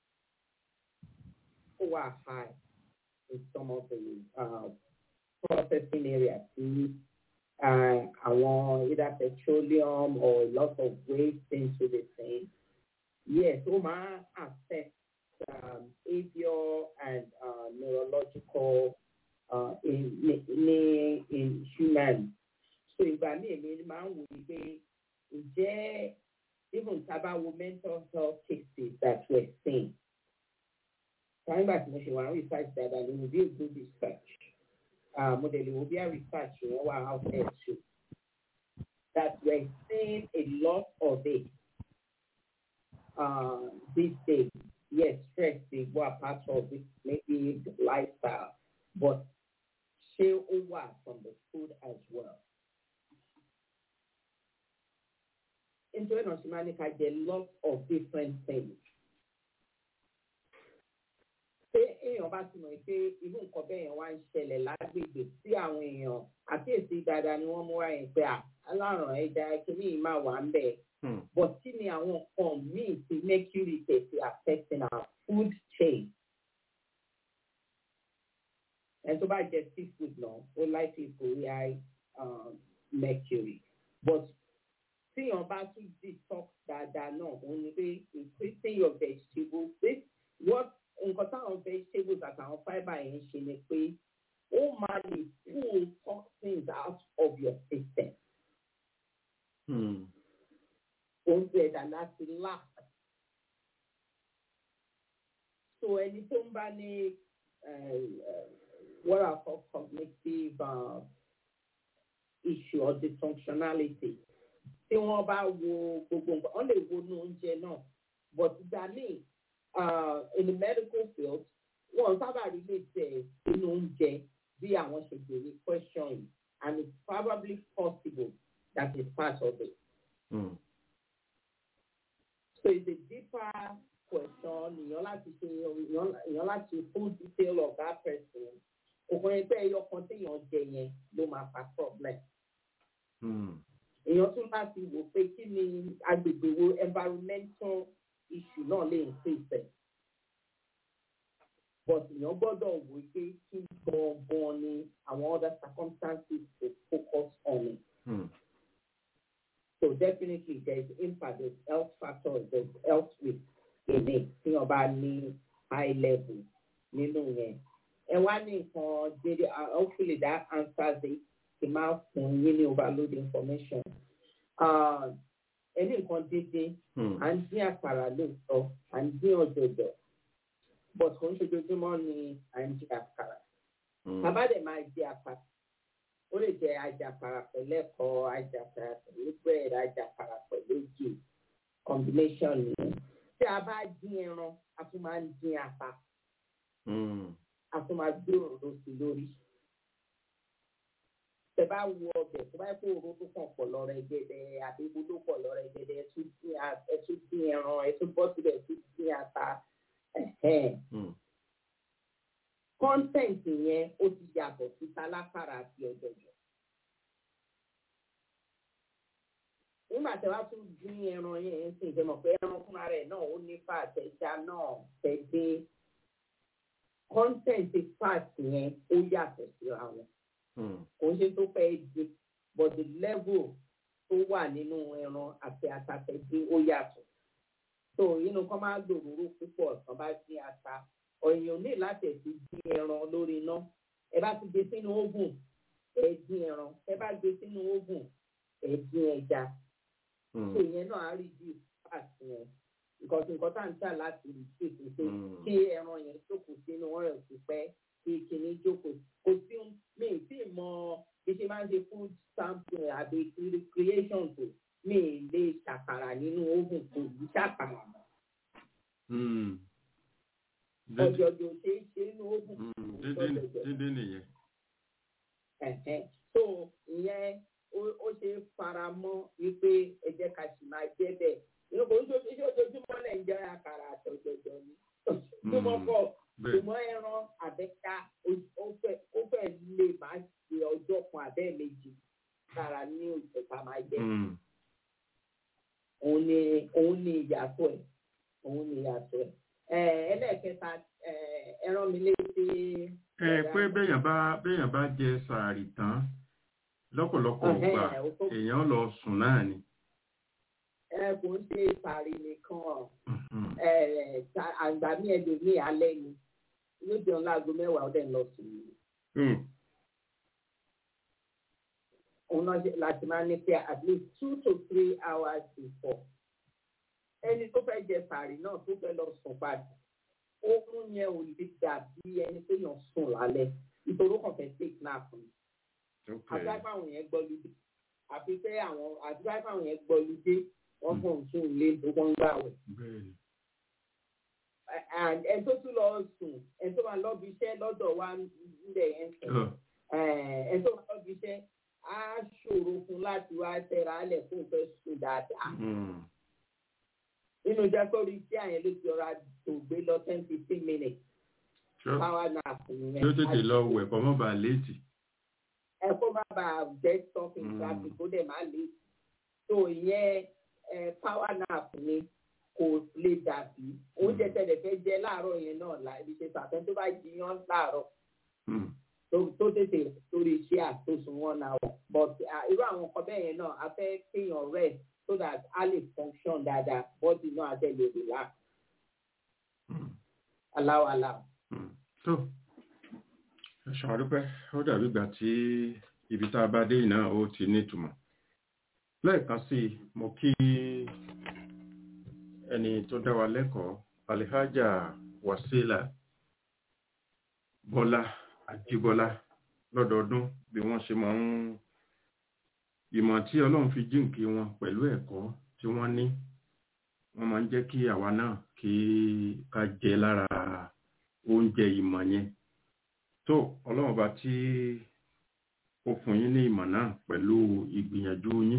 kó wà high in some of the uh, processing areas tí uh, àwọn either petroleum or a lot of waste into the thing. Yes, ó máa affect um, behavior and uh, neurological uh, in, in, in humans. So ìgbà míì èmi máa ń wòye pé ǹjẹ́ even tábà wo mental health cases that we're seeing. Nígbà tí mo ṣe wà ń research dáadáa ni mo bí a good research. Uh, mo dẹ̀ lè wo bí a research yẹn wà out there too. That we're seeing a lot of it uh, these days. Yes, stress is what part of it, maybe the lifestyle, but ṣé ó wà from the food as well. Nítorí náà ṣe máa ní ká jẹ lot of different things. Ṣé èèyàn bá ti mọ̀ pé irú nǹkan bẹ́ẹ̀ yẹn wá ń ṣẹlẹ̀ lágbègbè sí àwọn èèyàn àkíyèsí dáadáa ni wọ́n mú wá yẹn pé à alárùn ẹja kìíní yìí máa wà ń bẹ̀. But kí ni àwọn nǹkan míì tí mercury tẹ̀sí affecting our food chain? ẹni tó bá jẹ seafood náà ó likely kó rí high um, mercury but tíyàn bá tún detox dáadáa náà òun ni pé increasing your vegetables this what nǹkan táwọn vegetables àtàwọn fibre yẹn ṣe ni pé ó máa lè pull toxins out of your system Hmm. oúnjẹ ẹ̀dá láti lack. So ẹni tó ń bá ní eh, eh, what I call cognitive uh, issue or dysfunctionality tí wọ́n bá wo gbogbo nǹkan wọ́n lè wo inú oúnjẹ náà but ìgbà míì uh, in the medical field wọ́n sábà rí lè tẹ̀ inú oúnjẹ bí àwọn ṣe béèrè question yìí and it's probably possible that is part of it. Hmm. So it's a deeper question. Èèyàn láti ṣe èèyàn láti full detail of that person. Òkun ẹgbẹ́ ẹyọ kan téèyàn jẹ yẹn ló máa fa problem. Hmm. Èèyàn tún láti wò pé kí ni agbègbè wo environmental issue náà lè increase ẹ̀. But èèyàn gbọ́dọ̀ wò pé kí gangan ni àwọn other circumstances to focus on it. Hmm. So definitely there is impact, there's health factors, there's health risk in it. Tí wọ́n bá ní high level nínú yẹn. Ẹ wá ní nǹkan dédé, uh, hopefully that answers it. Kì máa fún yín ní overload information. Uh, Ẹ ní nǹkan dédé, Hmm. à ń dín àkàrà lóòótọ́, à ń dín ọ̀jọ̀jọ̀. But kò ń ṣojoojúmọ́ ni à ń dín àkàrà. Hmm. Bàbá dẹ̀ máa jẹ àkàrà. Ó lè jẹ àjàkàrà pẹ̀lú ẹ̀kọ́, àjàkàrà pẹ̀lú bread, àjàkàrà pẹ̀lú ògì. Combination nìyẹn. Tí a bá dín ẹran, a tún máa ń dín ata. Hmm. A tún máa gbé òróró sí lórí. Tẹ bá wo ọbẹ̀ tó bá yẹ kó òróró tó kàn pọ̀ lọ rẹ̀ gẹ́dẹ́ àbí epo tó pọ̀ lọ rẹ̀ gẹ́dẹ́ ẹ tún dín a- ẹ tún dín ẹran, ẹ tún bọ́ síbẹ̀ ẹ tún dín ata. Ẹ̀hẹ́n. Hmm. content yẹn ó ti yàtọ̀ sí tálákàrà àti ọ̀jọ̀jọ̀. nígbà tí wàá tún dín ẹran yẹn ń sìn jẹmọ pé ẹran fúnra rẹ̀ náà ó ní fat ẹja náà tẹdé content fat yẹn ó yàtọ̀ síra wọn Hmm. kò ń ṣe tó fẹ́ di but the level tó wà nínú ẹran àti àtàtẹ̀dé ó yàtọ̀ so inú kan máa gbòòrò púpọ̀ kan bá dín ata ọ̀yàn ní láti ẹ̀sìn dín ẹran lórí iná ẹ bá ti gbé sínú oven ẹ dín ẹran ẹ bá gbé sínú oven ẹ dín ẹja Hmm. so ìyẹn náà á rí bí fat yẹn nǹkan tí nǹkan tá à ń tà láti rí sí ètò Mm. kí ẹran yẹn jókòó sínú ọ̀rẹ́ òsì pẹ́ kí kinní jókòó kò sí mi ì tí ì mọ bí ṣe máa ń ṣe food sampling àbí cre- creation tó mi ì lè ṣàkàrà nínú oven kò ní ṣàkàrà mọ́ Hmm. Dídí- ọ̀jọ̀jọ̀ ṣe é ṣe nínú oven Hmm. kò Dídí sọ́jọ̀jọ̀. dídí nìyẹn. Ẹ̀hẹ́n. so ìyẹn ó ó ṣe é fara mọ́ wípé ẹ jẹ́ ká sì máa jẹ́ bẹ́ẹ̀ inú kò ń ṣe iṣẹ́ ojoojúmọ́ lẹ̀ ń jẹ́ àkàrà àtọ̀jọ̀jọ̀ ni ojoojúmọ́ Mm. pọ̀ Bẹ́ẹ̀. ṣùgbọ́n ẹran àbẹ́ká ó- ó fẹ́ ó fẹ́ lè máa ṣe ọjọ́ kan àbẹ́ méjì lára ní òjò ká máa jẹ Hmm. òun ni òun ni ìyàtọ̀ ẹ̀ òun ni ìyàtọ̀ ẹ̀ ẹ̀ ẹlẹ́ẹ̀kẹta ẹ̀ ẹran mi létí. ẹ pé béèyàn bá béèyàn bá jẹ sàárì tán lọ́pọ̀lọpọ̀ Ẹ̀hẹ́n, gbà ó tó- èèyàn lọ sùn náà ni. ẹ kò ń ṣe sàárì nìkan ọ̀. Mhm. àgbà mi ẹ̀ lè ní alẹ́ ni yóò jẹun láago mẹ́wàá ó dẹ̀ ń lọ sùn ní. Hmm. òun náà ṣe- láti máa ní pé at least two to three hours before. ẹni tó fẹ́ jẹ sàárì náà tó fẹ́ lọ sùn padà oorun yẹn ò lè dàbí ẹni tó yàn sùn lálẹ́ nítorí ó kàn fẹ́ take nap ni. Okay. àdúrà fáwọn yẹn gbọ́ lóde àfi pé àwọn àdúrà fáwọn yẹn gbọ́ lóde wọ́n fún òun sùn lé tó wọ́n ń gbà wẹ̀. Bẹ́ẹ̀ni. and ẹ tó tún lọ sùn ẹ tó máa lọ́bi iṣẹ́ lọ́dọ̀ wa nílẹ̀ yẹn sùn Ọ̀. ẹ tó máa lọ́bi iṣẹ́ á ṣòro fún láti wá tẹ̀ra alẹ̀ fún ìfẹ́ sùn dáadáa Hmm. nínú jẹ́ kó rí iṣẹ́ àyẹn ló ti ọ̀rá tó gbé lọ ten fifteen minutes Ṣọ́ power nap nìyẹn yóò tètè lọ wẹ̀ kọ́ mọ́ bàa léètì. ẹ kó má bàa get stuck in Mm. traffic kó dẹ̀ má lè tó ìyẹn ẹ power nap ni kò lè dàbí oúnjẹ tẹ̀lé fẹ́ jẹ láàárọ̀ yẹn náà láì ṣe pàtó tó bá jiyàn láàárọ̀ Hmm. tó tó tètè sórí iṣẹ́ àtòsùn wọn náà wọ̀ but ah, irú àwọn nǹkan bẹ́ẹ̀ yẹn náà a fẹ́ kéèyàn rest so that a lè function dáadáa body náà á tẹ̀ lè relax aláwọ̀ aláwọ̀. Mm. tó ẹ̀sùn àdúpẹ́ ó dàbí ìgbà tí ibi tá a bá dé iná ó ti nítumọ̀ lẹ́ẹ̀kan sí i mo kí ẹni tó dá wa lẹ́kọ̀ọ́ alihaja wasila bọ́lá àjíbọ́lá lọ́dọọdún bí wọ́n ṣe máa ń ìmọ̀ tí ọlọ́run fi jíǹkí wọn pẹ̀lú ẹ̀kọ́ tí wọ́n ní wọ́n máa ń jẹ́ kí àwa náà kí ká jẹ lára oúnjẹ ìmọ̀ yẹn tó ọlọ́run bá tí ó fún yín ní ìmọ̀ náà pẹ̀lú ìgbìyànjú yín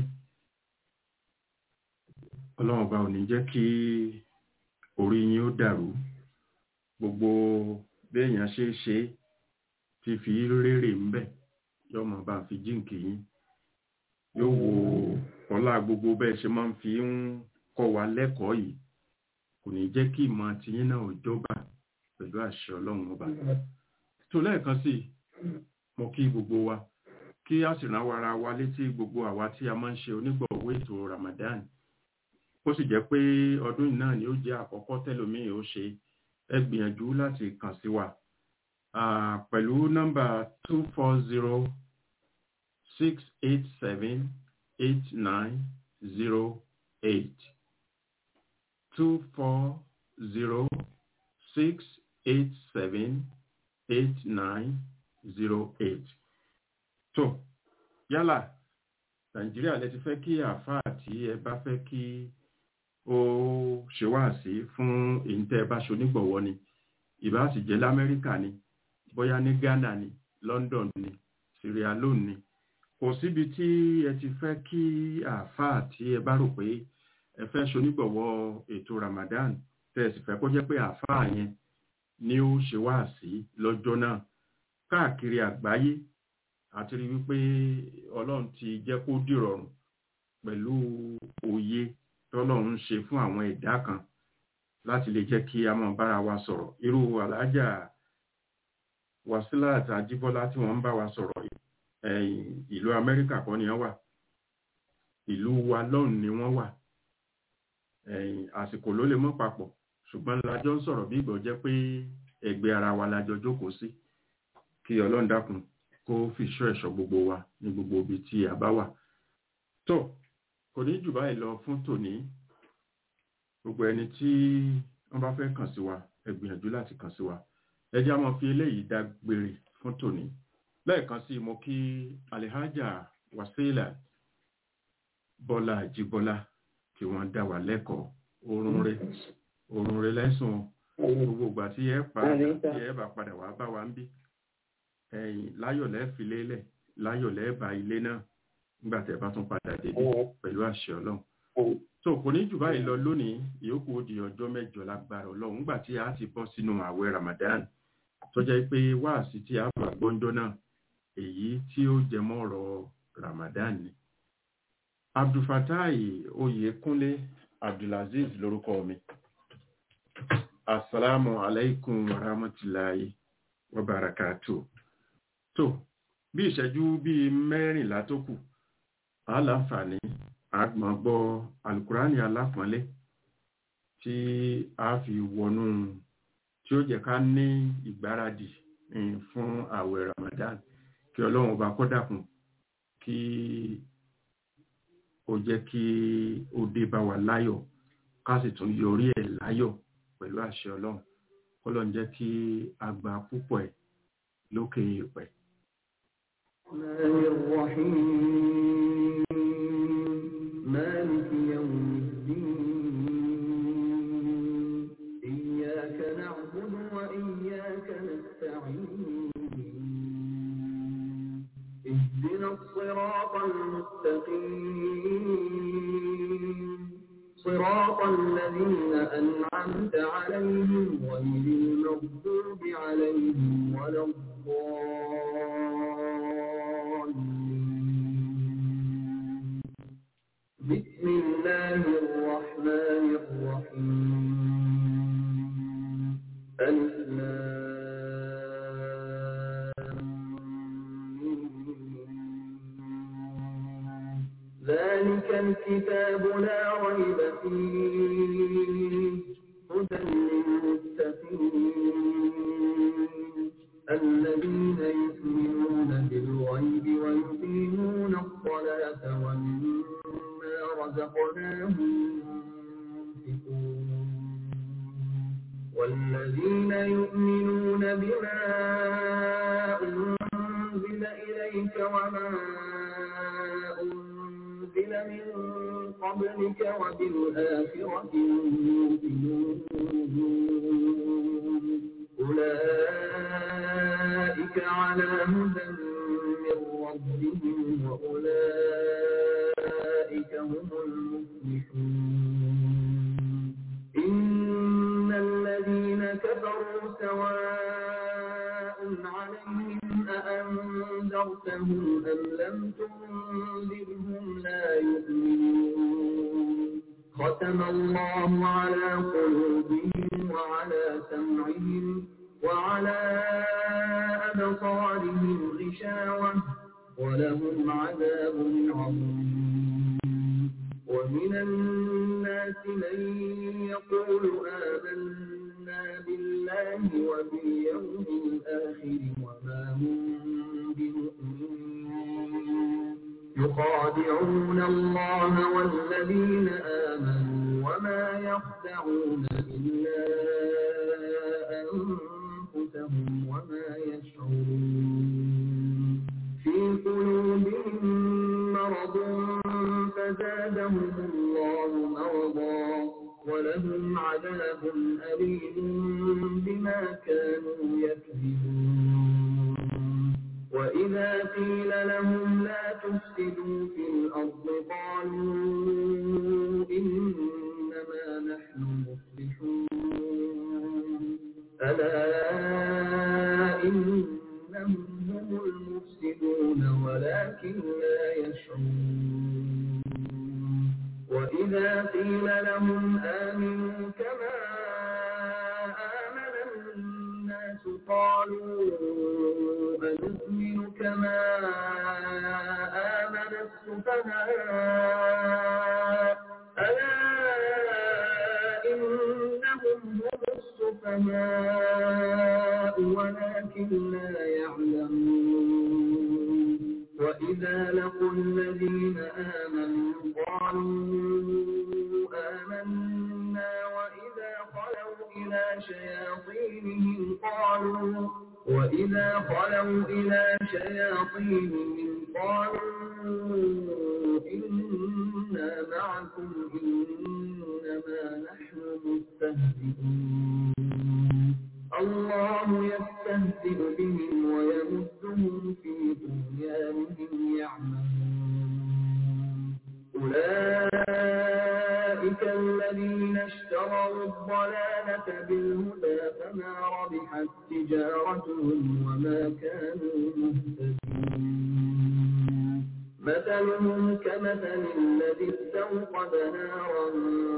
ọlọ́run bá ò ní jẹ́ kí orí yín ó dàrú gbogbo béèyàn ṣe é ṣe tí fi rérè ń bẹ̀ yọmọ bá fi jíǹkì yín yóò wo ọlá gbogbo bẹ́ẹ̀ ṣe máa ń fi ń kọ́ wa lẹ́kọ̀ọ́ yìí kò ní jẹ́ kí ìmọ̀ tiyín náà ò jọba pẹ̀lú àṣẹ ọlọ́run ọba tó lẹ́ẹ̀kan sí i mo kí gbogbo wa kí a sì rán wa ara wa létí gbogbo àwa tí a máa ń ṣe onígbọ̀wọ́ ètò Ramadan ó sì jẹ́ pé ọdún yìí náà ni ó jẹ́ àkọ́kọ́ tẹ́lòmíì ó ṣe ẹ gbìyànjú láti kàn sí wa Ah, pẹ̀lú nọ́mbà two four zero six eight seven eight nine zero eight two four zero six eight seven eight nine zero eight. tó yálà nàìjíríà lẹ ti fẹ́ kí àáfàá tí ẹ bá fẹ́ kí ó ṣe wáàsí fún èyí tẹ́ ẹ bá ṣonígbọ̀wọ́ ni ìbá sì jẹ́ lamẹ́ríkà ni bóyá ní ghana ni london ni sierra leone ni kò síbi tí ẹ ti fẹ́ kí àáfàá tí ẹ bá rò pé ẹ fẹ́ ṣonígbọ̀wọ́ ètò ramadan tẹ́ ẹ sì fẹ́ kó jẹ́ pé àáfàá yẹn ni ó ṣe wáàsí lọ́jọ́ náà káàkiri àgbáyé àti rí wípé ọlọ́run ti jẹ́ kó dìrọ̀rùn pẹ̀lú òye tọ́lọ́run ń ṣe fún àwọn ẹ̀dá kan láti lè jẹ́ kí a máa bára wa sọ̀rọ̀ irú alájà wàsílà àti àjíbọ́lá tí wọ́n ń bá wa sọ̀rọ̀ yìí ẹ̀yìn ìlú amẹ́ríkà kọ́ ni wọ́n wà ìlú wa lọ́hùn ni wọ́n wà ẹ̀yìn àsìkò ló lè mọ́ papọ̀ ṣùgbọ́n lájọ́ ń sọ̀rọ̀ bí ìgbọ̀ jẹ́ pé ẹgbẹ́ ara wa lájọ jókòó sí kí ọlọ́run dákun kó fìṣọ́ ẹ̀ṣọ́ gbogbo wa ní gbogbo ibi tí a bá wà tó kò ní jù báyìí lọ fún tòní gbogbo ẹni tí wọ́n bá fẹ́ kàn sí wa ẹ gbìyànjú láti kàn sí wa ẹ jẹ́ á máa fi eléyìí dágbére fún tòní lẹ́ẹ̀kan sí mo kí alihaja wasila bọ́lá àjíbọ́lá kí wọ́n dá wa lẹ́kọ̀ọ́ oorun rẹ̀ oorun rẹ̀ lẹ́sùn gbogbo ìgbà tí ẹ pa tí ẹ bá padà wá bá wa ń bí ẹ̀yìn láyọ̀ lẹ́ẹ̀fi lélẹ̀ láyọ̀ lẹ́ẹ̀bà ilé náà nígbà tẹ́ bá tún padà débi pẹ̀lú àṣẹ ọlọ́run tó kò ní jù báyìí lọ lónìí ìyókù ó di ọjọ́ mẹ́jọ lágbára ọlọ́run nígbà tí a ti bọ́ sínú ààwẹ̀ ramadan tó jẹ́ pé wáàsí tí a bá gbọ́njọ́ náà èyí tí ó jẹ mọ́ ọ̀rọ̀ ramadan ni abdulfatai oyèkúnlé abdulaziz lórúkọ mi asalaamu alaikum warahmatulahi wabarakatuh tó bí ìṣẹ́jú bíi mẹ́rìnlá tó kù aláǹfààní àgbọ̀n gbọ́ alukurani alápọ̀nlé tí a fi wọnú tí ó jẹ́ ká ní ìgbáradì fún àwẹ̀ ramadan kí ọlọ́run ọba kó dákun kí ó jẹ́ kí ó dé bá wa láyọ̀ ká sì tún yọrí ẹ̀ láyọ̀ pẹ̀lú àṣẹ ọlọ́run kọ́lọ́n jẹ́ kí a gba púpọ̀ ẹ̀ lókè ìpẹ́. مالك يوم الدين إياك نعبد وإياك نستعين اهدنا الصراط المستقيم صراط الذين أنعمت عليهم غير المغضوب عليهم ولا الضالين بسم الله الرحمن الرحيم ألف لام ذلك الكتاب لا ريب فيه هدى للمتقين الذين يؤمنون بالغيب ويقيمون الصلاة ومما رزقناهم ينفقون والذين يؤمنون بما أنزل إليك وما أنزل من قبلك وبالآخرة هم يؤمنون أولئك على هدى من ربهم وأولئك هم المفلحون إن الذين كفروا سواء عليهم أأنذرتهم أم لم تنذرهم لا يؤمنون ختم الله على قلوبهم وعلى سمعهم وعلى أبصارهم غشاوة ولهم عذاب عظيم ومن الناس من يقول آمنا بالله وباليوم الآخر وما هم بمؤمنين يخادعون الله والذين آمنوا وما يخدعون إلا أنفسهم وما يشعرون في قلوبهم مرض فزادهم الله مرضا ولهم عذاب أليم بما كانوا يكذبون وإذا قيل لهم لا تفسدوا في الأرض قالوا إنما نحن مصلحون ألا إنهم هم المفسدون ولكن لا يشعرون وإذا قيل لهم آمنوا كما آمن الناس قالوا أنؤمن كما آمن السفهاء ألا إنهم هم السفهاء ولكن لا يعلمون وإذا لقوا الذين آمنوا قالوا آمنا وإذا خلوا إلى شياطينهم قالوا وإذا خلوا إلى شياطينهم قالوا إنا معكم إنما نحن مستهزئون الله يستهزئ بهم ويمدهم في طغيانهم يعمهون أولئك الذين اشتروا الضلالة بالهدى فما ربحت تجارتهم وما كانوا مهتدين مثلهم كمثل الذي استوقد نارا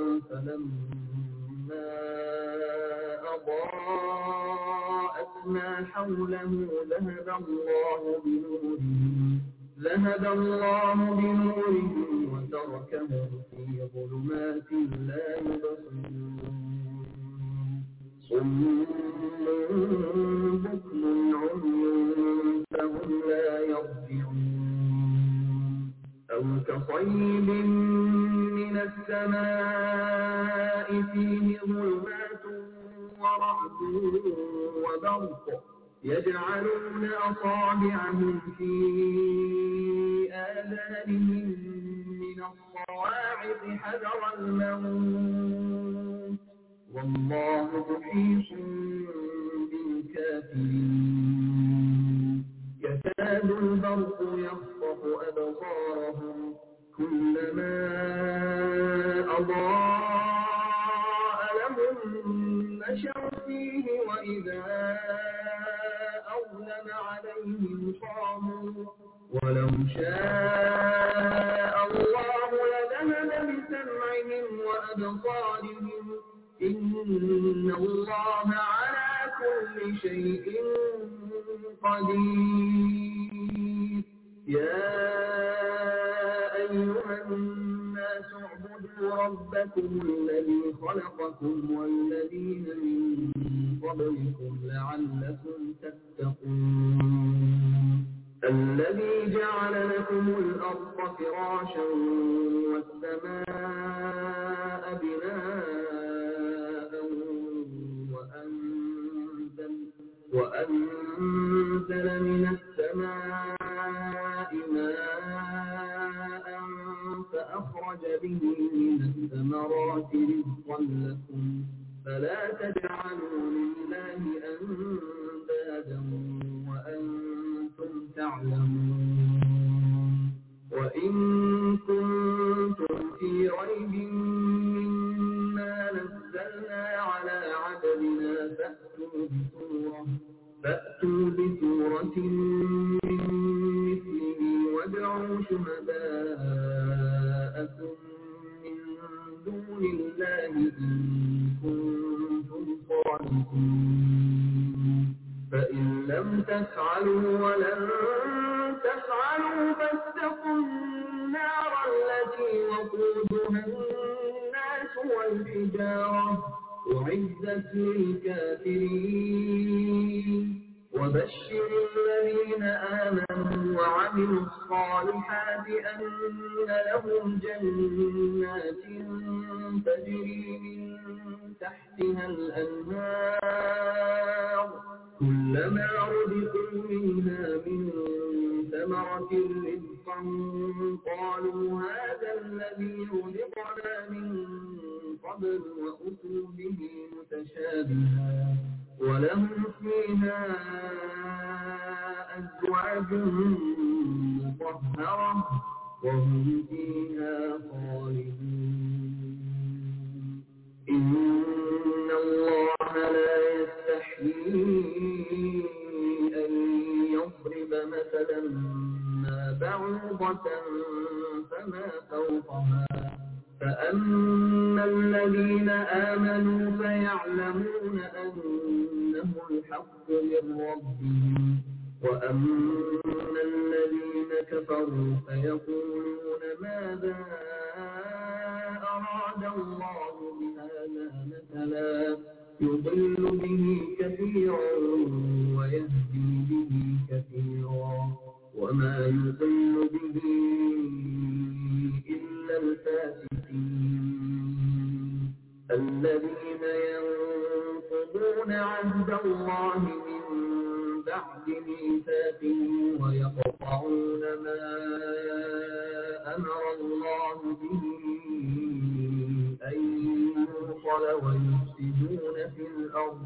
فلما أضاءت ما حوله ذهب الله بنورهم ذهب الله بنورهم وتركهم في ظلمات لا يبصرون صم بكم عمي فهم لا يرجعون أو كصيب من السماء فيه ظلمات ورعد وبرق يجعلون أصابعهم في آذانهم من الصواعق حذر الموت والله محيط بالكافرين يكاد البرق يخطف أبصارهم كلما أضاء لهم مشوا فيه وإذا أظلم عليهم قاموا ولو شاء الله لذهب بسمعهم وأبصارهم إن الله على كل شيء قدير يا أيها الناس ربكم الذي خلقكم والذين من قبلكم لعلكم تتقون الذي جعل لكم الأرض فراشا والسماء بناء وأنزل, وأنزل من السماء ماء فأخرج به من الثمرات رزقا لكم فلا تجعلوا لله أندادا وأنتم تعلمون وإن كنتم في ريب مما نزلنا على عبدنا فأتوا بسورة فأتوا بسورة من مثله وادعوا شهداءكم من دون الله إن كنتم صادقين فإن لم تفعلوا ولن تفعلوا فاتقوا النار التي وقودها الناس والحجارة أعزت للكافرين وبشر الذين آمنوا وعملوا الصالحات أن لهم جنات تجري من تحتها الأنهار كلما رزقوا منها من ثمرة رزقا قالوا هذا الذي رزقنا من قبل وأتوا به متشابها ولهم فيها أزواج مطهرة وهم فيها خالدون إن الله لا يستحيي أن يضرب مثلا ما بعوضة فما فوقها فأما الذين آمنوا فيعلمون أنه الحق من ربهم وأما الذين كفروا فيقولون ماذا أراد الله بهذا مثلا يضل به كثيرا ويهدي به كثيرا وما يضل به إلا الفاسقين الذين ينقضون عهد الله من بعد ميثاقه ويقطعون ما أمر الله به أن يوصل ويفسدون في الأرض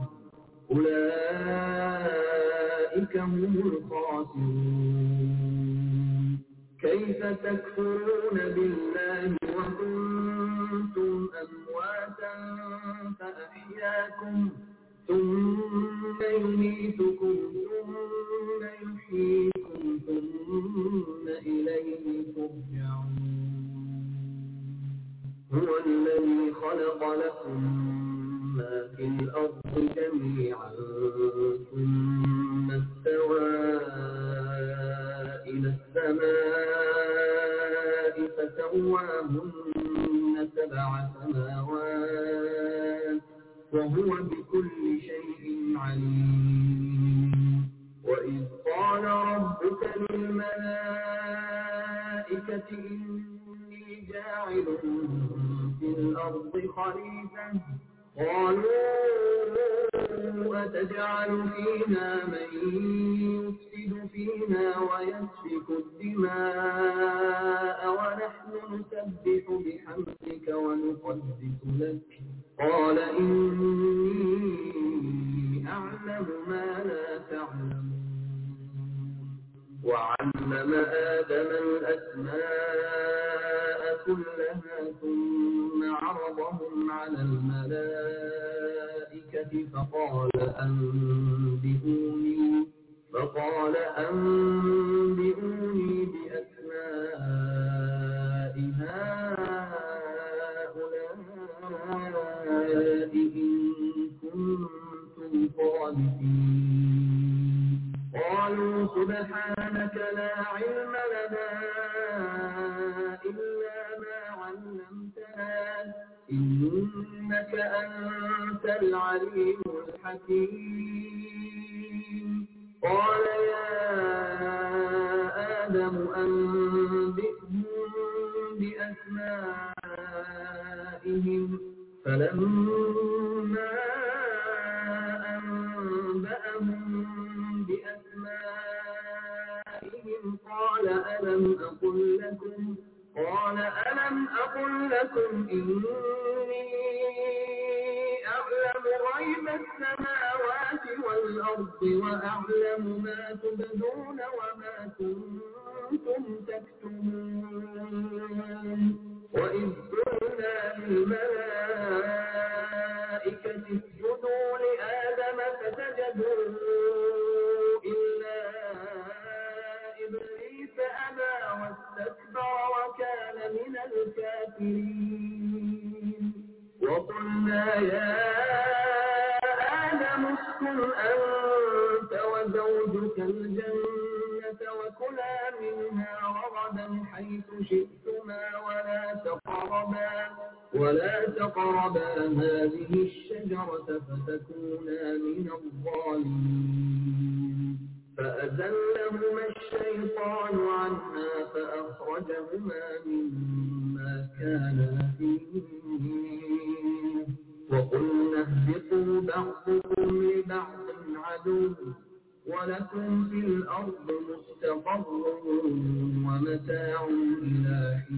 أولئك هم الخاسرون كيف تكفرون بالله وكنتم أمواتا فأحياكم ثم يميتكم ثم يحييكم ثم إليه ترجعون هو الذي خلق لكم ما في الأرض جميعا ثم استوى إلى السماء فسواهن سبع سماوات وهو بكل شيء عليم وإذ قال ربك للملائكة إني جاعل في الأرض خليفة قالوا أتجعل فيها من يفسد فيها ويسفك الدماء ونحن نسبح بحمدك ونقدس لك قال إني أعلم ما لا تعلمون وعلم آدم الأسماء كلها ثم عرضهم على الملائكة فقال أنبئوني فقال أنبئوني بأسماء هؤلاء إن كنتم صادقين قالوا سبحانك لا علم لنا إلا ما علمتنا أنت العليم الحكيم قال يا آدم أنبئهم بأسمائهم فلما أنبأهم بأسمائهم قال ألم أقل لكم قال ألم أقل لكم إني أعلم غيب السماوات والأرض وأعلم ما تبدون وما كنتم تكتمون وإذ قلنا للملائكة اسجدوا لآدم فسجدوا إلا إبليس أبى واستكبر وكان من الكافرين وقلنا يا آدم اسكن أنت وزوجك الجنة وكلا منها رغدا حيث شئتما ولا تقربا ولا تقربا هذه الشجرة فتكونا من الظالمين فأزلهما الشيطان عنها فأخرجهما مما كان فيه وقلنا اهبطوا بعضكم لبعض عدو ولكم في الأرض مستقر ومتاع إلى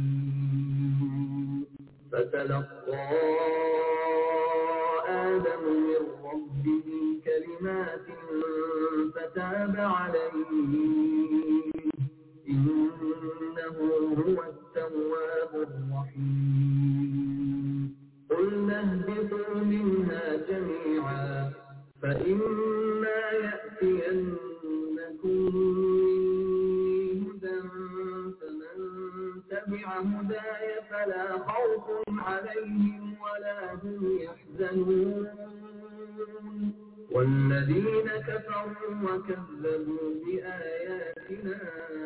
حين فتلقى آدم من ربه كلمات فتاب عليه إنه هو التواب الرحيم قلنا اهبطوا منها جميعا فإما يأتينكم مني هدى فمن تبع هداي فلا خوف عليهم ولا هم يحزنون والذين كفروا وكذبوا بآياتنا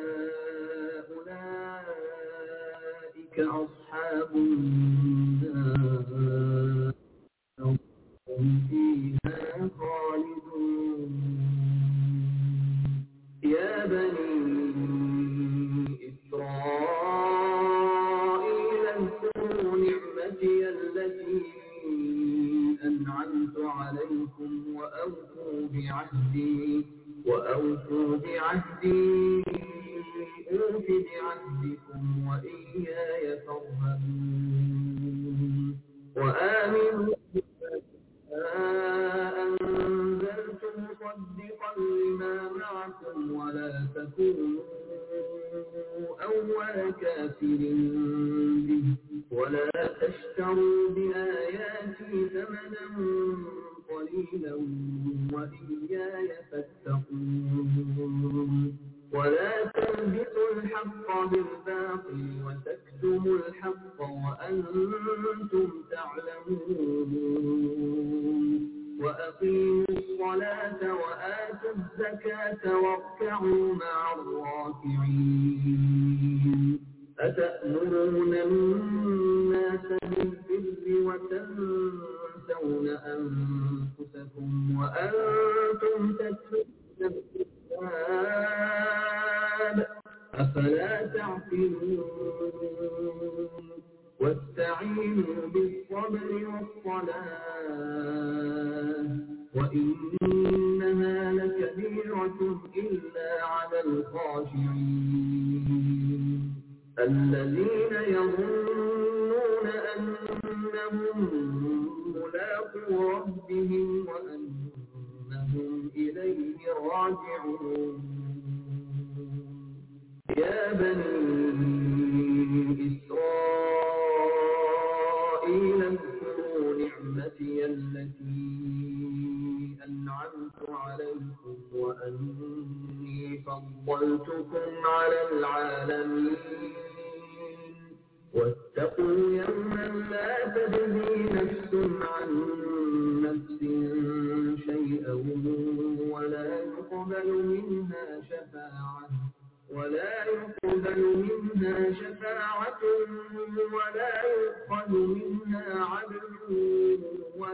أولئك أصحاب النار هم فيها خالدون يا بني إسرائيل اذكروا نعمتي التي أنعمت عليكم وأوفوا بعهدي وأوفوا بعهدي أوف بعهدكم وإياي فارهبون وآمنوا أنزلت مصدقا لما معكم ولا تكونوا أول كافر به ولا تشتروا بآياتي ثمنا قليلا وإياي فاتقون ولا تلبسوا الحق بالباطل وتكتموا الحق وأنتم تعلمون وأقيموا الصلاة وآتوا الزكاة واركعوا مع الراكعين أتأمرون الناس بالبر وتنسون أنفسكم وأنتم تتلون الكتاب أفلا تعقلون واستعينوا بالصبر والصلاة وإنها لكبيرة إلا على الخاشعين الذين يظنون أنهم ملاقو ربهم وأنهم إليه راجعون يا بني إسرائيل اذكروا نعمتي التي أنعمت عليكم وأني فضلتكم على العالمين واتقوا يوما لا تجزي نفس عن نفس شيئا ولا يقبل منها شفاعة ولا يقبل منها شفاعة ولا يؤخذ منها عدل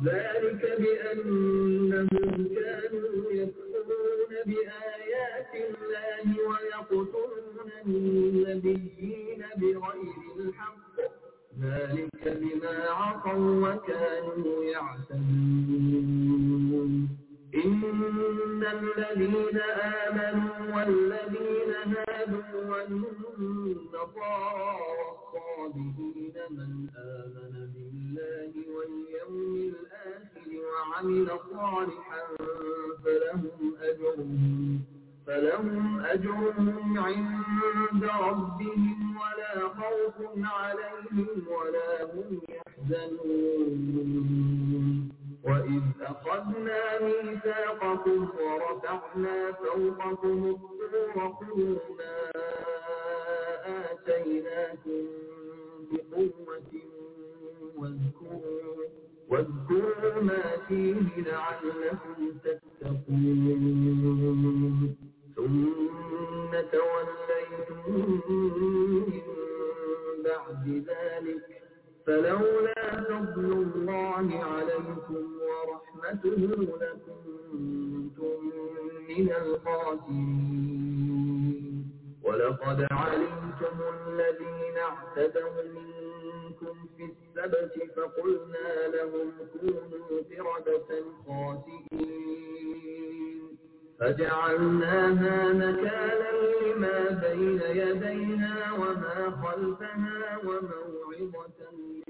ذلك بأنهم كانوا يكفرون بآيات الله ويقتلون النبيين بغير الحق ذلك بما عصوا وكانوا يعتدون إن الذين آمنوا والذين هادوا والنصارى والصابئين من آمن بالله واليوم الآخر وعمل صالحا فلهم أجرهم فلهم أجرهم عند ربهم ولا خوف عليهم ولا هم يحزنون وإذ أخذنا ميثاقكم ورفعنا فوقكم الطور خذوا ما آتيناكم بقوة واذكروا واذكروا ما فيه لعلكم تتقون ثم توليتم من بعد ذلك فلولا فضل الله عليكم ورحمته لكنتم من الخاسرين ولقد علمتم الذين اعتدوا منكم في السبت فقلنا لهم كونوا قردة خاسئين فجعلناها نكالا لما بين يديها وما خلفها وموعظة